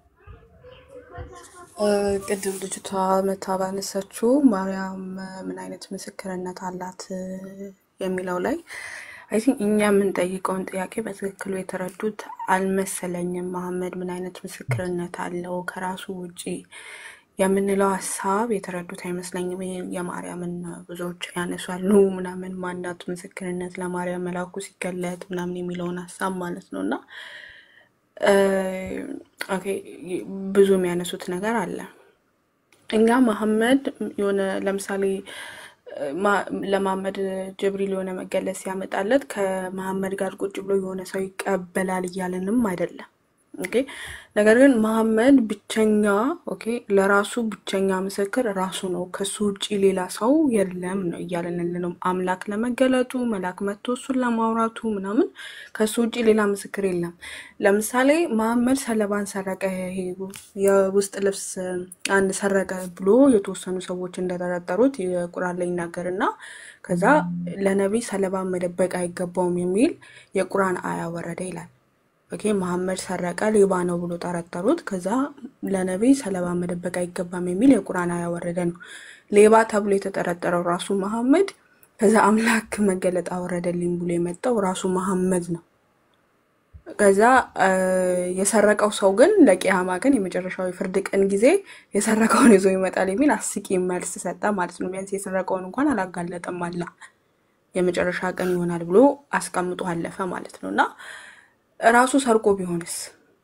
እ፣ ቅድም ልጅቷ መታ ባነሳችው ማርያም ምን አይነት ምስክርነት አላት እ፣ የሚለው ላይ አይ ቲንክ እኛ የምንጠይቀውን ጥያቄ በትክክሉ የተረዱት አልመሰለኝም። መሐመድ ምን አይነት ምስክርነት አለው ከራሱ ውጪ የምንለው ሀሳብ የተረዱት አይመስለኝም። ይሄ የማርያምን ብዙዎች ያነሷሉ ምናምን ማናት ምስክርነት ለማርያም መላኩ ሲገለጥ ምናምን የሚለውን ሀሳብ ማለት ነው እና እ፣ ኦኬ ብዙ የሚያነሱት ነገር አለ። እኛ መሐመድ የሆነ ለምሳሌ እ፣ ማ- ለመሐመድ ጅብሪል የሆነ መገለጽ ሲያመጣለት ከመሐመድ ጋር ቁጭ ብሎ የሆነ ሰው ይቀበላል እያለንም አይደለም። ኦኬ ነገር ግን መሐመድ ብቸኛ ኦኬ ለራሱ ብቸኛ ምስክር ራሱ ነው። ከሱ ውጭ ሌላ ሰው የለም ነው እያለን ያለነው። አምላክ ለመገለጡ መልአክ መጥቶ እሱን ለማውራቱ ምናምን ከሱ ውጭ ሌላ ምስክር የለም። ለምሳሌ መሐመድ ሰለባን ሰረቀ፣ ይሄ የውስጥ ልብስ አንድ ሰረቀ ብሎ የተወሰኑ ሰዎች እንደጠረጠሩት የቁርአን ላይ ይናገርና ከዛ ለነቢይ ሰለባን መደበቅ አይገባውም የሚል የቁርአን አያ ወረደ ይላል። ኦኬ መሐመድ ሰረቀ ሌባ ነው ብሎ ጠረጠሩት። ከዛ ለነቢይ ሰለባ መደበቅ አይገባም የሚል የቁርአን አያ ወረደ ነው። ሌባ ተብሎ የተጠረጠረው ራሱ መሐመድ ከዛ አምላክ መገለጥ አወረደልኝ ብሎ የመጣው ራሱ መሐመድ ነው። ከዛ እ፣ የሰረቀው ሰው ግን ለቂያማ ግን የመጨረሻው የፍርድ ቀን ጊዜ የሰረቀውን ይዞ ይመጣል የሚል አስቂ መልስ ሰጠ ማለት ነው። ቢያንስ የሰረቀውን እንኳን አላጋለጠም አላ የመጨረሻ ቀን ይሆናል ብሎ አስቀምጦ አለፈ ማለት ነው እና ራሱ ሰርቆ ቢሆንስ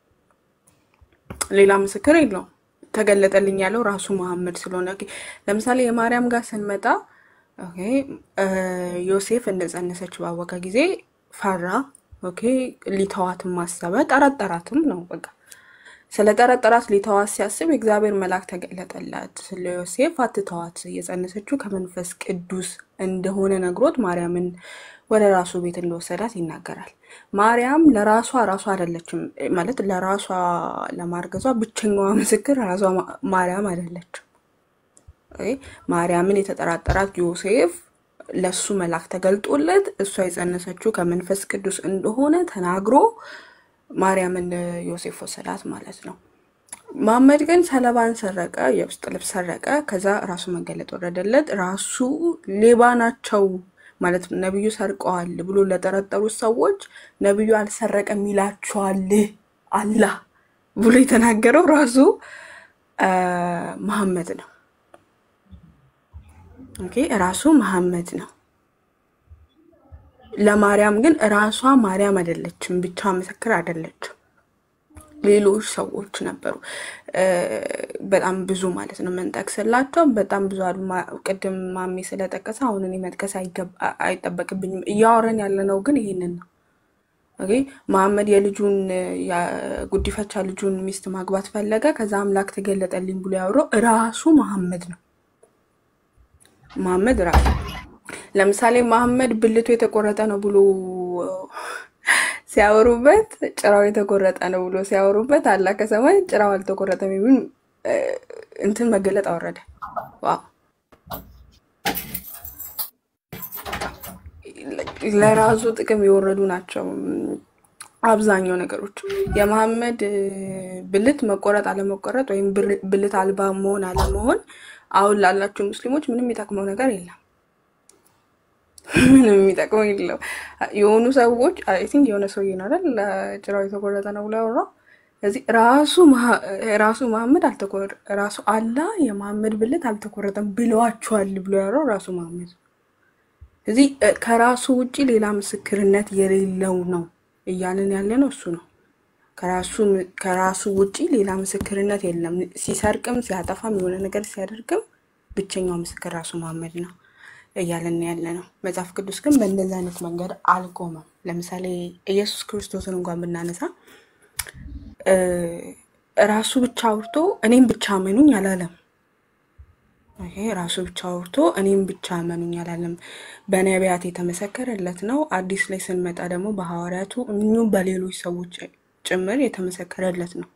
ሌላ ምስክር የለውም። ተገለጠልኝ ያለው ራሱ መሐመድ ስለሆነ ኦኬ፣ ለምሳሌ የማርያም ጋር ስንመጣ ኦኬ፣ እ፣ ዮሴፍ እንደጸነሰች ባወቀ ጊዜ ፈራ። ኦኬ፣ ሊተዋትም ማሰበ ጠረጠራትም ነው በቃ ስለ ጠረጠራት ሊተዋት ሲያስብ የእግዚአብሔር መልአክ ተገለጠላት። ስለ ዮሴፍ አትተዋት፣ እየጸነሰችው ከመንፈስ ቅዱስ እንደሆነ ነግሮት ማርያምን ወደ ራሱ ቤት እንደወሰዳት ይናገራል። ማርያም ለራሷ ራሷ አይደለችም ማለት ለራሷ ለማርገዟ ብቸኛዋ ምስክር ራሷ ማ- ማርያም አይደለችም። ኦኬ፣ ማርያምን የተጠራጠራት ዮሴፍ ለሱ መልአክ ተገልጦለት እሷ የጸነሰችው ከመንፈስ ቅዱስ እንደሆነ ተናግሮ ማርያምን ዮሴፍ ወሰዳት ማለት ነው። መሐመድ ግን ሰለባን ሰረቀ፣ የውስጥ ልብስ ሰረቀ። ከዛ ራሱ መገለጥ ወረደለት። ራሱ ሌባ ናቸው ማለት ነቢዩ ሰርቀዋል ብሎ ለጠረጠሩት ሰዎች ነቢዩ አልሰረቀም ይላቸዋል አላህ ብሎ የተናገረው ራሱ አ፣ መሐመድ ነው። ኦኬ ራሱ መሐመድ ነው። ለማርያም ግን ራሷ ማርያም አይደለችም፣ ብቻ ምስክር አይደለችም። ሌሎች ሰዎች ነበሩ፣ እ፣ በጣም ብዙ ማለት ነው የምንጠቅስላቸው በጣም ብዙ አሉ። ማ- ቅድም ማሜ ስለጠቀሰ አሁን እኔ መጥቀስ አይገባ- አይጠበቅብኝም። እያወረን ያለነው ግን ይሄንን ነው። ኦኬ መሐመድ የልጁን የጉዲፈቻ ልጁን ሚስት ማግባት ፈለገ። ከዛ አምላክ ተገለጠልኝ ብሎ ያወራው ራሱ መሐመድ ነው። መሐመድ ራሱ ለምሳሌ መሐመድ ብልቱ የተቆረጠ ነው ብሎ ሲያወሩበት ጭራው የተቆረጠ ነው ብሎ ሲያወሩበት አላህ ከሰማይ ጭራው አልተቆረጠም የሚል እ፣ እንትን መገለጥ አወረደ። ዋው ለራሱ ጥቅም የወረዱ ናቸው አብዛኛው ነገሮች። የመሐመድ እ፣ ብልት መቆረጥ አለመቆረጥ ወይም ብር- ብልት አልባ መሆን አለመሆን አሁን ላላችሁ ሙስሊሞች ምንም የሚጠቅመው ነገር የለም። ምንም የሚጠቅመው የለው። የሆኑ ሰዎች አይ ቲንክ የሆነ ሰውዬ ነው አይደል ጭራው የተቆረጠ ነው ብሎ ያወራው። ስለዚህ ራሱ መሐ- ራሱ መሐመድ አልተቆረ ራሱ አላህ የመሐመድ ብልት አልተቆረጠም ብለዋቸዋል ብሎ ያወራው ራሱ መሐመድ ነው። ስለዚህ እ፣ ከራሱ ውጪ ሌላ ምስክርነት የሌለው ነው እያልን ያለ ነው እሱ ነው። ከራሱ ከራሱ ውጪ ሌላ ምስክርነት የለም። ሲሰርቅም ሲያጠፋም የሆነ ነገር ሲያደርግም ብቸኛው ምስክር ራሱ መሐመድ ነው እያለን ያለ ነው። መጽሐፍ ቅዱስ ግን በእንደዚህ አይነት መንገድ አልቆመም። ለምሳሌ ኢየሱስ ክርስቶስን እንኳን ብናነሳ እ፣ ራሱ ብቻ አውርቶ እኔም ብቻ መኑኝ አላለም። ይሄ ራሱ ብቻ አውርቶ እኔም ብቻ እመኑኝ አላለም። በነቢያት የተመሰከረለት ነው። አዲስ ላይ ስንመጣ ደግሞ በሐዋርያቱ እንዲሁም በሌሎች ሰዎች ጭምር የተመሰከረለት ነው።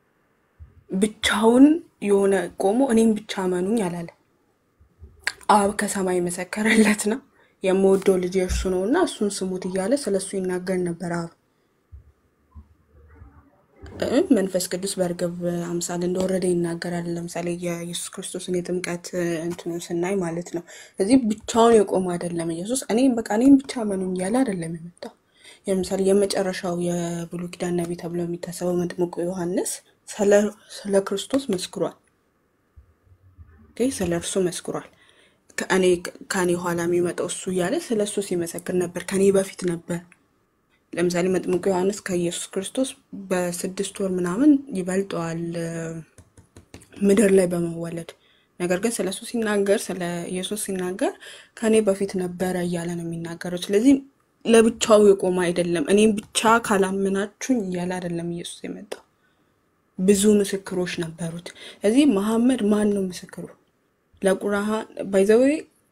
ብቻውን የሆነ ቆሞ እኔም ብቻ እመኑኝ አላለ። አብ ከሰማይ የመሰከረለት ነው። የምወደው ልጅ እርሱ ነው እና እሱን ስሙት እያለ ስለሱ ይናገር ነበር አብ። እ መንፈስ ቅዱስ በእርግብ አምሳል እንደወረደ ይናገራል። ለምሳሌ የኢየሱስ ክርስቶስን የጥምቀት እንትኑ ስናይ ማለት ነው። እዚህ ብቻውን የቆመ አይደለም ኢየሱስ። እኔም በቃ እኔም ብቻ መኑኝ እያለ አይደለም የመጣው። ለምሳሌ የመጨረሻው የብሉይ ኪዳን ነቢይ ተብሎ የሚታሰበው መጥምቁ ዮሐንስ ስለ- ስለ ክርስቶስ መስክሯል። ኦኬ፣ ስለ እርሱ መስክሯል። ከእኔ ከእኔ ኋላ የሚመጣው እሱ እያለ ስለ እሱ ሲመሰክር ነበር። ከኔ በፊት ነበር ለምሳሌ መጥምቁ ዮሐንስ ከኢየሱስ ክርስቶስ በስድስት ወር ምናምን ይበልጠዋል እ፣ ምድር ላይ በመወለድ ነገር ግን ስለ እሱ ሲናገር ስለ ኢየሱስ ሲናገር ከኔ በፊት ነበረ እያለ ነው የሚናገረው። ስለዚህ ለብቻው የቆመ አይደለም። እኔም ብቻ ካላመናችሁኝ እያለ አይደለም ኢየሱስ የመጣው። ብዙ ምስክሮች ነበሩት። እዚህ መሐመድ ማን ነው ምስክሩ? ለቁርአን ባይዘዌ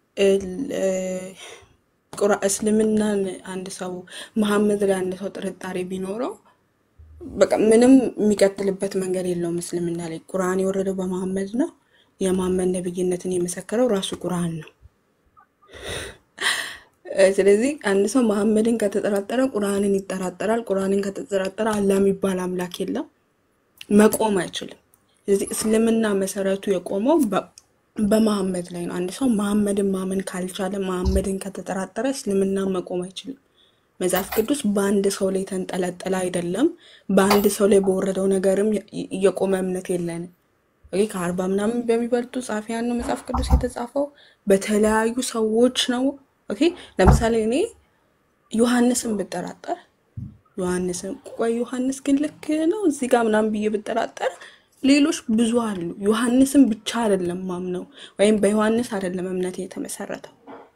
ቁራ እስልምናን አንድ ሰው መሐመድ ላይ አንድ ሰው ጥርጣሬ ቢኖረው በቃ ምንም የሚቀጥልበት መንገድ የለውም። እስልምና ላይ ቁርአን የወረደው በመሐመድ ነው። የመሐመድ ነብይነትን የመሰከረው ራሱ ቁርአን ነው። እ፣ ስለዚህ አንድ ሰው መሐመድን ከተጠራጠረ ቁርአንን ይጠራጠራል። ቁርአንን ከተጠራጠረ አላህ የሚባል አምላክ የለም፣ መቆም አይችልም። ስለዚህ እስልምና መሰረቱ የቆመው በ- በመሐመድ ላይ ነው። አንድ ሰው መሐመድን ማመን ካልቻለ፣ መሐመድን ከተጠራጠረ እስልምና መቆም አይችልም። መጽሐፍ ቅዱስ በአንድ ሰው ላይ የተንጠለጠለ አይደለም። በአንድ ሰው ላይ በወረደው ነገርም የ- የቆመ እምነት የለንም። ኦኬ፣ ከአርባ ምናምን በሚበልጡ ጸሐፊያን ነው መጽሐፍ ቅዱስ የተጻፈው። በተለያዩ ሰዎች ነው። ኦኬ፣ ለምሳሌ እኔ ዮሐንስን ብጠራጠር ዮሐንስን ቆይ ዮሐንስ ግን ልክ ነው እዚህ ጋር ምናምን ብዬ ብጠራጠር ሌሎች ብዙ አሉ። ዮሐንስን ብቻ አይደለም ማምነው ወይም በዮሐንስ አይደለም እምነት የተመሰረተው።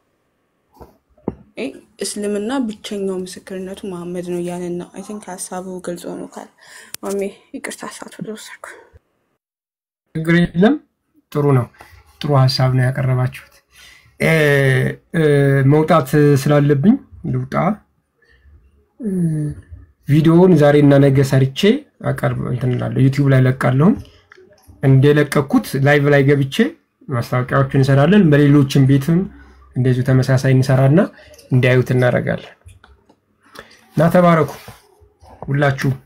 እ፣ እስልምና ብቸኛው ምስክርነቱ መሐመድ ነው እያለን ነው። አይ ቲንክ ሀሳቡ ግልጽ ሆኖ ካለ ማሜ ይቅርታ ሰዓት ወደ ወሰድኩ። ችግር የለም። ጥሩ ነው። ጥሩ ሀሳብ ነው ያቀረባችሁት። እ፣ እ፣ መውጣት ስላለብኝ ልውጣ። እ፣ ቪዲዮውን ዛሬና ነገ ሰርቼ አቀርብ እንትን እላለሁ ዩቲዩብ ላይ ለቃለሁ። እንደለቀኩት ላይቭ ላይ ገብቼ ማስታወቂያዎችን እንሰራለን። በሌሎችም ቤትም እንደዚሁ ተመሳሳይ እንሰራና እንዲያዩት እናደርጋለን እና ተባረኩ ሁላችሁ።